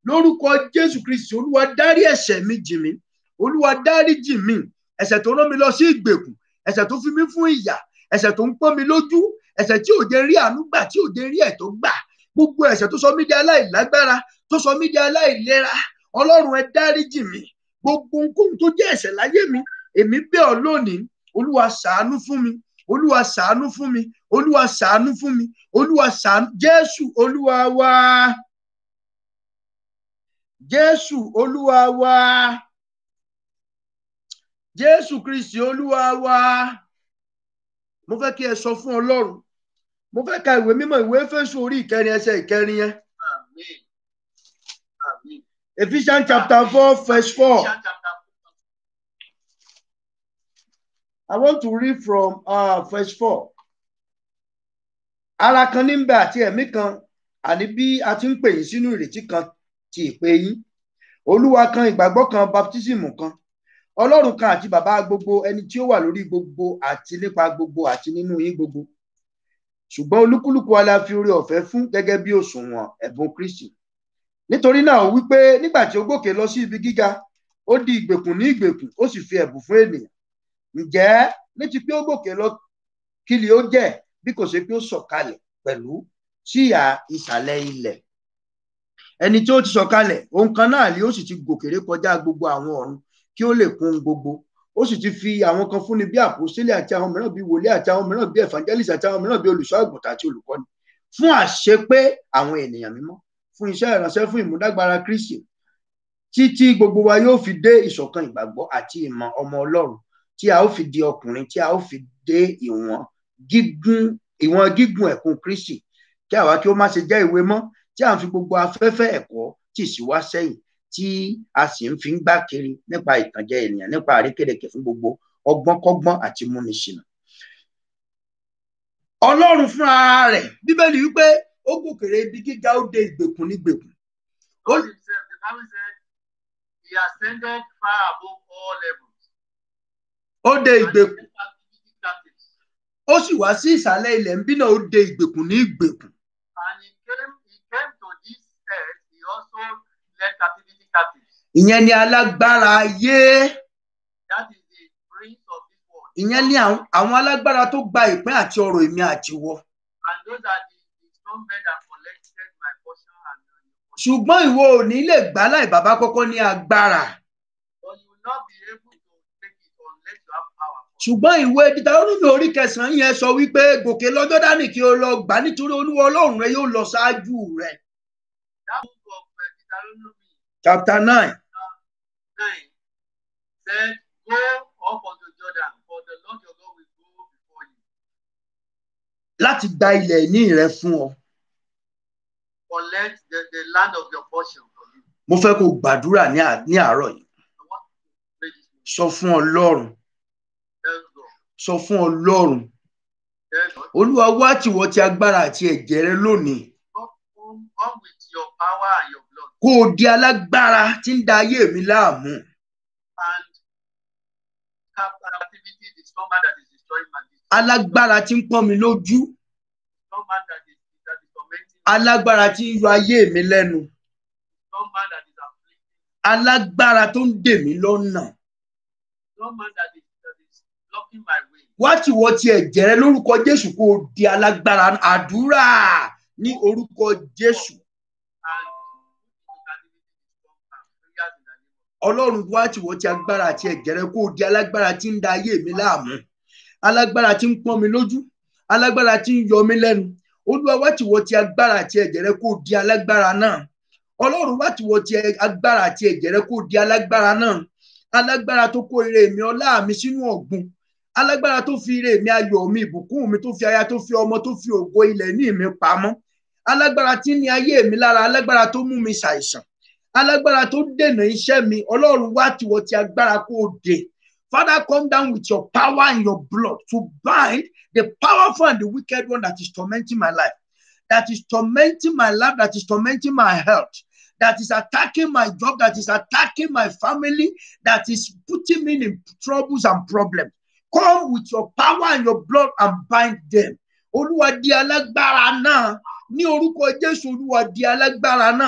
lórúkọ jésù kristi olúwa dárí ẹ̀ṣẹ̀ mi jì mí olúwa dárí jì mí ẹ̀ṣẹ̀ tó rán mi lọ sí ìgbèkùn ẹ̀ṣẹ̀ tó fi mí fún ìyà ẹ̀ṣẹ̀ tó ń pọ́n mi lójú ẹ̀ṣẹ̀ tí ò jẹ́ rí àánú gbà tí ò jẹ́ rí ẹ̀tọ́ gbà gbogbo ẹ̀ṣẹ̀ tó sọ mí di aláìlágbára tó sọ mí di aláìlera ọlọ́run ẹ dáríjì mí gbogbo ohunkóhun tó jẹ́ ẹ̀ṣẹ̀ láyé mi èmi bẹ̀ ọ́ lónìí olúwa ṣàánú fún mi olúwa ṣàánú fún mi olúwa ṣàánú fún mi olúwa ṣàánú jésù olúwa wa jésù olúwa wa jésù kristi olúwa wa mo fẹ́ kí ẹ sọ fún ọlọ́run mo fẹ́ ka ìwé mímọ́ ìwé Éfésù orí ìkẹrin ẹsẹ̀ ìkẹrin yẹn Amen. Amen. Ephesians chapter four verse four Ephesians chapter I want to read from uh, verse four ara kan ní bẹ àti ẹ̀mí kan àní bí a ti ń pè yín sínú ìrètí kan ti ìpè yín olúwa kan ìgbàgbọ́ kan baptism kan ọlọ́run kan àti bàbá gbogbo ẹni tí ó wà lórí gbogbo àti nípa gbogbo àti nínú yín gbogbo ṣùgbọ́n olúkúlùkù wa la fi oore ọ̀fẹ́ fún gẹ́gẹ́ bí òṣùwọ̀n ẹ̀bùn kristi nítorí náà ó wí pé nígbà tí ó gòkè lọ sí ibi gíga ó di ìgbèkùn ní ìgbèkùn ó sì fi ẹ̀bùn fún ènìyàn ǹjẹ́ ní ti pé ó gòkè lọ kí ni ó jẹ́ bí kò ṣe pé ó sọ̀kalẹ̀ pẹ̀lú sí ìhà ìsàlẹ̀ ilẹ̀ ẹni tí ó ti sọ̀kalẹ̀ ohun kan náà ni ó sì ti gòkèrè kọjá gbogbo àwọn ọ̀run kí ó lè kún gbogbo ó sì ti fi àwọn kan fúnni bí àpòstélẹ̀ àti àwọn mìíràn bí wòlíì àti àwọn mìíràn bí evangelist àti àwọn mìíràn bí olùṣọ́ àgùntàn àti olùkọ́ni fún àṣepé àwọn ènìyàn mímọ́ fún iṣẹ́ ìránṣẹ́ fún ìmúdágbára Kristi títí gbogbo wa yóò fi dé ìṣọ̀kan ìgbàgbọ́ àti ìmọ̀ ọmọ Ọlọ́run tí a ó fi di ọkùnrin tí a ó fi dé ìwọ̀n gígùn ìwọ̀n gígùn ẹ̀kún Kristi kí àwa kí ó má ṣe jẹ́ ìwé mọ́ tí à ń fi gbogbo afẹ́fẹ́ ẹ̀kọ́ tì sí wá sẹ́yìn tí a sì ń fi ń gbá kiri nípa ìtànjẹ ènìyàn nípa àrékèrèkè fún gbogbo ọgbọ́nkọ́gbọ́n àti múniṣìnà. Ọlọ́run fún ara rẹ̀ bíbélì wípé ó gòkèrè ibi gíga ó dé ìgbèkùn nígbèkùn. God himself, the Bible said, he ascended far above all levels. ó dé And he ìgbèkùn set captivity captives. ó sì wá sí ìsàlẹ̀ ilẹ̀ ń bí náà ó dé ìgbèkùn ní ìgbèkùn. And he came, he came to this earth, he also led captivity captives. ìyẹn ni alágbára ayé That is the prince of this world. ìyẹn ni àwọn àwọn alágbára tó gba ìpín àti ọrọ̀ èmi àtiwọ. And those are the, the strong men that collected my portion and uh, your portion. ṣùgbọ́n ìwọ ò ní lè gbà láì bàbá kọ́kọ́ ní agbára. But you will not be able to take it unless you have power. ṣùgbọ́n ìwé dídárónúmi orí kẹsàn-án yẹn sọ wípé gòkè lọ́jọ́ dání kí o lọ gbà nítorí olúwa ọlọ́run rẹ yóò lọ ṣáájú rẹ. That book of uh, Deuteronomy chapter nine 9 said, Go up unto Jordan, for the Lord your God will go before you. láti gba ilẹ̀ ìní rẹ fún ọ. Collect the, the land of your portion for you. mo fẹ́ kó o gbàdúrà ní à- ní àárọ̀ yìí. I want to pray this morning. sọ fún ọlọ́run Tell God. sọ fún ọlọ́run Tell God. olúwa wá tìwọ́ ti agbára àti ẹ̀jẹ̀ rẹ lónìí Come, come, come with your power and your blood. kó o di alágbára tí ń da ayé mi láàmú. And cap- captivity, the strong man that is destroying my business. alágbára tí ń pọ́n mi lójú Strong man that is, that is tormenting me. alágbára tí ń yọ ayé mi lẹ́nu Strong man that is afflicting. alágbára tó ń dè mí lọ́nà. Strong man that is, that is blocking my way. wá tìwọ́ ti ẹ̀jẹ̀ rẹ lórúkọ jésù kó o di alágbára àdúrà ní orúkọ jésù And put into captivity the strong man. Prayers in the name of ọlọ́run wá tìwọ́ ti agbára àti ẹ̀jẹ̀ rẹ kó o di alágbára tí ń da ayé mi láàmú alágbára tí ń pọ́n mi lójú alágbára tí ń yọ mí lẹ́nu olúwa wá tìwọ́ ti agbára àti ẹ̀jẹ̀ rẹ kó o di alágbára náà ọlọ́run wá tìwọ́ ti agbára àti ẹ̀jẹ̀ rẹ kó o di alágbára náà alágbára tó kó ire mi ọlá mi sínú ọ̀gbun alágbára tó fi ire mi ayọ̀ mi ìbùkún mi tó fi aya tó fi ọmọ tó fi ògo ilẹ̀ ní mi pamọ́ alágbára tí ní ayé mi lára alágbára tó mú mi ṣàìsàn alágbára tó dènà iṣẹ́ mi ọlọ́run wá tìwọ́ ti agbára kó o dè Father, come down with your power and your blood to bind the powerful and the wicked one that is tormenting my life, that is tormenting my life, that is tormenting my health, that is attacking my job, that is attacking my family, that is putting me in troubles and problems. Come with your power and your blood and bind them. Olúwa di alágbára náà ní orúkọ Jésù Olúwa di alágbára náà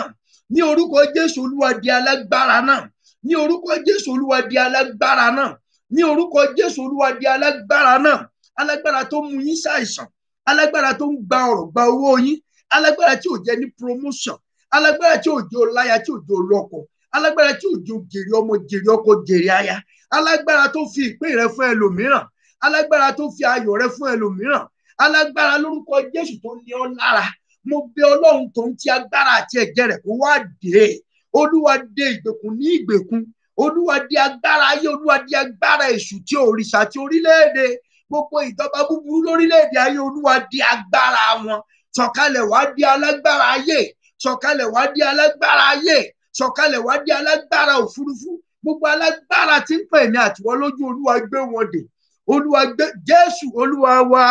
ní orúkọ jésù olúwa di alágbára náà ní orúkọ jésù olúwa di alágbára náà ní orúkọ jésù olúwa di alágbára náà alágbára tó mú yín ṣàìsàn alágbára tó ń gba ọrọ̀ gba owó yín alágbára tí ò jẹ ní promotion alágbára tí ò jẹ ọláya tí ò jẹ ọlọ́kọ alágbára tí ò jẹ jèrè ọmọ jèrè ọkọ jèrè aya alágbára tó fi ìpín rẹ fún ẹlòmíràn alágbára tó fi ayọ̀ rẹ fún ẹlòmíràn alágbára lórúkọ jésù tó ní ọ lára mo bẹ ọlọ́run tó ń ti agbára àti ẹ̀jẹ̀ rẹ̀ kó wá dé olúwa dé ìgbèkùn ní ìgbèkùn olúwa dé agbára ayé olúwa dé agbára èṣù tí òrìṣà tí orílẹ̀-èdè gbogbo ìjọba búburú lórílẹ̀-èdè ayé olúwa dé agbára wọn sọ̀kalẹ̀ wá dé alágbára ayé sọ̀kalẹ̀ wá dé alágbára ayé sọ̀kalẹ̀ wá dé alágbára òfurufú gbogbo alágbára tí ń pè ní àtiwọ́ lójú olúwa gbé wọn dè olúwa gbé jésù olúwa wá.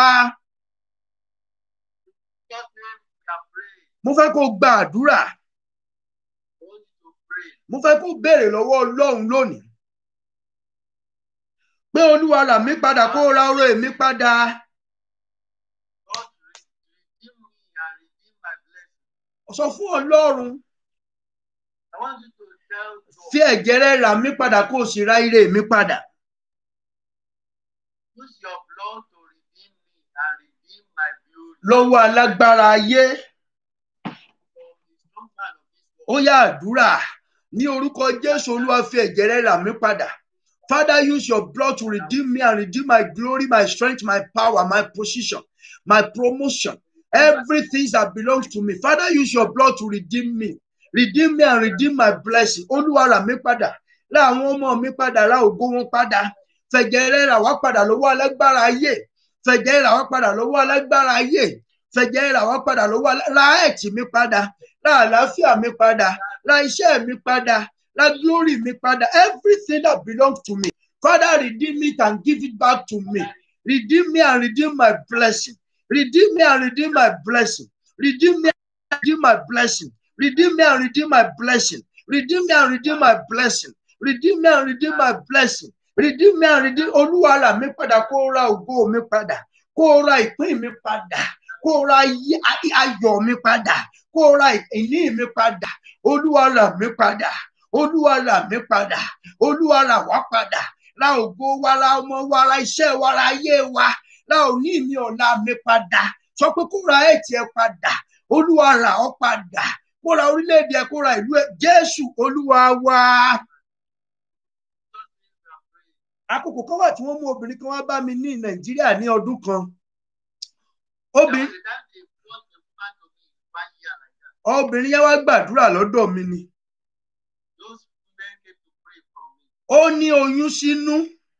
Jesus name we are praying. mo fẹ́ kó gba àdúrà I want you to pray. mo fẹ́ kó béèrè lọ́wọ́ ọlọ́run lónìí pé olúwa rà mí padà kó ra ọrọ̀ èmi padà God redeem me and redeem my blessing. sọ fún ọlọ́run I want you to tell God, fi ẹ̀jẹ̀ rẹ rà mí padà kó o sì ra ire mi padà use your blood to redeem me and redeem my beauty lọ́wọ́ alágbára ayé from the strong man of this ó world. yá àdúrà ní orúkọ jésù olúwa fi ẹ̀jẹ̀ rẹ rà mí padà father use your blood to redeem me and redeem my glory my strength my power my position my promotion everything that belongs to me father use your blood to redeem me redeem me and redeem my blessing olúwa rà mí padà rà àwọn ọmọ mi padà rà ògo wọn padà fẹ̀jẹ̀ rẹ rà wá padà lọ́wọ́ alágbára ayé fẹ̀jẹ̀ rà wá padà lọ́wọ́ alágbára ayé fẹ̀jẹ̀ rà wá padà lọ́wọ́ alá- ra ẹ̀tì mi padà ra àlàáfíà mi padà ra iṣẹ́ mi padà ra glory mi padà everything that belongs to me father redeem it and give it back to me redeem me and redeem my blessing redeem me and redeem my blessing redeem me and redeem my blessing redeem me and redeem my blessing redeem me and redeem my blessing redeem me and redeem my blessing redeem me and redeem olúwa rà mí padà kó ra ògo mi padà kó ra ìpín mi padà kó ra ayé- ay- ayọ̀ mi padà kó ra ìní mi padà olúwa rà mí padà olúwa rà mí padà olúwa rà wá padà ra ògo wa ra ọmọ wa ra iṣẹ́ wa ra ayé wa ra òní mi ọ̀la mi padà sọ pé kó ra ẹ̀tì ẹ padà olúwa rà ọ́ padà kó ra orílẹ̀-èdè ẹ kó ra ìlú ẹ jésù olúwa wa. Jesus name we are praying. àkókò kan wà tí wọ́n mú obìnrin kan wá bá mi ní nàìjíríà ní ọdún kan There obìnrin was a time they brought a woman to me one year like that. obìnrin yẹn wá gbàdúrà lọ́dọ̀ mi ni Those women came to pray for me. ó ní oyún sínú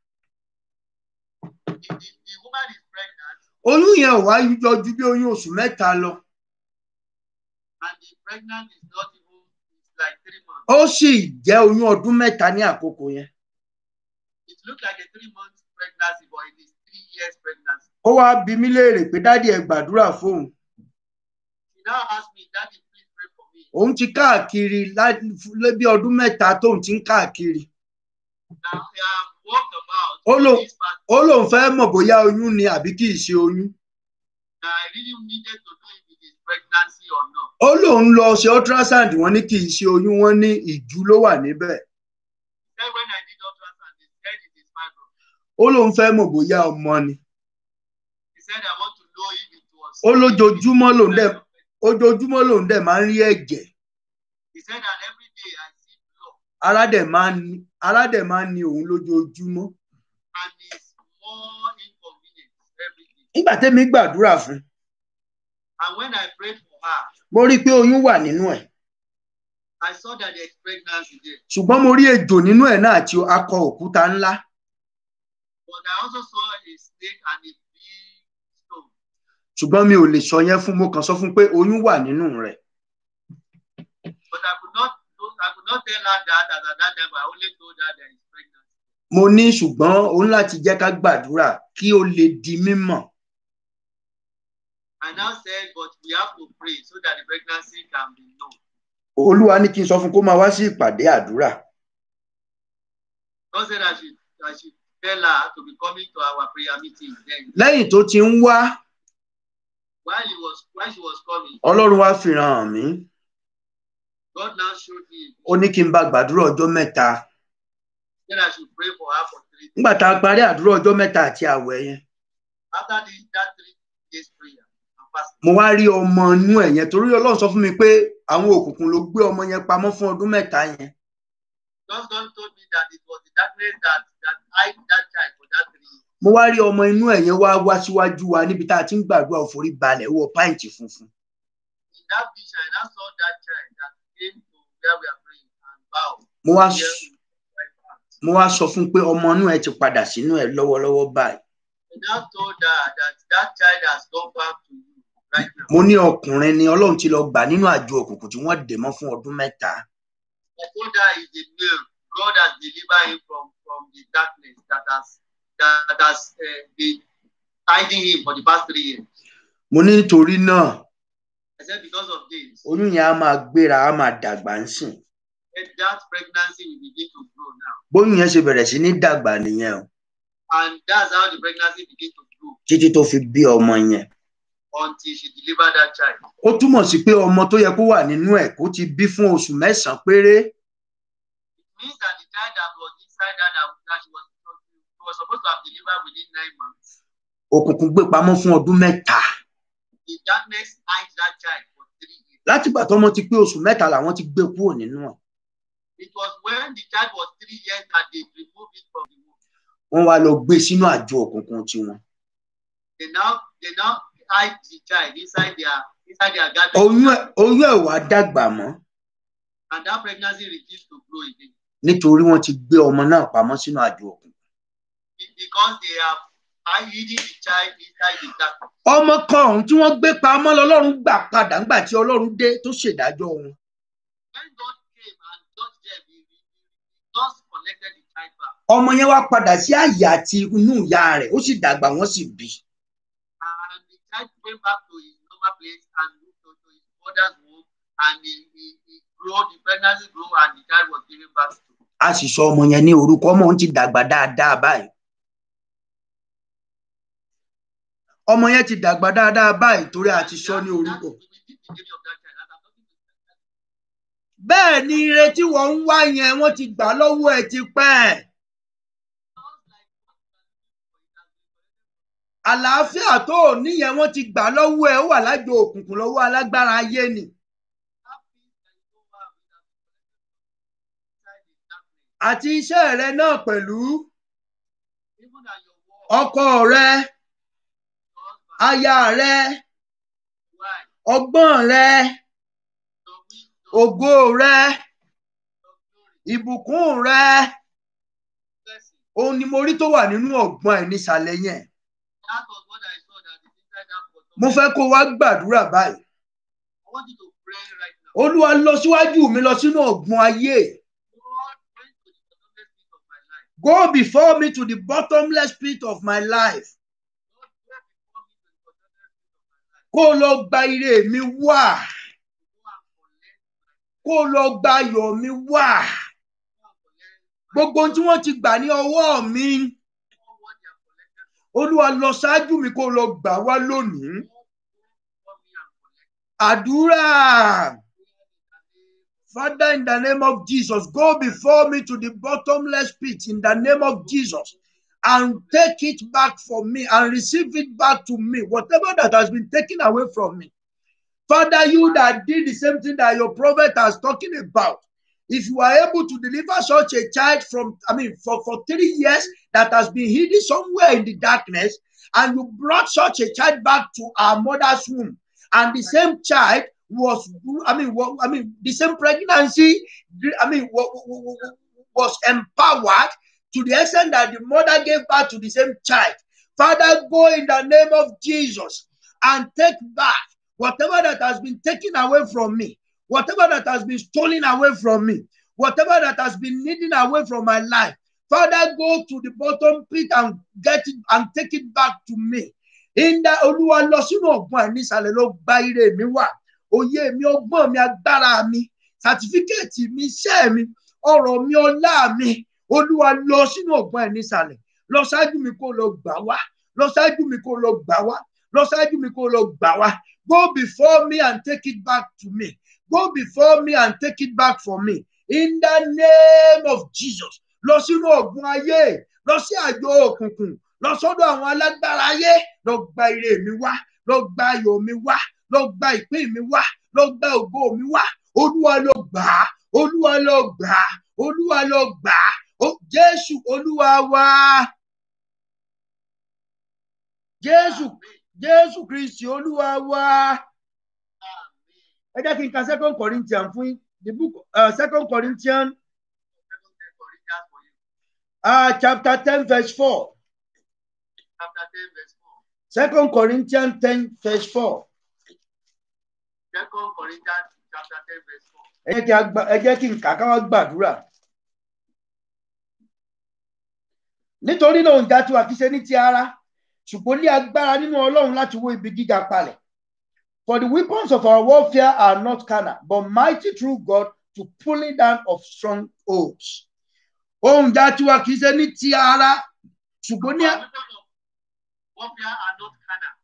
The, the, the woman is pregnant oyún yẹn ò wá yọjú bí oyún oṣù mẹ́ta lọ and the pregnant is not even it's like three months. ó sì jẹ́ oyún ọdún mẹ́ta ní àkókò yẹn It looked like a three months pregnancy, but it is three years pregnancy. ó wá bi mí léèrè pé dádì ẹ gbàdúrà fóun She now asked me, Daddy, please pray for me. òun ti káàkiri lá- lé bí ọdún mẹ́ta tóun ti ń káàkiri Now I have walked about Oh, no. this part. ó lóun fẹ́ mọ̀ bóyá oyún ni àbí kì í ṣe oyún Now I really needed to know if it is pregnancy or not. ó lóun lọ ṣe ultrasound wọn ní kì í ṣe oyún wọn ní ìjú ló wà níbẹ̀ Then when I did ultrasound, they said it is fibroid. ó lóun fẹ́ mọ̀ bóyá ọmọ ni He said I want to know if it was. ó lójoojúmọ́ lòun dẹ̀ ojoojúmọ́ lòun dẹ̀ máa ń rí ẹ̀jẹ̀ He said that every day I see blood ara dẹ̀ máa ń ní ara dẹ̀ máa ń ní òun lójoojúmọ́ and it's more inconvenient every day. nígbà tẹ́mi gbàdúrà fún un, And when I prayed for her, mo rí i pé oyún wà nínú ẹ̀ I saw that there's pregnancy there. ṣùgbọ́n mo rí ejò nínú ẹ̀ náà àti akọ òkúta ńlá But I also saw a snake and a big stone. ṣùgbọ́n mi ò lè sọ yẹn fún mo kàn sọ fún un pé oyún wà nínú rẹ̀ But I could not I could not tell her that at that time, but I only told her there is pregnancy. mo ní ṣùgbọ́n òun láti jẹ́ ká gbàdúrà kí ó lè di mímọ̀ I now said, but we have to pray so that the pregnancy can be known. olúwa ní kí n sọ fún un kó máa wá sí ìpàdé àdúrà God said I should I should tell her to be coming to our prayer meeting. Then lẹ́yìn tó ti ń wá while he was while she was coming, ọlọ́run wá fi hàn mí God now showed me ó ní kí n bá gbàdúrà ọjọ́ mẹ́ta that I should pray for her for three days. nígbà tá a parí àdúrà ọjọ́ mẹ́ta àti àwẹ̀ yẹn After the, that three days prayer and fasting, mo wá rí ọmọ inú ẹ̀ yẹn torí ọlọ́run sọ fún mi pé àwọn òkùnkùn ló gbé ọmọ yẹn pamọ́ fún ọdún mẹ́ta yẹn just God told me that it was the darkness that that hid that child for that three years. mo wá rí ọmọ inú ẹ̀ yẹn wá wá síwájú wa níbi tá a ti ń gbàdúrà òforí balẹ̀ wọ páìntì funfun In that vision, I now saw that child that came to where we are praying and bowed. mo wá Here s- in the right hand. mo wá sọ fún un pé ọmọ inú ẹ̀ ti padà sínú ẹ̀ lọ́wọ́lọ́wọ́ báyìí I now told her that that child has gone back to you right now. mo ní ọkùnrin ni ọlọ́run ti lọ gbà nínú àjọ òkùnkùn tí wọ́n dè mọ́ fún ọdún mẹ́ta I told her he's a male. God has delivered him from, from the darkness that has that has uh, been hiding him for the past three years. mo ní nítorí náà I said because of this, oyún yẹn á máa gbéra á máa dàgbà ń sìn eh, that pregnancy will begin to grow now. bóyún yẹn ṣe bẹ̀rẹ̀ sí ní dàgbà nìyẹn o And that's how the pregnancy begin to grow títí tó fi bí ọmọ yẹn until she delivered that child. ó túmọ̀ sí pé ọmọ tó yẹ kó wà nínú ẹ̀ kó ti bí fún oṣù mẹ́sàn-án péré It means that the child that was inside her that, that she was she was supposed to have delivered within nine months. òkùnkùn gbé pamọ́ fún ọdún mẹ́ta The darkness hides that child for three years. látìgbà tọ́mọ ti pé oṣù mẹ́ta làwọn ti gbé kúrò nínú ẹ̀ It was when the child was three years that they removed it from the womb. wọ́n wá lọ gbé sínú àjọ òkùnkùn tiwọn They now they now hide the child inside their inside their garden. oyún ẹ̀ oyún ẹ̀ wá dàgbà mọ́ and that pregnancy refused to grow again nítorí wọ́n ti gbé ọmọ náà pamọ́ sínú àjọ òkùnkùn Be- because they have hiding the child inside the darkness. ọmọ kan ọ̀hún tí wọ́n gbé pamọ́ lọ́lọ́run gbà padà ńgbà tí ọlọ́run dé tó ṣèdájọ́ wọn When God came and touched them, he, he, he just connected the child back. ọmọ yẹn wá padà sí àyè àti inú ìyá rẹ̀ ó sì dàgbà wọ́n sì bí And the child came back to his normal place and moved to, to his mother's womb and he, he, he grew, the pregnancy grew and the child was given back to. a sì sọ ọmọ yẹn ní orúkọ ọmọ òun ti dàgbà dáadáa báyìí ọmọ yẹn ti dàgbà dáadáa báyìí torí a ti sọ ní orúkọ That- we did the name of that child. And I'm talking to the bẹ́ẹ̀ ni ire tí wọ́n ń wá yẹn wọ́n ti gbà lọ́wọ́ ẹ̀ ti pẹ́ Just like what you are looking for, it has been collected àlàáfíà tó ò níyẹn wọ́n ti gbà lọ́wọ́ ẹ̀ ó wà lájọ òkùnkùn lọ́wọ́ alágbára ayé ni that peace that you don't have, it has been collected inside the darkness. àti iṣẹ́ rẹ náà pẹ̀lú Even at your work, ọkọ rẹ your husband, aya rẹ wife, ọgbọ́n rẹ your wisdom, ògo rẹ your glory, ìbùkún rẹ blessing. òun ni mo rí tó wà nínú ọgbọ́n ẹ̀ nísàlẹ̀ yẹn That was what I saw that is inside that bottle. mo fẹ́ kó wá gbàdúrà báyìí I want you to pray right now. olúwa lọ síwájú mi lọ sínú ọgbọ́n ayé God went to the bottomless pit of my life. go before me to the bottomless pit of my life God go before me to the bottomless pit of my life. kó o lọ gba ire mi wá Go and collect my kó o lọ gba ayọ̀ mi wá go and collect my gbogbo ohun tí wọ́n ti gbà ní ọwọ́ mi all what they have collected from olúwa lọ ṣáájú mi kó o lọ gbà wá lónìí me. Go before me and collect. àdúrà Prayer in the name Father, in the name of Jesus, go before me to the bottomless pit in the name of Jesus and take it back from me and receive it back to me, whatever that has been taken away from me. Father, you that did the same thing that your prophet has talking about, if you are able to deliver such a child from, I mean, for, for three years that has been hidden somewhere in the darkness, and you brought such a child back to our mother's womb, and the same child was, I mean, wa- I mean, the same pregnancy, I mean, wa- wa- wa- wa- was empowered to the extent that the mother gave birth to the same child. Father, go in the name of Jesus and take back whatever that has been taken away from me, whatever that has been stolen away from me, whatever that has been hidden away from my life. Father, go to the bottom pit and get it and take it back to me. In the Olúwa lọ sínú ọ̀gbọ́n ẹ̀ nísàlẹ̀ ló gba ire mi wá. Òye mi, ọgbọ́n mi, agbára mi, sàtífíkẹ́ẹ̀tì mi, iṣẹ́ mi, ọ̀rọ̀ mi, ọlá mi. Olúwa lọ sínú ọ̀gbọ́n ẹ̀ nísàlẹ̀. Lọ ṣáájú mi kó lọ gbà wá. Lọ ṣáájú mi kó lọ gbà wá. Lọ ṣáájú mi kó lọ gbà wá. Go before me and take it back to me. go before me and take it back from me in the name of Jesus lọ sínú ọ̀gbun ayé lọ sí àjọ òkùnkùn lọ sọ́dọ̀ àwọn alágbára ayé lọ gba ire mi wá lọ gba ayọ̀ mi wá lọ gba ìpín mi wá lọ gba ògo mi wá olúwa ló gbà á olúwa ló gbà á olúwa ló gbà á Ó- jésù olúwa wá jésù jésù kristi olúwa wá ẹ jẹ́ kí n ka second corinthians fún yín the book uh, second corinthians uh, chapter ten verse four Chapter 10, verse 4. second corinthians ten verse four Second Corinthians chapter 10, verse 4. ẹ jẹ́ kí a gba- ẹ jẹ́ kí n kà ká wá gbàdúrà nítorí náà òǹjà tí wà kí ṣe ní ti ara ṣùgbọ́n ní agbára nínú ọlọ́run láti wó ibi gíga palẹ̀ for the weapons of our warfare are not carnal but mighty through God to pulling down of strongholds òǹjà tí wà kí ṣe ní ti ara ṣùgbọ́n ní Our weapons of warfare are not carnal,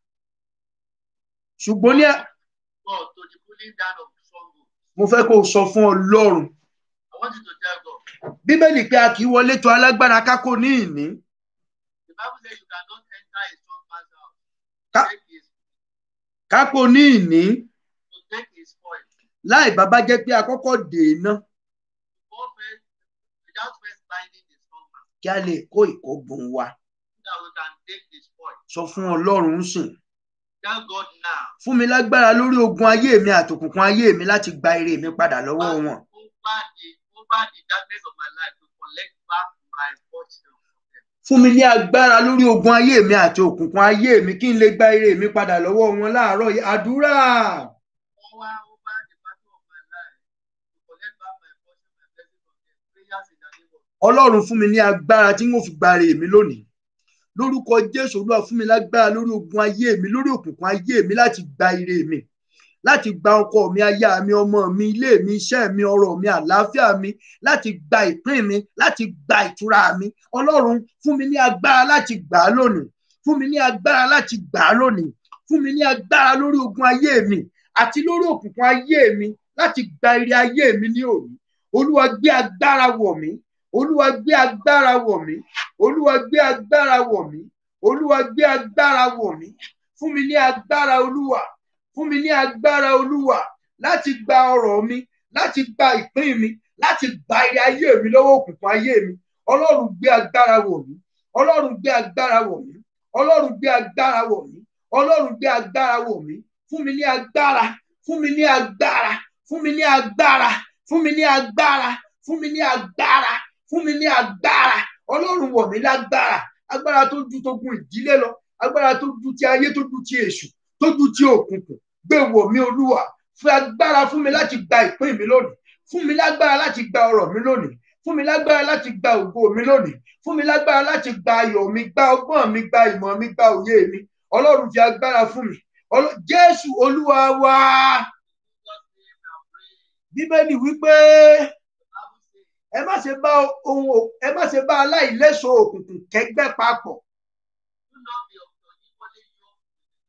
ṣùgbọ́n ní but to the pulling down of strongholds. mo fẹ́ kó o sọ fún ọlọ́run I want you to tell God. bíbélì pé a kì í wọlé tó alágbára kákó ní ìní The Bible says you cannot enter a strong man's house Ka- to take his, kákó ní ìní to take his spoil. láì bàbá jẹ́ pé a kọ́kọ́ dèéná Before first, without first binding the strong man, kí a lè kó ìkógun wa so that we can take the spoil. sọ fún ọlọ́run ń sìn Tell God now. fún mi lágbára lórí ogun ayé mi àtòkùnkùn ayé mi láti gba ire mi padà lọ́wọ́ wọn Over the over the darkness of my life to collect back my fortune. fún mi ní agbára lórí ogun ayé mi àti òkùnkùn ayé mi kí n lè gba ire mi padà lọ́wọ́ wọn láàárọ̀ yìí àdúrà Over over the battle of my life to collect back my fortune, my blessing from them. Prayers in the name of ọlọ́run fún mi ní agbára tí n ó fi gba ire mi lónìí lórúkọ jésù olúwa fún mi lágbára lórí ogun ayé mi lórí òkùnkùn ayé mi láti gba ire mi láti gba ọkọ mi aya mi ọmọ mi ilé mi iṣẹ́ mi ọrọ̀ mi àlàáfíà mi láti gba ìpín mi láti gba ìtura mi ọlọ́run fún mi ní agbára láti gbà á lónìí fún mi ní agbára láti gbà á lónìí fún mi ní agbára lórí ogun ayé mi àti lórí òkùnkùn ayé mi láti gba ire ayé mi ní òní olúwa gbé agbára wọ̀ mí olúwa gbé agbára wọ̀ mí olúwa gbé agbára wọ̀ mí olúwa gbé agbára wọ̀ mí fún mi ní agbára olúwa fún mi ní agbára olúwa láti gba ọrọ̀ mi láti gba ìpín mi láti gba ire ayé mi lọ́wọ́ òkùnkùn ayé mi ọlọ́run gbé agbára wọ̀ mí ọlọ́run gbé agbára wọ̀ mí ọlọ́run gbé agbára wọ̀ mí ọlọ́run gbé agbára wọ̀ mí fún mi ní agbára fún mi ní agbára fún mi ní agbára fún mi ní agbára fún mi ní agbára fún mi ní agbára ọlọ́run wọ̀ mí lágbára agbára tó ju togun ìdílé lọ agbára tó ju ti ayé tó ju ti èṣù tó ju ti òkùnkùn gbé wọ̀ mí olúwa fún agbára fún mi láti gba ìpín mi lónìí fún mi lágbára láti gba ọrọ̀ mi lónìí fún mi lágbára láti gba ògo mi lónìí fún mi lágbára láti gba ayọ̀ mi gba ọgbọ́n mi gba ìmọ̀ mi gba òye mi ọlọ́run fi agbára fún mi Ọlọ́- jésù olúwa wa Jesus' name we are praying. bíbélì wípé The Bible says, ẹ má ṣe bá ohun ò- ẹ má ṣe bá aláìléso òkùnkùn kẹ́gbẹ́ papọ̀ do not be unequally yoked with the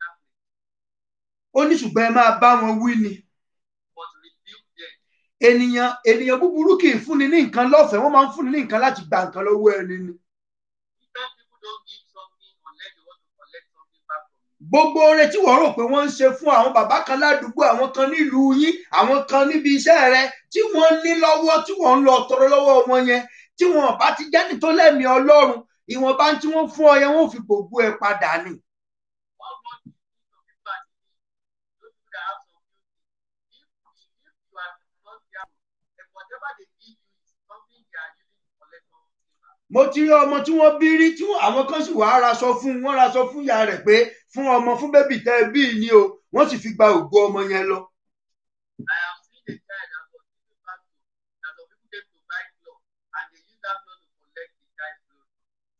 darkness, ó ní ṣùgbọ́n ẹ máa bá wọn wí ni but rebuke them. ènìyàn ènìyàn búburú kì í fúnni ní nǹkan lọ́fẹ̀ẹ́ wọ́n máa ń fúnni ní nǹkan láti gba nǹkan lọ́wọ́ ẹni ni Different people don't give something unless they want to collect something back from you. gbogbo oore tí wọ́n rò pé wọ́n ń ṣe fún àwọn bàbá kan ládùúgbò àwọn kan nílùú yín àwọn kan níbi iṣẹ́ rẹ tí wọ́n ní lọ́wọ́ tí wọ́n ń lọ tọrọ lọ́wọ́ wọn yẹn tí wọ́n bá ti jẹ́ni tó lẹ́mìí ọlọ́run ìwọ̀nba tí wọ́n fún ọ yẹn wọ́n fi gbogbo ẹ padà ni What what you need to give back to me, those people that have some beauty. If, if you are not careful, then whatever they give you is something they are using to collect something back. mo ti rí ọmọ tí wọ́n bí rí tí wọ́n- àwọn kan sì wàá raṣọ fún un wọ́n raṣọ fún ìyá rẹ̀ pé fún ọmọ fún bébì tẹ́ ẹ bí ni o wọ́n sì fi gba ògo ọmọ yẹn lọ I have seen a child that was given back to that some people came to buy clothes and they use that clothes to collect the child's clothes.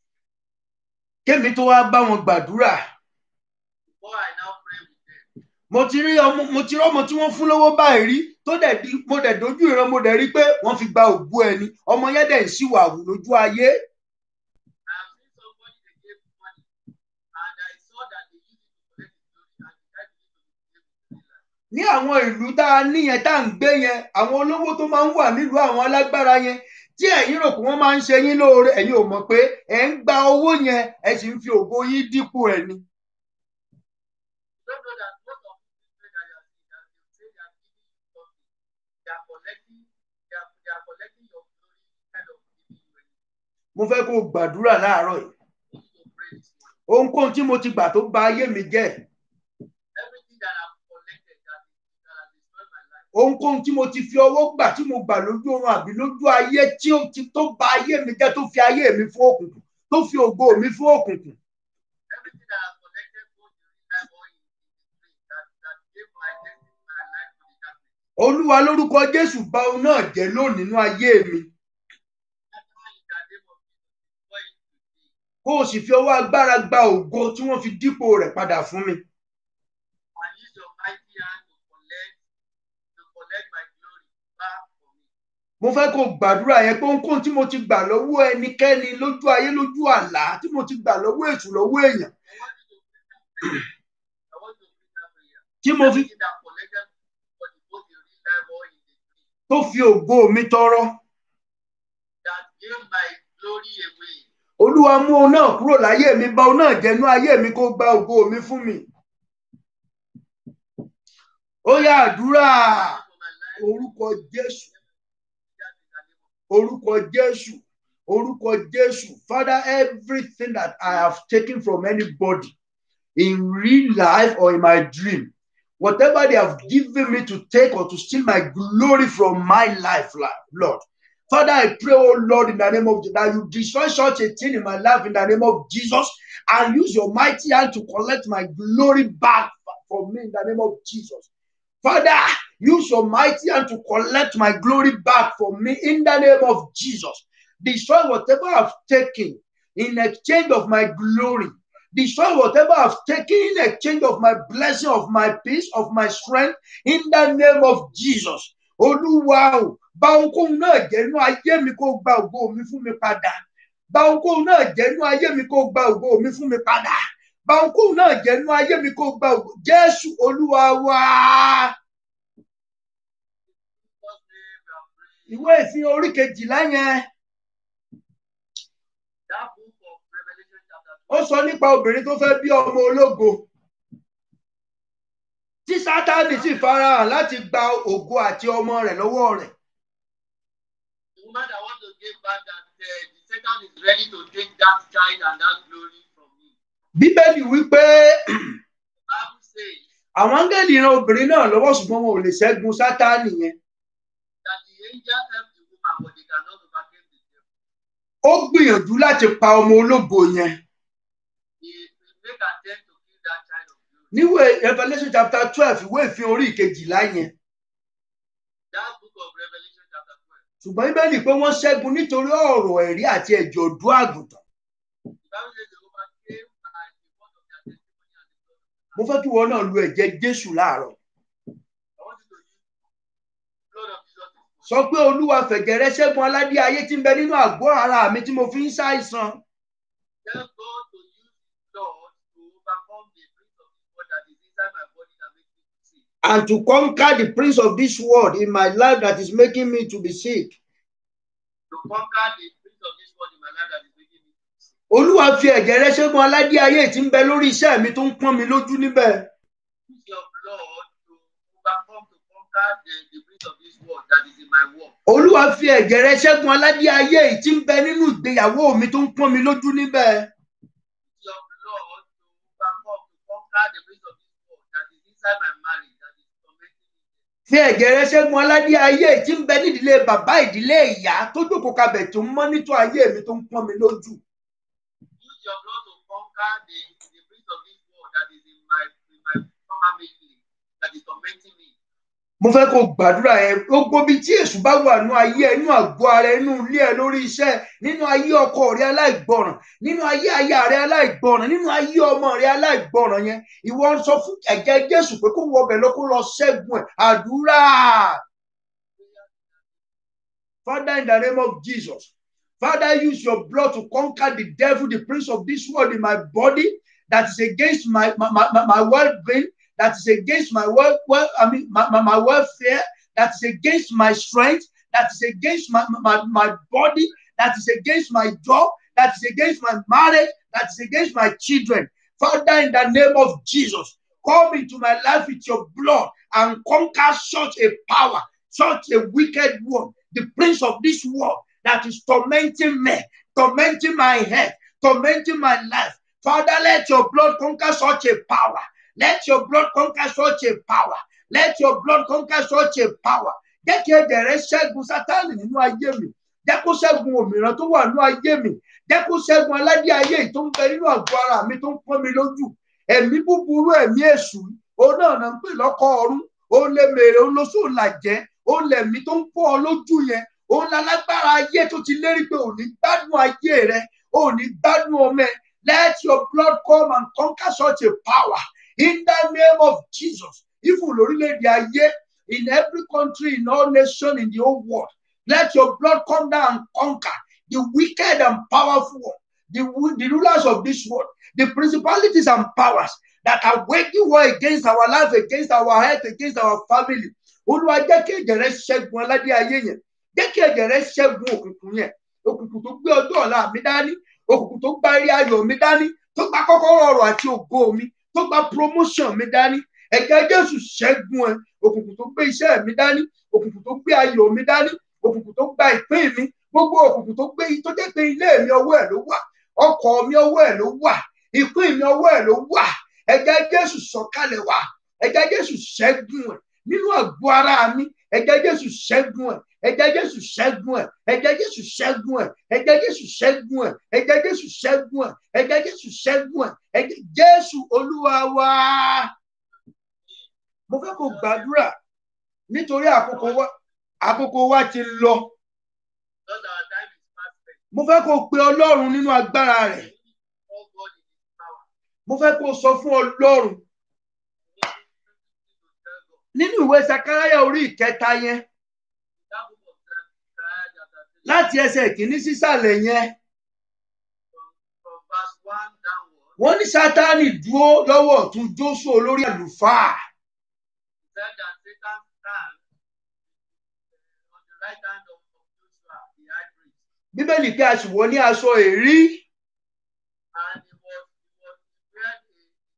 kémi tó wá bá wọn gbàdúrà Before I now pray with them, mo ti rí ọmọ mo ti rí ọmọ tí wọ́n fún lówó báyìí rí tó dẹ̀ di mo dẹ̀ dojú ìran mo dẹ̀ rí pé wọ́n fi gba ògo ẹni ọmọ yẹn dẹ̀ ń ṣìwàwù lójú ayé I have seen somebody they gave money and I saw that they used it to collect the clothes and the child used it to be able to live. ní àwọn ìlú tá a ní yẹn tá à ń gbé yẹn àwọn olówó tó máa ń wà nílùú àwọn alágbára yẹn tí ẹ̀yin rò pé wọ́n máa ń ṣe yín lóore ẹ̀yin ò mọ̀ pé ẹ̀ ń gba owó yẹn ẹ̀ sì ń fi ògo yín dípò ẹ̀ ni. You don't know that most of these people that you are seeing, that they say they are giving you something, they are collecting, they are, they are collecting your glory instead of giving you anything. mo fẹ́ kó o gbàdúrà láàárọ̀ yìí You need to pray this morning. ohunkóhun tí mo ti gbà tó ba ayé mi jẹ́ Everything that I've collected that, is, that has destroyed my life, ohunkóhun tí mo ti fi ọwọ́ gbà tí mo gbà lójú oorun àbí lójú ayé tí ó ti tó ba ayé mi jẹ́ tó fi ayé mi fún òkùnkùn tó fi ògo mi fún òkùnkùn everything that I've collected both in real life or in, in the dream that, that gave my destiny, my life to the darkness. olúwa lórúkọ jésù bà ohun náà jẹ́ lónìí nínú ayé mi Father, in the name of Jesus, destroy it today. kó o sì fi ọwọ́ agbára gba ògo tí wọ́n fi dípò rẹ̀ padà fún mi And use your mighty hand to collect, to collect my glory back for me. mo fẹ́ kó o gbàdúrà yẹn pé ohunkóhun tí mo ti gbà lọ́wọ́ ẹnikẹ́ni lójú ayé lójú àlá tí mo ti gbà lọ́wọ́ èṣù lọ́wọ́ èèyàn I want you to pray that prayer. I want you to pray that prayer. tí mo fi Everything that collected for the both in real life or in the dream tó fi ògo mi tọrọ that gave my glory away. olúwa mú òun náà kúrò láyé mi bà òun náà jẹ́nú ayé mi kó gba ògo mi fún mi ó yá àdúrà For my life, orúkọ jésù that in the name of orúkọ jésù orúkọ jésù father everything that i have taken from anybody in real life or in my dream whatever they have given me to take or to steal my glory from my life lord father i pray oh lord in the name of jesus that you destroy such a thing in my life in the name of jesus and use your mighty hand to collect my glory back from me in the name of jesus Father, use your mighty hand to collect my glory back from me in the name of Jesus. Destroy whatever I've taken in exchange of my glory. Destroy whatever I've taken in exchange of my blessing, of my peace, of my strength in the name of Jesus. Olúwa o, bá ohunkóhun náà jẹ́ inú ayé mi kó gba ògo mi fún mi padà. Bá ohunkóhun náà jẹ́ inú ayé mi kó gba ògo mi fún mi padà. Bá ohunkóhun náà jẹ́ inú ayé mi kó gba ògo. Jésù Olúwa wá. Jesus' name we are praying. ìwé ìfihàn orí kejìlá yẹn That book of Revelation chapter ó sọ nípa obìnrin tó fẹ́ bí ọmọ ológo tí sátánì sì farahàn láti gba ògo àti ọmọ rẹ̀ lọ́wọ́ rẹ̀ The woman that wants to give back that uh, the Satan is ready to take that child and that glory from me. bíbélì wípé The Bible says àwọn áńgẹ́lì ran obìnrin náà lọ́wọ́ ṣùgbọ́n wọn ò lè ṣẹ́gun sátánì yẹn that the angel helped the woman, but they cannot overcome the devil. ó gbìyànjú láti pa ọmọ ológo yẹn He will make attempt to kill that child of glory. níwèé revelation chapter twelve ìwé ìfihàn orí kejìlá yẹn That book of Revelation chapter 12. ṣùgbọ́n bíbélì pé wọ́n ṣẹ́gun nítorí ọ̀rọ̀ ẹ̀rí àti ẹ̀jẹ̀ ọ̀dọ́ àgùntàn The Bible says the woman came by the word of their testimony and the blood of mo fẹ́ kí wọn náà lu ẹ̀jẹ̀ jésù láàárọ̀ I want you to use the blood of Jesus. this morning. sọ pé olúwa fẹ̀jẹ̀ rẹ ṣẹ́gun aládé ayé tí ń bẹ nínú àgọ́ ara mi tí mo fi ń ṣàìsàn Tell God to use his blood to overcome the prince of this world that is inside my body that makes me to sick. and to conquer the prince of this world in my life that is making me to be sick. To conquer the prince of this world in my life that is making me to be sick. olúwa fi ẹ̀jẹ̀ rẹ ṣẹ́gun aládé ayé tí ń bẹ lórí iṣẹ́ mi tó ń pọ́n mi lójú níbẹ̀. Use your blood to overcome, to conquer the, the prince of this world that is in my work. olúwa fi ẹ̀jẹ̀ rẹ ṣẹ́gun aládé ayé tí ń bẹ nínú ìgbéyàwó mi tó ń pọ́n mi lójú níbẹ̀. Use your blood to overcome, to conquer the prince of this world that is inside my marriage that is tormenting me. fi ẹ̀jẹ̀ rẹ ṣẹ́gun aládé ayé tí ń bẹ nídìílé bàbá ìdílé ìyá tó jókòó kabẹ̀ tó ń mọ́nítọ̀ ayé mi tó ń pọ́n mi lójú. Use your blood to conquer the, the prince of this world that is in my in my family that is tormenting me. mo fẹ́ kó gbàdúrà yẹn gbogbo ibi tí èṣù bá wà nínú ayé ẹ nínú àgọ́ ara ẹ nínú ilé ẹ lórí iṣẹ́ ẹ, nínú ayé ọkọ rẹ aláìgbọràn nínú ayé aya rẹ aláìgbọràn nínú ayé ọmọ rẹ aláìgbọràn yẹn ìwọ ń sọ fún ẹ̀jẹ̀ jésù pé kó wọ ọbẹ̀ lọ kó lọ ṣẹ́gun ẹ̀ àdúrà father in the name of jesus father use your blood to conquer the devil the prince of this world in my body that is against my my my, my well-being that is against my well, well I mean my, my, my welfare, that is against my strength, that is against my, my, my body, that is against my job, that is against my marriage, that is against my children. Father, in the name of Jesus, come into my life with your blood and conquer such a power, such a wicked one, the prince of this world that is tormenting me, tormenting my head, tormenting my life. Father, let your blood conquer such a power. Let your blood conquer such a power. Let your blood conquer such a power. Jẹ́ kí ẹ̀jẹ̀ rẹ ṣẹ́gun Sátánì nínú ayé mi. Jẹ́ kó ṣẹ́gun òmìrán tó wà nínú ayé mi. Jẹ́ kó ṣẹ́gun aládé ayé yìí tó ń bẹ nínú àgọ́ ara mi tó ń pọ́n mi lójú. Ẹ̀mí búburú ẹ̀mí èṣù. Òun náà náà ń pè lọ́kọ̀ ọ̀run. Òun lè mèrè òun ló sóò làjẹ́. Òun lẹ̀mí tó ń pọ́ ọ lójú yẹn. Òun lálágbára ayé tó ti lérí pé òní gbádùn ayé rẹ. Òní gbádùn ọmọ ẹ. Let your blood come and conquer such a power in the name of Jesus. Even lórílẹ̀-èdè ayé, in every country, in all nations, in the whole world, let your blood come down and conquer the wicked and powerful one, the, the rulers of this world, the principalities and powers that are waging war against our life, against our health, against our family. Olúwa jẹ́ kí ẹ̀jẹ̀ rẹ ṣẹ́gun aládé ayé yẹn. Jẹ́ kí ẹ̀jẹ̀ rẹ ṣẹ́gun òkùnkùn yẹn. Òkùnkùn tó gbé ọjọ́ ọ̀la mi dání. Òkùnkùn tó gba eré ayọ̀ mi dání. Tó gba kọ́kọ́rọ́ ọ̀rọ̀ àti ògo mi. Tó gba promotion mi dání. Ẹ̀jẹ̀ Jésù ṣẹ́gun ẹ̀. Òkùnkùn tó gbé iṣẹ́ mi dání. Òkùnkùn tó gbé ayọ̀ mi dání. Òkùnkùn tó gba ìpín mi. Gbogbo òkùnkùn tó gbé tó jẹ́ pé ilé mi ọwọ́ ẹ̀ ló wà. Ọkọ̀ mi ọwọ́ ẹ̀ ló wà. Ìpín mi ọwọ́ ẹ̀ ló wà. Ẹ̀jẹ̀ Jésù sọ̀kalẹ̀ wá. Ẹ̀jẹ̀ Jésù ṣẹ́gun ẹ̀ nínú àgọ́ ara mi. Ẹ̀jẹ̀ Jésù ṣẹ́gun ẹ̀. Ẹ̀jẹ̀ Jésù ṣẹ́gun ẹ̀. Ẹ̀jẹ̀ Jésù ṣẹ́gun ẹ̀. Ẹ̀jẹ̀ Jésù ṣẹ́gun ẹ̀. Ẹ̀jẹ̀ Jésù ṣẹ́gun ẹ̀. Ẹ̀jẹ̀ Jésù ṣẹ́gun ẹ̀. Ẹ̀jẹ̀ Jésù Olúwa wa. Mo fẹ́ kó gbàdúrà nítorí àkókò wa àkókò wa ti lọ. Because our time is fast spent. Mo fẹ́ kó pe Ọlọ́run nínú agbára rẹ̀. All God in His power. Mo fẹ́ kó sọ fún Ọlọ́run We need to tell God. nínú ìwé Sakaraya orí ìkẹta yẹn That book of Zechariah chapter three, láti ẹsẹ̀ ìkíní sísàlẹ̀ yẹn. from, from verse one downward, Wọ́n ní Sátánì dúró lọ́wọ́ ọ̀tún Jósù olórí àlùfáà. he said that Satan stands uh, on the right hand of, of Joshua, the high priest, Bíbélì pé a sì wọ̀ ní aṣọ èrí. and he was he was he wearing a,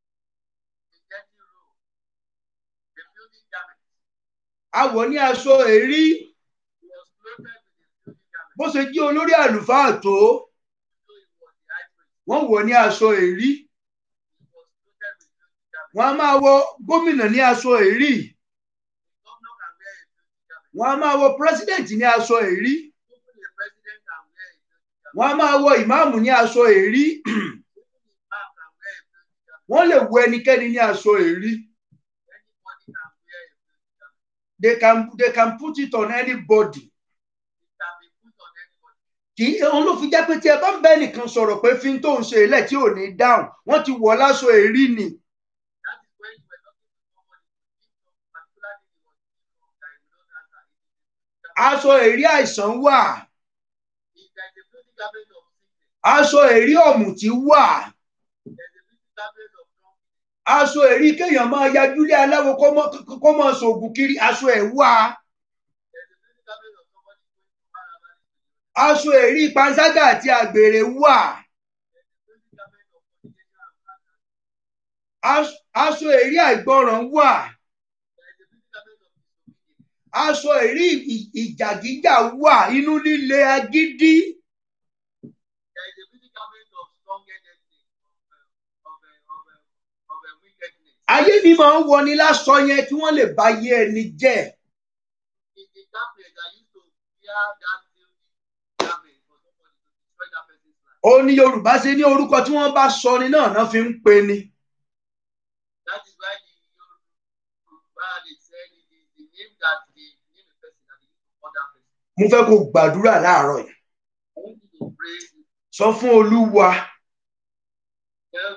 a dirty robe, a filthy garment. A wọ̀ ní aṣọ èrí. He was clothed with a filthy garment. Bó ṣe jí olórí àlùfáà tó, So he was the high priest. wọ́n wọ̀ ní aṣọ èrí. He was clothed with filthy garment. Wọ́n á máa wọ gómìnà ní aṣọ èrí. The governor can wear a filthy garment. Wọ́n á máa wọ pírẹ́sídẹ̀ǹtì ní aṣọ èrí. Even a president can wear a filthy garment. Wọ́n á máa wọ ìmáàmù ní aṣọ èrí. Even imam can wear a filthy garment. Wọ́n lè wọ ẹnikẹ́ni ní aṣọ èrí. Anybody can wear a filthy garment. They can they can put it on anybody. It can be put on anybody. Kì í òun ló fi jẹ́ pé tí ẹ bá ń bẹ́ nìkan sọ̀rọ̀ pé fi ń tó ń ṣe ilẹ̀ tí ò ní dáhùn, wọ́n ti wọ̀ láṣọ èrí ni. That is when you were talking to somebody to give some particular thing he was giving you that he will not answer. It is a filthy garment. Aṣọ èrí àìsàn wà. If there is a filthy garment of sickness, Aṣọ èrí ọ̀mùtí wà. there is a filthy garment of drunkenness, Aṣọ èrí kéèyàn máa yajúlé aláwo kó mọ́ kó mọ́ ṣoògùn kiri aṣọ ẹ̀ wà. there is a filthy garment of somebody going from one another to the other. Aṣọ èrí panṣágà àti àgbèrè wà. There is a filthy garment of fornication and and- Aṣ- Aṣọ èrí àìgbọràn wà. there is a filthy garment of disobedience. Aṣọ èrí ì- ìjàgíjà wà. Inú líle agídí. There is a filthy garment of strong-headedness, of, uh, of, uh, of, uh, of uh, wickedness. Ayé mi máa ń wọni láṣọ yẹn kí wọ́n lè bá yé ẹni jẹ́. It is that place that used to wear that filthy garment for somebody to destroy that person's life. Ó ní Yorùbá ṣe ní orúkọ tí wọ́n bá sọ ni náà náà fi ń pe ni. That is why the Yoruba they said it is the name that they name a person that they use to call that person. Mo fẹ́ kó gbàdúrà láàárọ̀ yìí. I want you to pray, Sọ fún Olúwa tell God,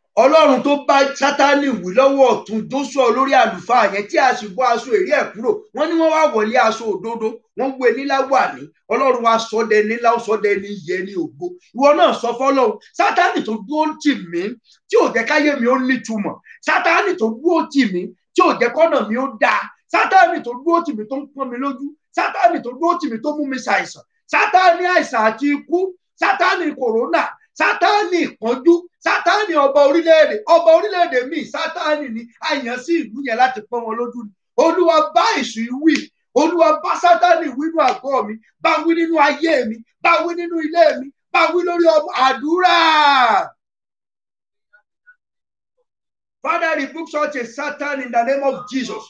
ọlọ́run tó bá sátánì wí lọ́wọ́ ọ̀tún joshua olórí àlùfáà yẹn tí a sì bọ́ aṣọ èrè ẹ̀ kúrò wọ́n ní wọ́n wá wọlé aṣọ òdodo wọ́n wé nílá wà ní ọlọ́run wa sọdẹ nílá ó sọdẹ ní yẹ ní ògo ìwọ náà sọ fọ́lọ́run sátánì tó dúró tì mí tí ò jẹ́ káyé mi ó nítumọ̀ sátánì tó dúró tì mí tí ò jẹ́ kọ́nà mi ó dáa sátánì tó dúró tì mí tó ń pọ́n mi lójú sátánì tó dúró tì mí tó mú mi ṣàìsàn sátánì àìsàn àti ikú sátánì kòrónà sátánì ìpọ́njú sátánì ọba orílẹ̀-èdè ọba orílẹ̀-èdè míì sátánì ni àyàn sí ìlú yẹn láti pọ́n wọn lójú ni olúwa bá èṣù yìí wí olúwa bá sátánì wí nínú àgọ́ mi bá wí nínú ayé mi bá wí nínú ilé mi bá wí lórí ọmọ àdúrà. Father, rebuke such a Satan in the name of Jesus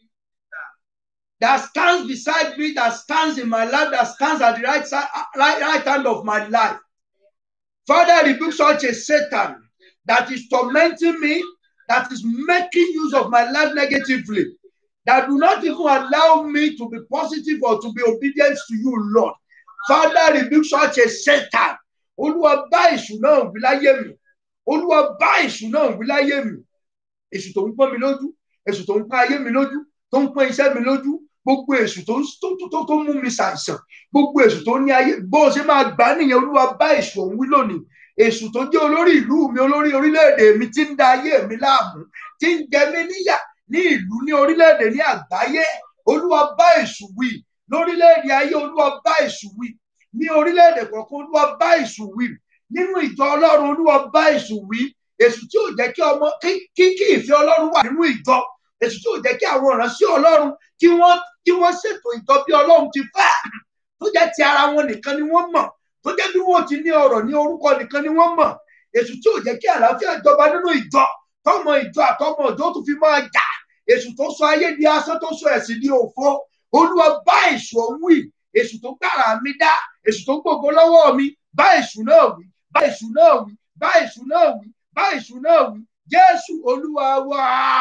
that stands beside me, that stands in my life, that stands at the right side, right, right hand of my life. Father, rebuke such a Satan that is tormenting me, that is making use of my life negatively, that do not even allow me to be positive or to be obedient to you, Lord. Father, rebuke such a Satan. Olúwa bá èṣù náà wí láyé mi. Olúwa bá èṣù náà wí láyé mi. Èṣù tó ń pọ́n mi lójú, èṣù tó ń pọ́n ayé mi lójú, tó ń pọ́n iṣẹ́ mi lójú, gbogbo èṣù tó tó tó tó mú mi ṣàìsàn gbogbo èṣù tó ní ayé bó o ṣe máa gbà nìyẹn olúwa bá èṣù òun wí lónìí èṣù tó jẹ́ olórí ìlú mi olórí orílẹ̀-èdè mi tí ń da ayé mi láàmú tí ń jẹ mí níyà ní ìlú ní orílẹ̀-èdè ní àgbáyé olúwa bá èṣù wí lórílẹ̀-èdè ayé olúwa bá èṣù wí ní orílẹ̀-èdè kọ̀ọ̀kan olúwa bá èṣù wí nínú ìjọ ọlọ́run olúwa bá èṣù wí èṣù tí ò jẹ́ kí ọmọ kí kí ìfẹ́ ọlọ́run wà nínú ìjọ èṣù tí ò jẹ́ kí àwọn ìránṣẹ́ ọlọ́run kí wọ́n kí wọ́n ṣètò ìjọ bí ọlọ́run ti fẹ́ tó jẹ́ ti ara wọn nìkan ni wọ́n mọ̀ tó jẹ́ bí wọ́n ti ní ọ̀rọ̀ ní orúkọ nìkan ni wọ́n mọ̀ èṣù tí ò jẹ́ kí àlàáfíà jọba nínú ìjọ tọmọ ìjọ àtọmọ ìjọ tó fi máa jà èṣù tó sọ ayé di asán tó sọ ẹ̀sìn di òfo olúwa bá èṣù ọ̀hún wí èṣù tó gbàrà mi dá èṣù tó gbogbo lọ́wọ́ mi bá èṣù náà wí bá èṣù náà wí bá èṣù náà wí bá èṣù náà wí jésù olúwa wá.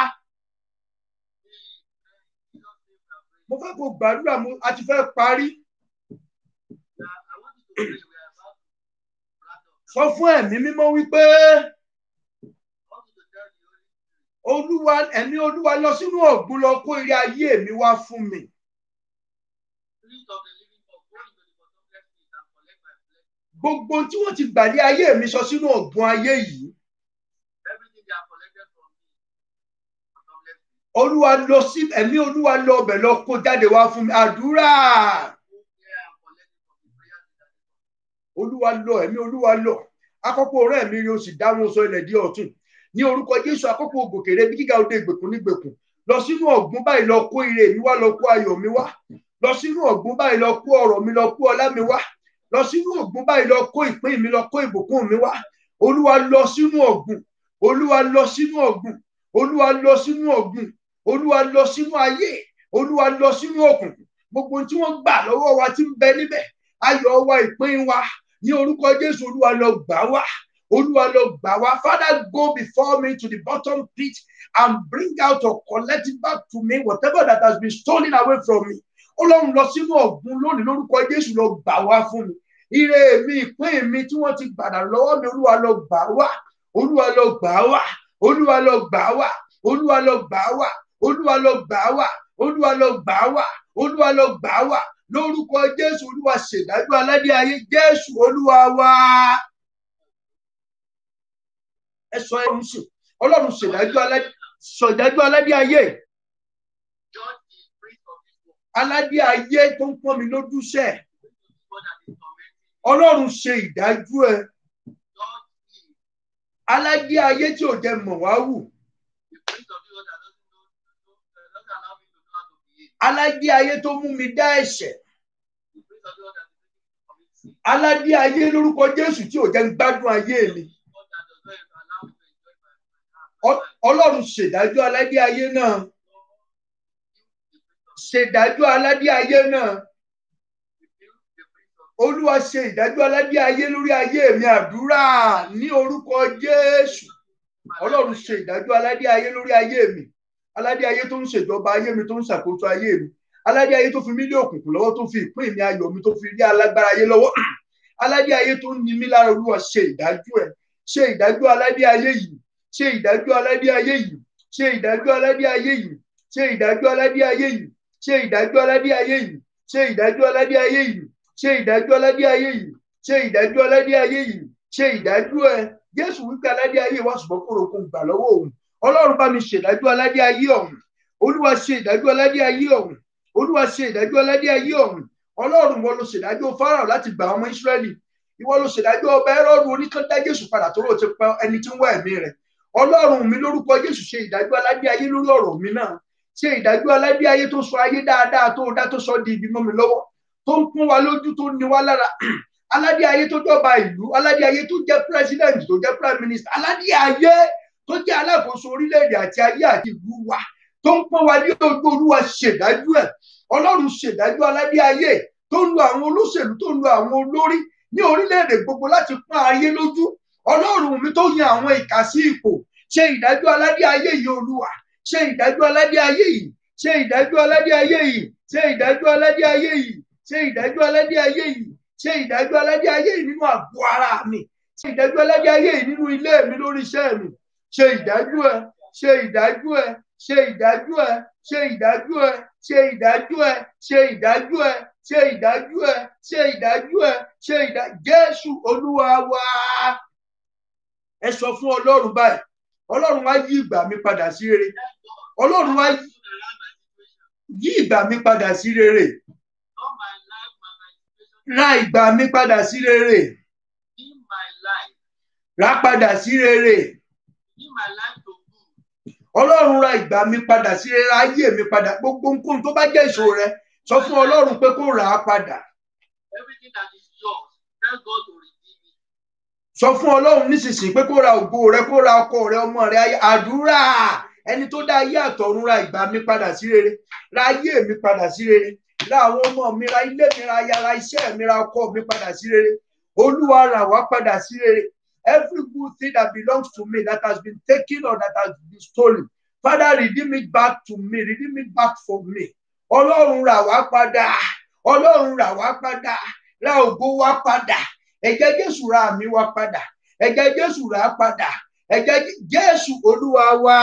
mo fẹ́ kó gbàdúrà mo a ti fẹ́ parí. sọ fún ẹ̀mí mímọ́ wípé olúwa ẹ̀mí olúwa lọ sínú ọ̀gbun lọ kó ire ayé mi wá fún mi. gbogbo tí wọ́n ti gbàlé ayé mi sọ sínú ọ̀gbun ayé yìí. olúwa lọ sí ẹ̀mí olúwa lọ ọbẹ̀ lọ kó jáde wá fún mi àdúrà. olúwa lọ ẹ̀mí olúwa lọ akọ́pọ̀ ọ̀rẹ́ mi yóò sì dáhùn sọ ilẹ̀ di ọ̀tún ní orúkọ jésù akọ́pọ̀ ògòkèrè bí gíga òde ìgbèkùn nígbèkùn lọ sínú ọ̀gbun báyìí lọ kó ire mi wá lọ kó ayọ̀ mi wá lọ sínú ọ̀gbun báyìí lọ kó ọrọ̀ mi lọ kó ọlá mi wá lọ sínú ọ̀gbun báyìí lọ kó ìpín mi lọ kó ìbùkún mi wá olúwa lọ sínú ọ̀gbun olúwa lọ sínú ọ̀gbun olúwa lọ sínú ọ̀gbun olúwa lọ sínú ayé olúwa lọ sínú òkùnkùn gbogbo tí wọ́n gbà lọ́wọ́ wa ti ń bẹ níbẹ̀ ayọ̀ wa ìpín wa ní orúkọ jésù olúwa lọ gbà wá olúwa lọ gbà wá father go before me to the bottom pit and bring out or collect it back to me whatever that has been stolen away from me ọlọ́run lọ sínú ọ̀gbun lónìí lórúkọ jésù lọ gbà wá fún mi ire mi ìpín mi tí wọ́n ti gbàdà lọ́wọ́ mi olúwa lọ gbà wá olúwa lọ gbà wá olúwa lọ gbà wá olúwa lọ gbà wá olúwa lọ gbà wá olúwa lọ gbà wá olúwa lọ gbà wá lórúkọ jésù olúwa ṣèdájọ́ aládé ayé jésù olúwa wá ẹ sọ ẹrù sùn ọlọ́run ṣèdájọ́ aládé ṣèdájọ́ aládé ayé aládé ayé tó ń pọ́n mi lójúṣẹ́ ọlọ́run ṣe ìdájọ́ ẹ aládé ayé tí ò jẹ́ mọ̀ wá wù aládé ayé tó mú mi dá ẹ̀ṣẹ̀ aládé ayé lórúkọ jésù tí ò jẹ́ ń gbádùn ayé mi ọlọ́run ṣèdájọ́ aládé ayé náà ṣèdájọ́ aládé ayé náà olúwa ṣe ìdájọ́ aládé ayé lórí ayé mi àdúrà ní orúkọ jésù ọlọ́run ṣe ìdájọ́ aládé ayé lórí ayé mi aládé ayé tó ń ṣèjọba ayé mi tó ń ṣàkóso ayé mi aládé ayé tó fi mí lé òkùnkùn lọ́wọ́ tó fi ìpín mi ayọ̀ mi tó fi rí alágbára ayé lọ́wọ́ aládé ayé tó ń ni mí lára olúwa ṣe ìdájọ́ ẹ̀ ṣe ìdájọ́ aládé ayé yìí ṣe ìdájọ́ aládé ayé yìí ṣe ìdájọ́ aládé ayé yìí ṣe ìdájọ́ aládé ayé yìí ṣe ìdájọ́ aládé ayé yìí ṣe ìdájọ́ aládé ayé yìí ṣe ìdájọ́ aládé ayé yìí ṣe ìdájọ́ aládé ayé yìí ṣe ìdájọ́ ẹ jésù wípé aládé ayé wa ṣùgbọ́n kúrò kó gbà lọ́wọ́ òun ọlọ́run bá mi ṣèdájọ́ aládé ayé ọ̀hún olúwa ṣe ìdájọ́ aládé ayé ọ̀hún olúwa ṣe ìdájọ́ aládé ayé ọ̀hún ọlọ́run wọn ló ṣèdájọ́ fáráò láti gbà ọmọ ìsírẹ́lì ìwọ ló ṣèdájọ́ ọba ẹrọ́rùn oníkandá jésù padà tó ló ti pa ẹni tí ń wá ẹ̀mí rẹ̀ ọlọ́run mi lórúkọ jésù ṣe ìdájọ́ aládé ayé lórí ọ̀rọ̀ mi náà ṣe ìdájọ́ aládé ayé tó sọ ayé dáadáa tó dá tó sọ di ibi mọ́ mi lọ́wọ́ tó ń pọ́n wa lójú tó ní wa lára aládé ayé tó jọba ìlú aládé ayé tó jẹ́ president tó jẹ́ prime minister aládé ayé tó jẹ́ alákòóso orílẹ̀-èdè àti ayé àti ìlú wa tó ń pọ́n wa ní ojú olúwa ṣèdájọ́ ẹ̀ ọlọ́run ṣèdájọ́ aládé ayé tó ń lo àwọn olóṣèlú tó ń lo àwọn olórí ní orílẹ̀-èdè gbogbo láti pọ́n ayé lójú ọlọ́run mi tó yan àwọn ìkà sí ipò ṣe ìdájọ́ aládé ayé yìí olúwa ṣe ìdájọ́ aládé ayé yìí ṣe ìdájọ́ aládé ayé yìí ṣe ìdájọ́ aládé ayé yìí ṣe ìdájọ́ aládé ayé yìí ṣe ìdájọ́ aládé ayé yìí nínú àgọ́ ara mi ṣe ìdájọ́ aládé ayé yìí nínú ilé mi lórí iṣẹ́ mi ṣe ìdájọ́ ẹ ṣe ìdájọ́ ẹ ṣe ìdájọ́ ẹ ṣe ìdájọ́ ẹ ṣe ìdájọ́ ẹ ṣe ìdájọ́ ẹ ṣe ìdájọ́ ẹ ṣe ìdájọ́ ẹ ṣe ìdájọ́ Jésù Olúwa wa ẹ sọ fún Ọlọ́run báyìí Ọlọ́run wá yí ìgbà mi padà sí rere Ọlọ́run wá yí ìgbà mi padà sí rere Not my life, my, my situation. ra ìgbà mi padà sí rere In my life. rà padà sí rere In my life to good. Ọlọ́run ra ìgbà mi padà sí rere ra ayé mi padà gbogbo nǹkan tó bá jẹ́ ìṣòro rẹ sọ fún Ọlọ́run pé kó rà á padà Everything that is yours, tell God to redeem it. sọ fún Ọlọ́run nísinsìnyí pé kó ra ògo rẹ kó ra ọkọ rẹ ọmọ rẹ ayé- àdúrà ẹni tó dá ayé àtọ̀run ra ìgbà mi padà sí rere ra ayé mi padà sí rere ra àwọn ọmọ mi ra ilé mi ra aya ra iṣẹ́ mi ra ọkọ mi padà sí rere Olúwa rà wá padà sí rere every good thing that belongs to me that has been taken or that has been stolen Father redeem it back to me redeem it back for me Ọlọ́run rà wá padà Ọlọ́run rà wá padà ra ògo wá padà ẹ̀jẹ̀ Jésù ra àmì wá padà ẹ̀jẹ̀ Jésù rà á padà ẹ̀jẹ̀ Jé- Jésù Olúwa wa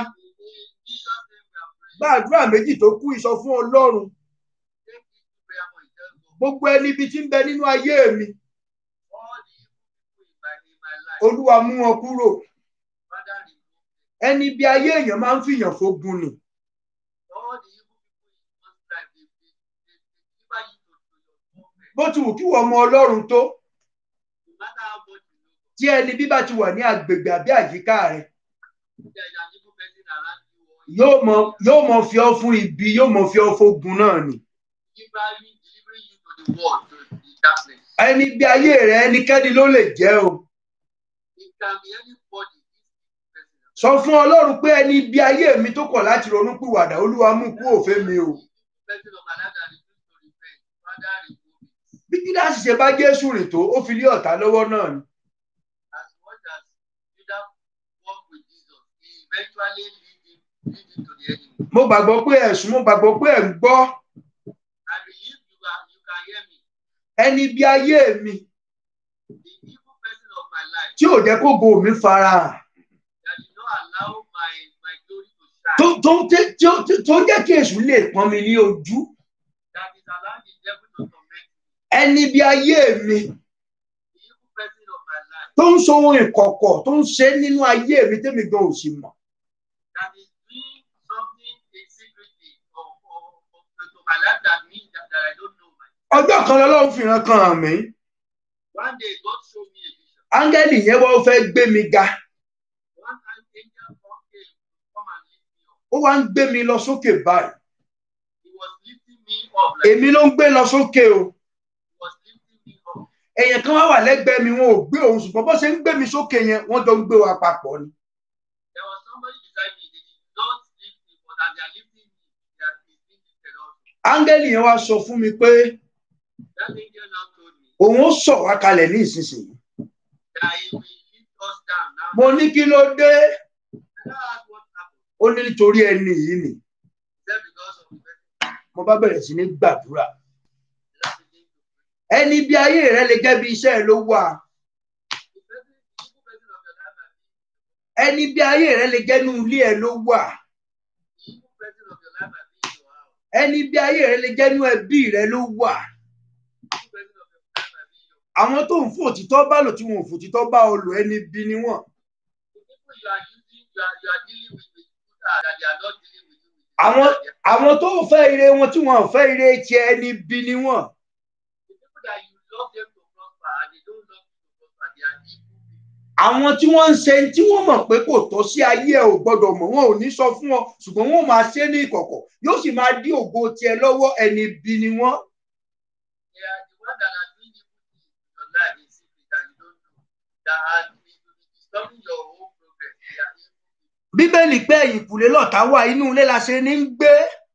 In Jesus' name we are praying. gbàdúrà méjì tó kù ìsọ fún Ọlọ́run Take this prayer point. Tell God. gbogbo ẹni ibi tí ń bẹ nínú ayé mi All the evil people in my, in my life. Olúwa mú wọn kúrò Father, remove them. ẹni bí ayé èèyàn máa ń fìyàn fógun ni All the evil people in one's life, they, they, they, they deliver you to, to your government. bó ti wù kí wọ́n mọ Ọlọ́run tó No matter how much you know, tí ẹni bí bá ti wà ní agbègbè àbí àyíká rẹ there is an evil person around you or yóò mọ yóò mọ fi ọ́ fún ibi yóò mọ fi ọ́ fógun náà ni delivering, delivering you to the world, to the darkness. ẹni bí ayé rẹ ẹnikẹ́ni ló lè jẹ́ o It can be anybody. This evil person. sọ fún Ọlọ́run pé ẹni bí ayé mi tó kọ̀ láti ronúpìwàdà Olúwa mú kú òfé mi o Person of my life that refuse to repent. Father, remove it. bí Júdásì ṣe bá Jésù rìn tó ó fi lé ọ̀tá lọ́wọ́ náà ni As much as Judah walked with Jesus, he eventually lead him, lead him to the enemy. mo gbàgbọ́ pé ẹ̀sùn mo gbàgbọ́ pé ẹ̀ ń gbọ́ I believe you are you can hear me. ẹni bí ayé mi The evil person of my life tí ò jẹ́ kó go mi farahàn that did not allow my my glory to tó shine, tó tí- tí ó- tí- tó jẹ́ kí èṣù lè pọ́n mi ní ojú that is allowing the devil to torment me. ẹni bí ayé mi The evil person of my life tó ń sọ ohun ìkọ̀kọ̀ tó ń ṣe nínú ayé mi tẹ́mi gan ò sì mọ̀ that is doing something in secretly or, or, or to my life that means that, that I don't know myself. ọjọ́ kan lọ́lọ́run fi hàn kan mí One day God showed me a vision. áńgẹ́lì yẹn wọ́n fẹ́ gbé mi ga One time angel come came to come and lift me up. ó wá ń gbé mi lọ sókè báyìí He was lifting me up like èmi ló ń gbé lọ sókè o he was lifting me up. èèyàn kan wá wà lẹ́gbẹ̀ẹ́ mi wọn ò gbé òun ṣùgbọ́n bó ṣe ń gbé mi sókè yẹn wọ́n jọ ń gbé wa papọ̀ ni There was somebody beside me. They did not lift me, but as they are lifting me, they are being lifted also. áńgẹ́lì yẹn wá sọ fún mi pé That angel now told me òun ó sọ̀ wá kalẹ̀ ní ìsinsìnyí that he will lift us down now. mo ní kí ló dé And I asked what happened. ó ní nítorí ẹni yìí ni He said because of the person. mo bá bẹ̀rẹ̀ sí ní gbàdúrà That begin to pray. ẹni bí ayé rẹ lè jẹ́ bí iṣẹ́ ẹ ló wà The person, the evil person of your life, might be ẹni bí ayé rẹ lè jẹ́ inú ilé ẹ ló wà The evil person of your life might be in your house. ẹni bí ayé rẹ lè jẹ́ inú ẹbí rẹ ló wà The evil person of your life might be in your àwọn tó ń fò òtítọ́ bá lò tí wọn ò fòtítọ́ bá ọ lò ẹni bí ni wọ́n The people you are using, you are, you are dealing with with people that, that they are not dealing with you with. the àwọn people that they are- àwọn tó fẹ́ ire wọn tí wọn ò fẹ́ ire tiẹ̀ ẹni bí ni wọ́n The people that you love them to prosper and they don't love you to prosper, they are evil people. àwọn tí wọ́n ń ṣe tí wọ́n mọ̀ pé kò tọ́ sí ayé ẹ ò gbọ́dọ̀ mọ̀ wọn ò ní sọ fún ọ ṣùgbọ́n wọn ò máa ṣe é ní ìkọ̀kọ̀ yóò sì máa dí ògo tiẹ̀ lọ́wọ́ ẹni bí ni wọ́n They are the ones that are doing evil things in your life in secret that you don't know. That are will be disturbing your whole progress. They are evil people. bíbélì pé ẹ̀yìnkùlé lọ̀tá wà inú ilé la ṣe ní ń gbé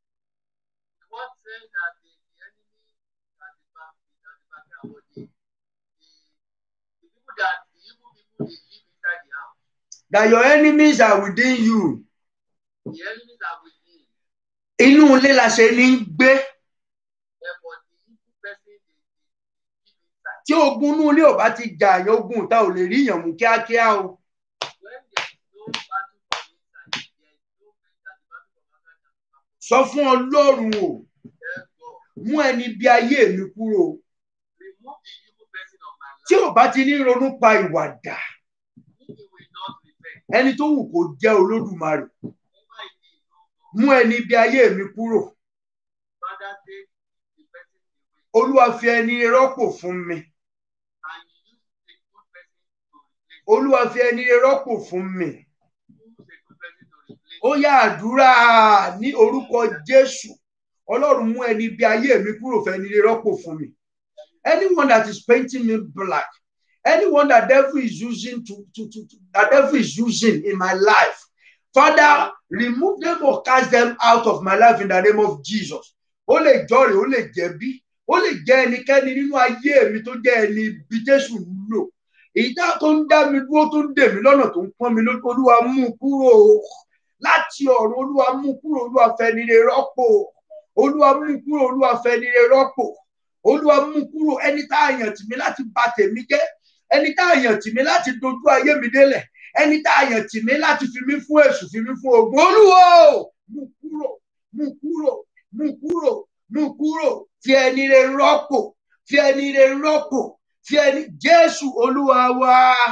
The word says that the, the enemy at the back is at the back and what the, the, the people that the evil people they live inside the house. that your enemies are within you The enemies are within. inú ilé la ṣe ní ń gbé Therefore, the evil person they, they, they live inside. tí ogun inú ilé ò bá ti jà àyàn ogun ìta ò lè rí ìyàn mú kíákíá o When there is no battle from inside, there is no way that the battle from outside can come. sọ fún ọlọ́run o Therefore, mú ẹni bí ayé mi kúrò remove the evil person of my tí life. ò bá ti ní ronú pa ìwàdà If he will not repent, ẹni tó wù kó jẹ́ olódùmarè whatever it is, no God. mú ẹni bí ayé mi kúrò Father, take the person away. olúwa fi ẹni rọ́pò fún mi And you use a good person to replace. olúwa fi ẹni rọ́pò fún mi Use a good person to replace. ó yá àdúrà ní orúkọ jésù ọlọ́run mú ẹni bí ayé mi kúrò fẹ́ni rọ́pò fún mi anyone that is painting me black anyone that devil is using to to to, to that devil is using in my life father remove them or cast them out of my life in the name of jesus ó lè jọrè ó lè jẹ̀bi ó lè jẹ́ ẹnikẹ́ni nínú ayé mi tó jẹ́ ẹni bí jésù ń lò èyí tá tó ń dá mi dúró tó ń dè mí lọ́nà tó ń pọ́n mi lójú olúwa mú un kúrò láti ọ̀run olúwa mú un kúrò olúwa fẹ́ni rẹ̀ rọ́pò olúwa mú un kúrò olúwa fẹ́ni rẹ̀ rọ́pò olúwa mú un kúrò ẹni tá a yàn tì mí láti bà tèmi jẹ́ ẹni tá a yàn tì mí láti dojú ayé mi délẹ̀ ẹni tá a yàn tì mí láti fi mí fún èṣù fi mí fún ogun olúwo mú un kúrò mú un kúrò mú un kúrò mú un kúrò fi ẹni rẹ̀ rọ́pò fi ẹni rẹ̀ rọ́pò fi ẹni jésù olúwa wa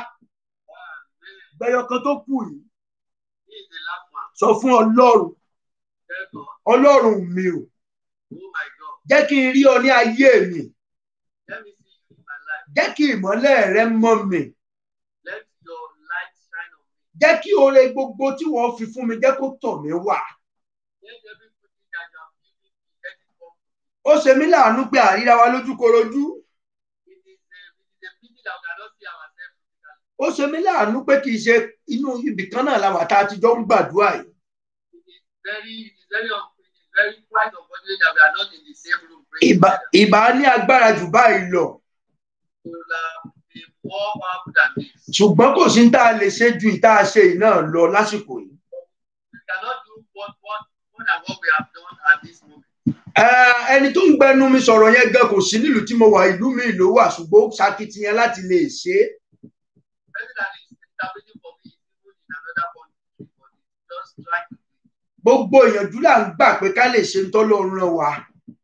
Amen. gbẹyọ kan tó kù yìí This is the last one. sọ fún ọlọ́run Therefore, ọlọ́run mi ò oh my God, jẹ́ kí n rí ọ ní ayé mi let me see you in my life. jẹ́ kí ìmọ́lẹ̀ rẹ mọ́ mi Let your light shine on me. jẹ́ kí oore gbogbo tí wọ́n fi fún mi jẹ́ kó tọ̀ mí wá Let every good thing that you have given me, let it come. ó ṣe mí láàánú pé àríra wa lójúkorojú It is a, it is a pity that we cannot see ourselves physically. ó ṣe mí láàánú pé kì í ṣe inú ibì kan náà la wà tá a ti jọ ń gbàdúrà yìí It is very, it is very, un- it is very quite unfortunate that we are not in the same room praying ìbá together. ìbá ní agbára jù báyìí lọ We will uh, be more powerful than this. ṣùgbọ́n kò sí ní tá a lè ṣe ju ìta ṣe yìí náà lọ lásìkò yìí We cannot do what, what, more than what we have done at this moment. Eh, ẹni tó ń gbẹnu mi sọ̀rọ̀ yẹn gan kò sí nílùú tí mo wà ìlú mi ló wà ṣùgbọ́n ó ṣakitiyan láti lè ṣe é The person that is interpreting for me is even in another country, but it's just trying to do it. gbogbo ìyànjú là ń gbà pé ká lè ṣe ń tọ́lọ́run ràn wá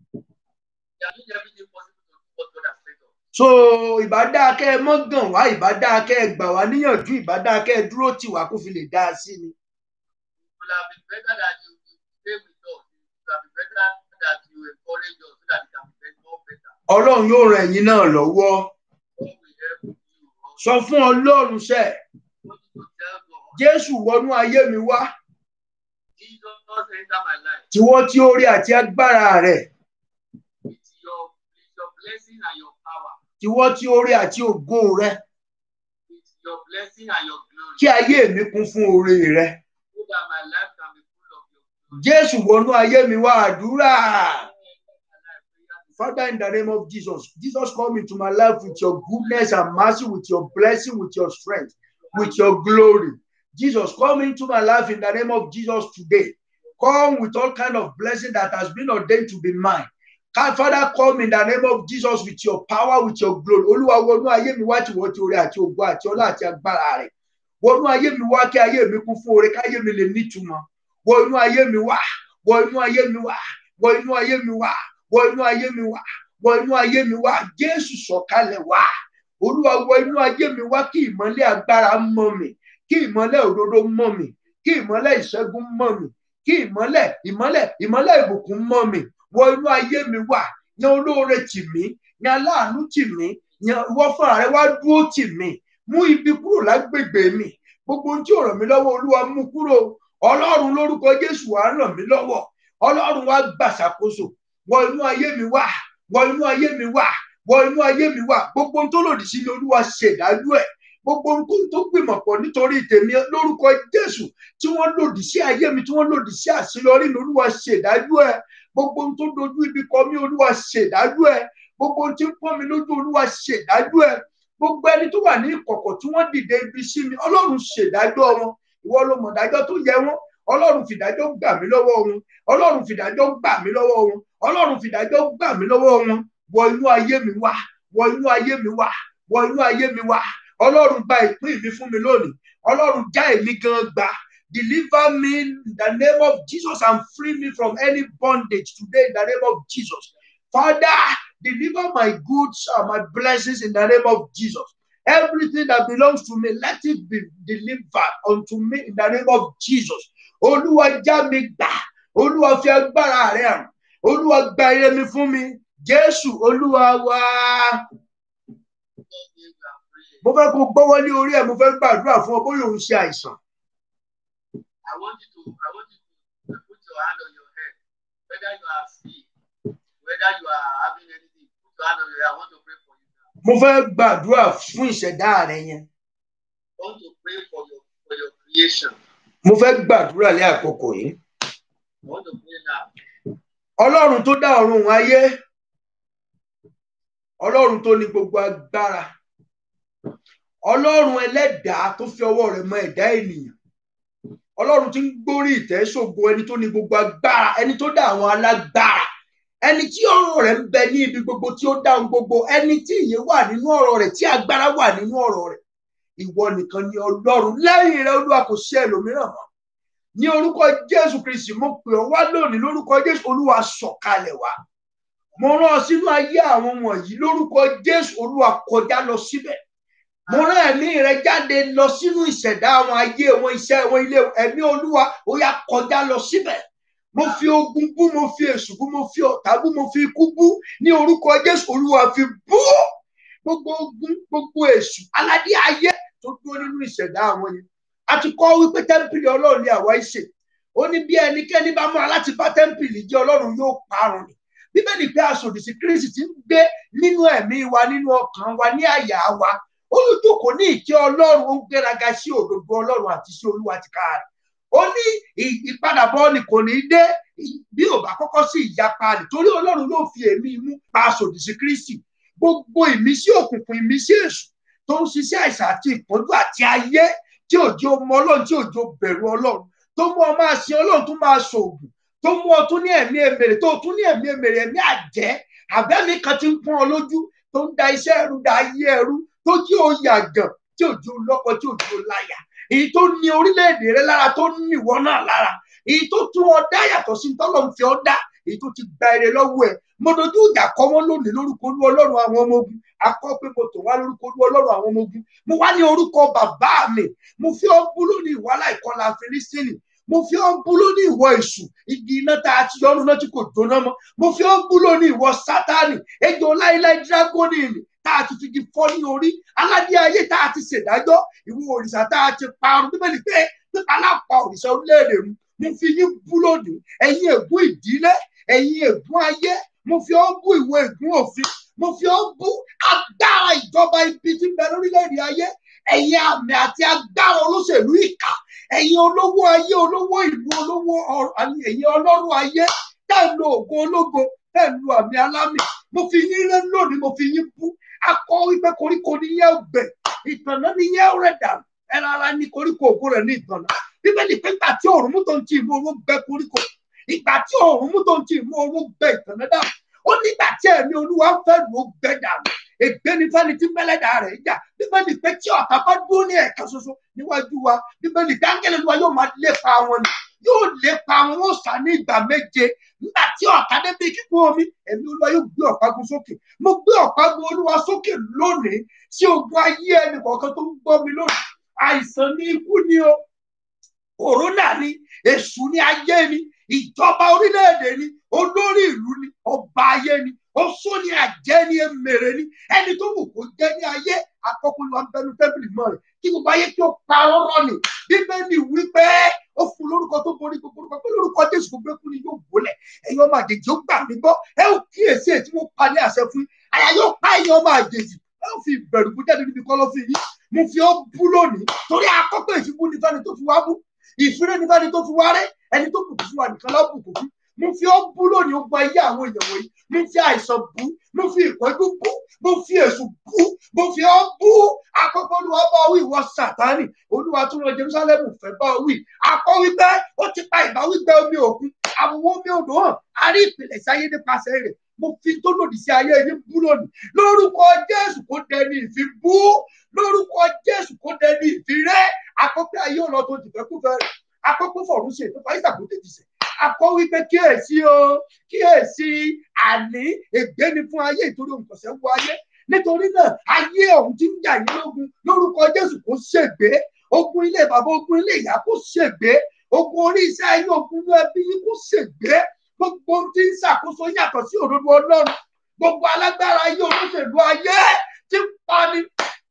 We are doing everything possible to do what God has said us. so ìbádá kẹ́ ẹ mọ́ gàn wá ìbádá kẹ́ ẹ gbà wá níyànjú ìbádá kẹ́ ẹ dúró tì wá kó fi lè dá a sí ni It would have been better that you, you stay with us. It would have been better that you encourage us so that it can be more better. ọlọ́run yóò ràn ẹ̀yin náà lọ́wọ́ God will help you. Also. sọ fún ọlọ́run sẹ́ want you to tell God, jésù wọnú ayé mi wá Jesus enter my life tiwọ́ tí ó rí àti agbára rẹ̀ with your, with your blessing and your power, tiwọ́ tí ó rí àti ògo rẹ̀ with your blessing and your glory, kí ayé mi kún fún oore rẹ̀ so that my life can be full of your glory. jésù wọnú ayé mi wá àdúrà My life, prayer is father in the name of jesus jesus come into my life with your goodness and mercy with your blessing with your strength with your glory jesus come into my life in the name of jesus today come with all kind of blessing that has been ordained to be mine Ka- father come in the name of jesus with your power with your glory olúwa wọnú ayé mi wá tí wọ́n ti orí àti ògo àti ọlá àti agbára rẹ̀ wọnú ayé mi wá kí ayé mi kún fún oore káyé mi lè nítumọ̀ wọ inú ayé mi wá wọ inú ayé mi wá wọ inú ayé mi wá wọ inú ayé mi wá wọ inú ayé mi wá jésù sọ̀kalẹ̀ wá olúwa wọ inú ayé mi wá kí ìmọ́lẹ̀ agbára mọ́ mi kí ìmọ́lẹ̀ òdodo mọ́ mi kí ìmọ́lẹ̀ ìṣẹ́gun mọ́ mi kí ìmọ́lẹ̀ ìmọ́lẹ̀ ìmọ́lẹ̀ ìbùkún mọ́ mi wọ inú ayé mi wá yan olóore tì mí yan aláàánú tì mí yan ìwọ fúnra rẹ wá dúró tì mí mú ibi kúrò lágbègbè mi gbogbo ohun tí ò ràn mí lọ́wọ́ olúwa mú kúrò ọlọ́run lórúkọ jésù wàá ràn mí lọ́wọ́ ọlọ́run wá gbàṣàkóso wọ inú ayé mi wá wọ inú ayé mi wá wọ inú ayé mi wá gbogbo ohun tó lòdì sí ni olúwa ṣèdájú ẹ̀ gbogbo ohun tó gbìmọ̀ pọ̀ nítorí tèmi lórúkọ jésù tí wọ́n lòdì sí ayé mi tí wọ́n lòdì sí àṣeyọrí ni olúwa ṣèdájú ẹ̀ gbogbo ohun tó dojú ibi kọ mí olúwa ṣèdájú ẹ̀ gbogbo ohun tí ń pọ́n mi lójú olúwa ṣèdájú ẹ̀ gbogbo ẹni tó wà ní ìkọ̀kọ̀ tí wọ́n dìde ibi sí mi ọlọ́run ṣèdájọ́ wọn ìwọ ló mọ̀ dájọ́ tó yẹ wọ́n ọlọ́run fìdájọ́ gbà mí lọ́wọ́ wọn ọlọ́run fìdájọ́ gbà mí lọ́wọ́ wọn ọlọ́run fìdájọ́ gbà mí lọ́wọ́ wọn wọ inú ayé mi wá wọ inú ayé mi wá wọ inú ayé mi wá ọlọ́run gba ìpín mi fún mi lónìí ọlọ́run já èmi gan gbà deliver me in the name of Jesus and free me from any bondage today in the name of Jesus Father deliver my goods and my blessings in the name of Jesus everything that belongs to me let it be delivered unto me in the name of Jesus olúwa já mi gbà olúwa fi agbára rẹ hàn olúwa gba ire mi fún mi jésù olúwa wá mo fẹ́ kó gbọ́wọ́ ní orí ẹ̀ mo fẹ́ gbàdúrà fún ọ bóyá òun ṣe àìsàn. I want you to I want you to put your hand on your head whether you are sick whether you are having anything put your hand on your head I want to pray for you now. mo fẹ́ gbàdúrà fún ìṣẹ̀dá rẹ yẹn. I want to pray for your for your creation. mo fẹ́ gbàdúrà ní àkókò yìí. I want to pray now. ọlọ́run tó dá ọ̀run òun ayé ọlọ́run tó ní gbogbo agbára ọlọ́run ẹlẹ́dàá tó fi ọwọ́ rẹ̀ mọ ẹ̀dá ènìyàn ọlọ́run tí ń gbórí ìtẹ́ ṣògo ẹni tó ní gbogbo agbára ẹni tó dá àwọn alágbára ẹni tí ọ̀rọ̀ rẹ̀ ń bẹ ní ibi gbogbo tí ó dá ohun gbogbo ẹni tí ìyè wà nínú ọ̀rọ̀ rẹ̀ tí agbára wà nínú ọ̀rọ̀ rẹ̀ ìwọ nìkan ni ọlọ́run lẹ́yìn rẹ̀ olúwa kò sí ẹlòmíràn mọ́ ní orúkọ jésù kristi mo pè ọ́ wá lónìí lórúkọ jésù olúwa sọ̀kalẹ̀ wá mo rán ọ sínú ayé àwọn wọ̀nyí lórúkọ jésù olúwa kọjá lọ síbẹ̀ mo rán ẹ̀mí rẹ jáde lọ sínú ìṣẹ̀dá àwọn ayé wọn iṣẹ́ wọn ilé ẹ̀mí olúwa ó yá kọjá lọ síbẹ̀ mo fi ogun bú mo fi èṣù bú mo fi ọ̀tá bú mo fi ikú bú ní orúkọ jésù olúwa fi bú gbogbo ogun gbogbo èṣù aládé ayé tó dúró nínú ìṣẹ̀dá àwọn yẹn a ti kọ́ wípé tẹ́ḿpìlì ọlọ́run ni àwa ìṣe ó ní bí ẹnikẹ́ni bá múra láti bá tẹ́ḿpìlì jẹ́ ọlọ́run yóò parun ni bíbélì pé aṣòdì sí kristi ti ń gbé nínú ẹ̀mí wa nínú ọkàn wa ní àyà wa olùdókò ní ìkẹ́ ọlọ́run ó ń gbéraga sí òdodo ọlọ́run àti sí olúwa ti ká rẹ̀ ó ní ìpadàbọ̀ ni kò ní dé bí ò bá kọ́kọ́ sí ìyapa rẹ̀ torí ọlọ́run yóò fi èmi mú pa aṣòdì sí kristi gbogbo ìmísí òkùnkùn ìmísí èṣù tó ń ṣiṣẹ́ àìsàn àti ìpọ́njú àti ayé tí òjò mọ ọlọ́run tí òjò bẹ̀rù ọlọ́run tó mú ọ máa sin ọlọ́run tó máa ṣoògùn tó mú ọ tún ní ẹ̀mí èmèrè tó tún ní ẹ̀mí èmèrè ẹ̀mí àjẹ́ àbẹ́mí kan ti ń pọ́n ọ lójú tó ń da iṣẹ́ ẹrú da ayé ẹrú tó jí o yàgàn tí òjò lọ́kọ tí òjò láyà èyí tó ní orílẹ̀-èdè rẹ lára tó ní ìwọ náà lára èyí tó tún ọ dá yàtọ̀ sí tọ́lọ̀ ń fi ọ dá èyí tó ti gba èrè lọ́wọ́ ẹ̀ mo dojú ìjà kọ wọn lónìí lórúkọ olú ọlọ́run àwọn ọmọ ogun akọ pé mo tò wá lórúkọ olú ọlọ́run àwọn ọmọ ogun mo wá ní orúkọ bàbá mi mo fi ọ́ bú lónìí ìwálà ìkọlà fílísítìnì mo fi ọ́ bú lónìí ìwọ èṣù igi iná tá a ti yọnu náà tí kò jóná mọ́ mo fi ọ́ bú lónìí ìwọ sátánì ejò láíláí dírágónì nì tá a ti fi igi fọ́ ní orí aládé ayé tá a ti ṣèdájọ́ ìwọ òrìṣà tá a ti parun bíbélì pé pípa lápá òrìṣà orílẹ̀-èdè mi mo fi yín bú lónìí ẹ̀yin ègún ìdílé ẹ̀yin ègún ayé mo fi ọ́ bú ìwọ ègún òfin mo fi ọ́ bú agbára ìjọba ibi tí ń bẹ lórílẹ̀-èdè ayé ẹ̀yin àmì àti agbára olóṣèlú ìkà ẹ̀yin olówó ayé olówó ìlú olówó ẹ̀yin ọlọ́run ayé tẹ́ ń lo ògo ológo tẹ́ ń lo àmì alámì mo fi yín rẹ́ lónìí mo fi yín bú akọ wípé koríko ni yẹ́ ọgbẹ̀ ìtànná ni yẹ́ rẹ̀ dànù ẹ̀rọ ara ní koríko ògo rẹ̀ ní ìtànná bíbélì pé ìgbà tí òòrùn mú tó ń ti ìmú owó gbẹ koríko ìgbà tí òòrùn mú tó ń ti ìmú owó gbẹ ìtànná dànù ó nígbà tí ẹ̀mí olúwa fẹ́ lù ó gbẹ dànù ègbé ní fẹ́ni tí mẹ́lẹ́dà rẹ̀ jà bíbélì pé tí ọ̀tá bá dúró ní ẹ̀ka ṣoṣo níwájú wa bíbélì dáńgẹ́lẹ́ wa yóò máa lépa wọn ni yóò lépa wọn ó sá ní ìgbà méje nígbà tí ọ̀tá débi kíkún omi ẹ̀mí olúwa yóò gbé ọ̀págun sókè mo gbé ọ̀págun olúwa sókè lónìí sí ogun ayé ẹnì kọ̀ọ̀kan tó ń gbọ́ mi lónìí àìsàn ní ikú ni o kòrónà ni èṣù ní ayé ni ìjọba orílẹ̀-èdè ni olórí ìlú ni ọba ayé ni oṣó ni àjẹ́ ni emèrè ni ẹni tó wù kó jẹ́ ní ayé àkọ́kọ́ ló ń bẹnu tẹ́bìlì mọ́ rẹ̀ kí gbogbo ayé kí ó pa ọ̀rọ̀ ni bíbélì wípé ó fún lórúkọ tó borí gbogbo orúkọ pé lórúkọ jésù gbogbo ẹkún ni yóò gbólẹ̀ ẹ̀yin ọmọ àjèjì ó gbà mí gbọ́ ẹ ó kíyèsí èyí tí mo pa ní àṣẹ fún yín àyà yóò pa ẹ̀yin ọmọ àjèjì ẹ ó fi ìbẹ̀rù bú jáde níbi kọ́lọ́fín yín mo fi ọ́ bú lónìí torí àkọ́kọ́ ìfibú ni fẹ́ni tó fi wá bú ìfúnni ní fẹ́ni tó fi wá rẹ́ ẹni tó bùkún fún wa nìkan lábùkún fún mo fi ọ́ bú lónìí ó gba ayé àwọn èèyàn wọ̀nyí mo fi àìsàn bú mo fi ìpọ́njú bú mo fi èṣù bú mo fi ọ́ bú àkọ́kọ́ olúwa bá wí ìwọ sàtánì olúwa tún lọ jerusalem fẹ́ bá wí akọ wípé ó ti pa ìbáwí gbẹ omi òkun àwòwò omi odò hàn a rí ìpìlẹ̀ sáyé nípasẹ̀ rẹ̀ mo fi tó lòdì sí ayé yín bú lónìí lórúkọ jésù kó dẹni ìfi bú lórúkọ jésù kó dẹni ìfi rẹ àkọ́kọ́ ayé ọ̀nà tó ti fẹ́ kú fẹ́ rẹ̀ àkọ́kọ́ fọ̀rún ṣe tó fà ìsàkó tètè sẹ̀ akọ wípé kíyèsí o kíyèsí àní ègbé ni fún ayé ìtorí òǹkọ̀sẹ̀ wọ ayé nítorí náà ayé ọ̀hún ti ń jà yín lógun lórúkọ jésù kó ṣègbé ogun ilé bàbá ogun ilé ìyá kó ṣègbé ogun orí iṣẹ́ yín ogun inú ẹbí yín kó ṣègbé gbogbo ohun tí ń ṣàkóso yàtọ̀ sí òdodo ọlọ́run gbogbo alágbára ayé olóṣèlú ayé tí ń pani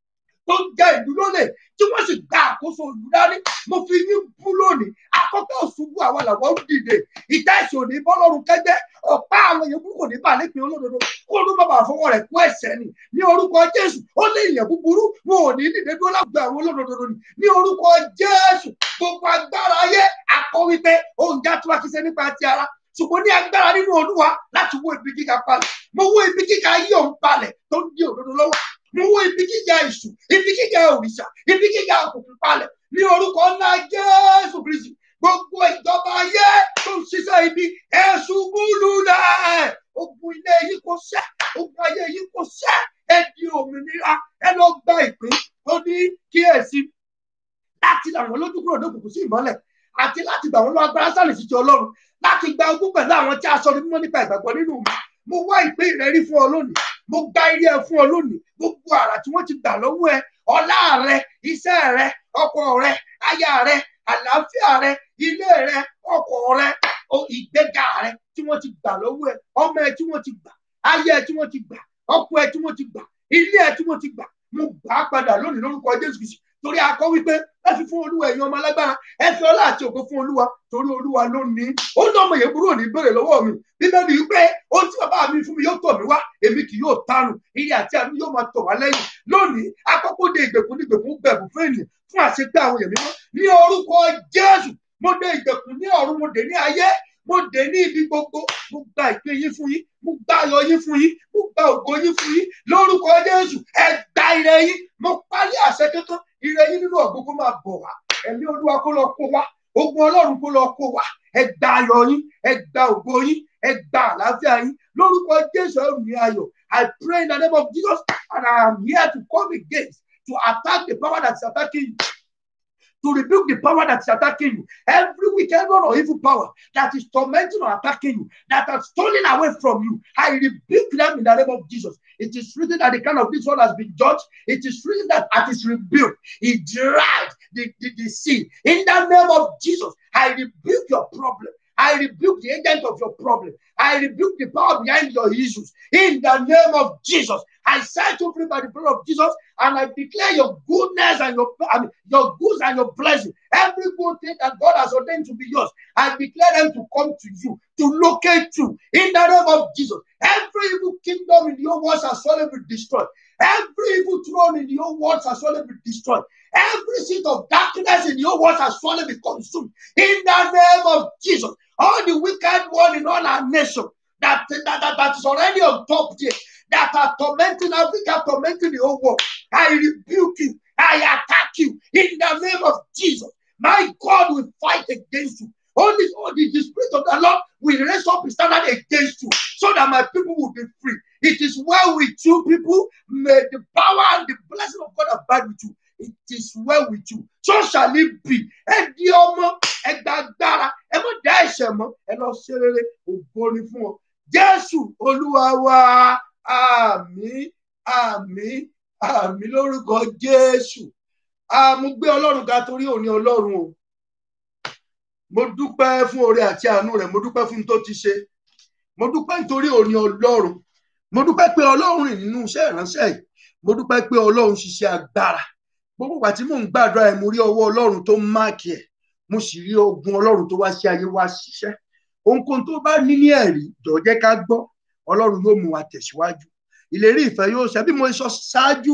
tó ń jẹ ìlú lólè tí wọ́n sì gba àkóso ìlú dání mo fi yín bú lónìí àkọ́kọ́ òṣùbù àwọn làwọn ń dìde ìta ìṣòro ní bọ́lọ́run kẹ́gbẹ́ ọ̀pá àwọn èèyàn burúkú ní balẹ̀ pé olódodo kó ló má bàa fọwọ́ rẹ̀ kó ẹ̀ṣẹ̀ ni ní orúkọ jésù ó lé ìyẹn búburú wọn ò ní dìde dúró lágbà àwọn olódodo ni ní orúkọ jésù gbogbo agbára ayé akọ wípé oúnjẹ tí wàá ti ṣe nípa ti ara ṣùgbọ́n ní agbára nínú olúwa láti wó ibi gíga palẹ̀ mo wó ibi gíga ayé òun palẹ̀ tó ń di òdodo lọ́wọ́ mo wó ibi gíga ìṣù ibi gíga òrìṣà ibi gíga òkùnkùn palẹ̀ ní orúkọ ńlá jésù kristi gbogbo ìjọba ayé tó ń ṣiṣẹ́ ibi ẹ̀sùn búlù náà ogun ilé yìí kò ṣẹ́ ogun ayé yìí kò ṣẹ́ ẹ di òmìnira ẹ lọ gba ìpín tó ní kíyèsí láti làwọn lójú kúrò lókùnkùn sí ìmọ́lẹ̀ àti láti gbà wọn lọ agbára sálẹ̀ sí ti ọlọ́run láti gba ogún pẹ̀lú àwọn tí a sọ ní mímọ́ nípa ìgbàgbọ́ nínú mi mo wá ìpín ìrẹ́rí fún ọ lónìí mo gba ilé ẹ fún ọ lónìí gbogbo àrà tí wọ́n ti gbà lọ́wọ́ ẹ ọlá rẹ iṣẹ́ rẹ ọkọ rẹ aya rẹ àlàáfíà rẹ ilé rẹ ọkọ rẹ ìgbéga rẹ tí wọ́n ti gbà lọ́wọ́ ẹ ọmọ ẹ tí wọ́n ti gbà aya ẹ tí wọ́n ti gbà ọkọ ẹ tí wọ́n ti gbà ilé ẹ tí wọ́n ti gbà mo gbà á padà lónìí lórúkọ Jésù Kristi torí akọ wípé ẹ fi fún olúwa ẹ̀yin ọmọ alágbára ẹ fi ọlá àti ògo fún olúwa torí olúwa ló ní ó ní ọmọ yẹn kúrò ní ìbéèrè lọ́wọ́ mi bíbélì wípé ohun tí bàbá mi fún mi yóò tọ̀ mí wá èmi kì yóò tánu ilé àti àánú yóò máa tọ̀ wá lẹ́yìn lónìí akọ́kọ́ de ìgbèkùn ní ìgbèkùn gbẹ̀bù fún ènìyàn fún àṣegbé àwọn èèyàn mímọ́ ní orúkọ jésù mo de ìgbèkùn ní ọ̀run mo dé ní ayé mo dé ní ibi gbogbo mo gba ìpín yín fún yín mo gba ayọ̀ yín fún yín mo gba ògo yín fún yín lórúkọ jésù ẹ gba ire yín mo parí àṣẹ kankan ire yín nínú ọ̀gbọ́n kó máa bọ̀ wá ẹ̀mí olúwa kó lọ kó wá ogun ọlọ́run kó lọ kó wá ẹ gba ayọ̀ yín ẹ gba ògo yín ẹ gba àlàáfíà yín lórúkọ jésù ẹ ní ayọ̀ i pray in the name of jesus and i am here to come against to attack the power that is attacking you to rebuke the power that is attacking you. Every wicked one or evil power that is tormenting or attacking you, that are stolen away from you, I rebuke them in the name of Jesus. It is written that the kind of this one has been judged. It is written that at his rebuke, he dried the, the, the sea. In the name of Jesus, I rebuke your problem. I rebuke the agent of your problem. I rebuke the power behind your issues. In the name of Jesus, I set you free by the blood of Jesus, and I declare your goodness and your I mean, your goods and your blessing. Every good thing that God has ordained to be yours, I declare them to come to you, to locate you. In the name of Jesus, every evil kingdom in your walls shall surely be destroyed. Every evil throne in your walls shall surely be destroyed. Every seat of darkness in your walls shall surely be consumed. In the name of Jesus, all the wicked one in all our nation that, that, that, that is already on top there, that are tormenting Africa, tormenting the whole world, I rebuke you. I attack you in the name of Jesus. My God will fight against you. Only, only the Spirit of the Lord will raise up his standard against you so that my people will be free. It is well with you, people. May the power and the blessing of God abide with you. It is well with you. So shall it be. Ẹ di ọmọ, ẹ gba agbára, ẹ mọ̀ dá ẹ̀ṣẹ̀ mọ́, ẹ lọ ṣe rere, ògo ni fún ọ. Jésù Olúwa wa, àmín, àmín, àmín lórúkọ Jésù. Mo gbé Ọlọ́run ga torí òní Ọlọ́run o. Mo dúpẹ́ fún oore àti àánú rẹ̀, mo dúpẹ́ fún tó ti ṣe. Mo dúpẹ́ nítorí òní Ọlọ́run. Mo dúpẹ́ pé Ọlọ́run rìn nínú iṣẹ́ ìránṣẹ́ yìí. Mo dúpẹ́ pé Ọlọ́run ṣiṣẹ́ agbára. Gbogbo ìgbà tí mò ń gbàdúrà ẹ̀ mo rí ọwọ́ Ọlọ́run tó máàkì ẹ̀. Mo sì rí ogun Ọlọ́run tó wá sí ayé wá ṣiṣẹ́. Ohunkóhun tó bá ní ní ẹ̀rí, jọ̀ọ́ jẹ́ ká gbọ́. Ọlọ́run yóò mú wa tẹ̀síwájú. Ìlérí ìfẹ́ yóò ṣẹ bí mo sọ ṣáájú.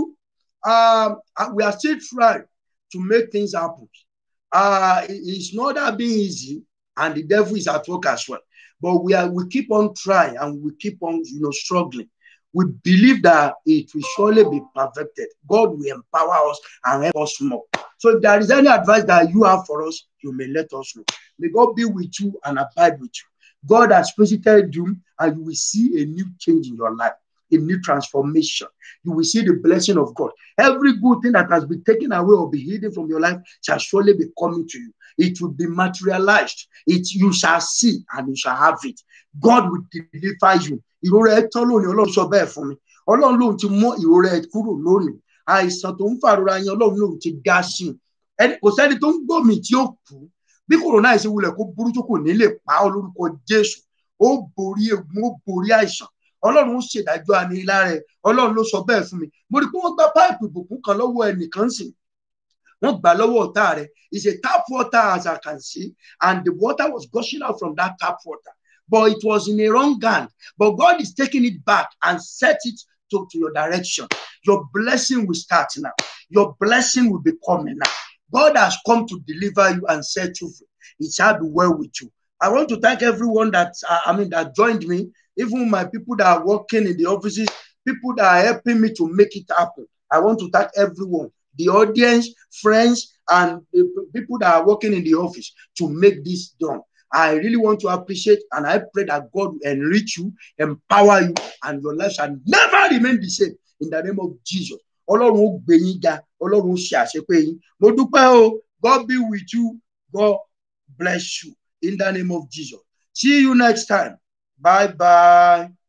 We are still trying to make things happen. Uh, it's not that being easy, and the devil is at work as well. But we are we keep on trying and we keep on you know struggling. We believe that it will surely be perfected. God will empower us and help us more. So if there is any advice that you have for us, you may let us know. May God be with you and abide with you. God has visited you, and you will see a new change in your life, a new transformation. You will see the blessing of God. Every good thing that has been taken away or be hidden from your life shall surely be coming to you. It will be materialized. It you shall see and you shall have it. God will deliver you. Ìrora ẹ tán lónìí, Ọlọ́run sọ bẹ́ẹ̀ fún mi. Ọlọ́run lòun ti mú ìrora ẹ kúrò lónìí. Àìsàn tó ń fàrora yẹn, Ọlọ́run lòun ti dá sí i. Kò sẹ́ni tó ń gbòmì tí ó kú. Bí kòrónà yìí ṣe wulẹ̀ kó burú tó kò ní lè pa ọ́ lórúkọ Jésù. Ó borí egun, ó borí àìsàn. Ọlọ́run ń ṣèdájọ́ anilá rẹ̀. Ọlọ́run ló sọ bẹ́ẹ̀ fún mi. Mo rí i pé wọ́n gbá páìpù ìbùkún kan lọ́wọ́ ẹnìkan sìn wọ́n gbà lọ́wọ́ ọ̀tá rẹ̀ it's a tap water as I can see and the water was gushing out from that tap water but it was in a wrong hand but God is taking it back and set it to, to your direction your blessing will start now your blessing will be coming now God has come to deliver you and set you free it shall be well with you I want to thank everyone that uh, I mean that joined me even my people that are working in the offices people that are helping me to make it happen I want to thank everyone the audience, friends, and the people that are working in the office to make this done. I really want to appreciate and I pray that God will enrich you, empower you, and your life shall never remain the same in the name of Jesus. Ọlọ́run ó gbé yín ga, Ọlọ́run ó ṣe àṣepé yín. Mo dúpẹ́ o, God be with you, God bless you in the name of Jesus. See you next time. Bye bye.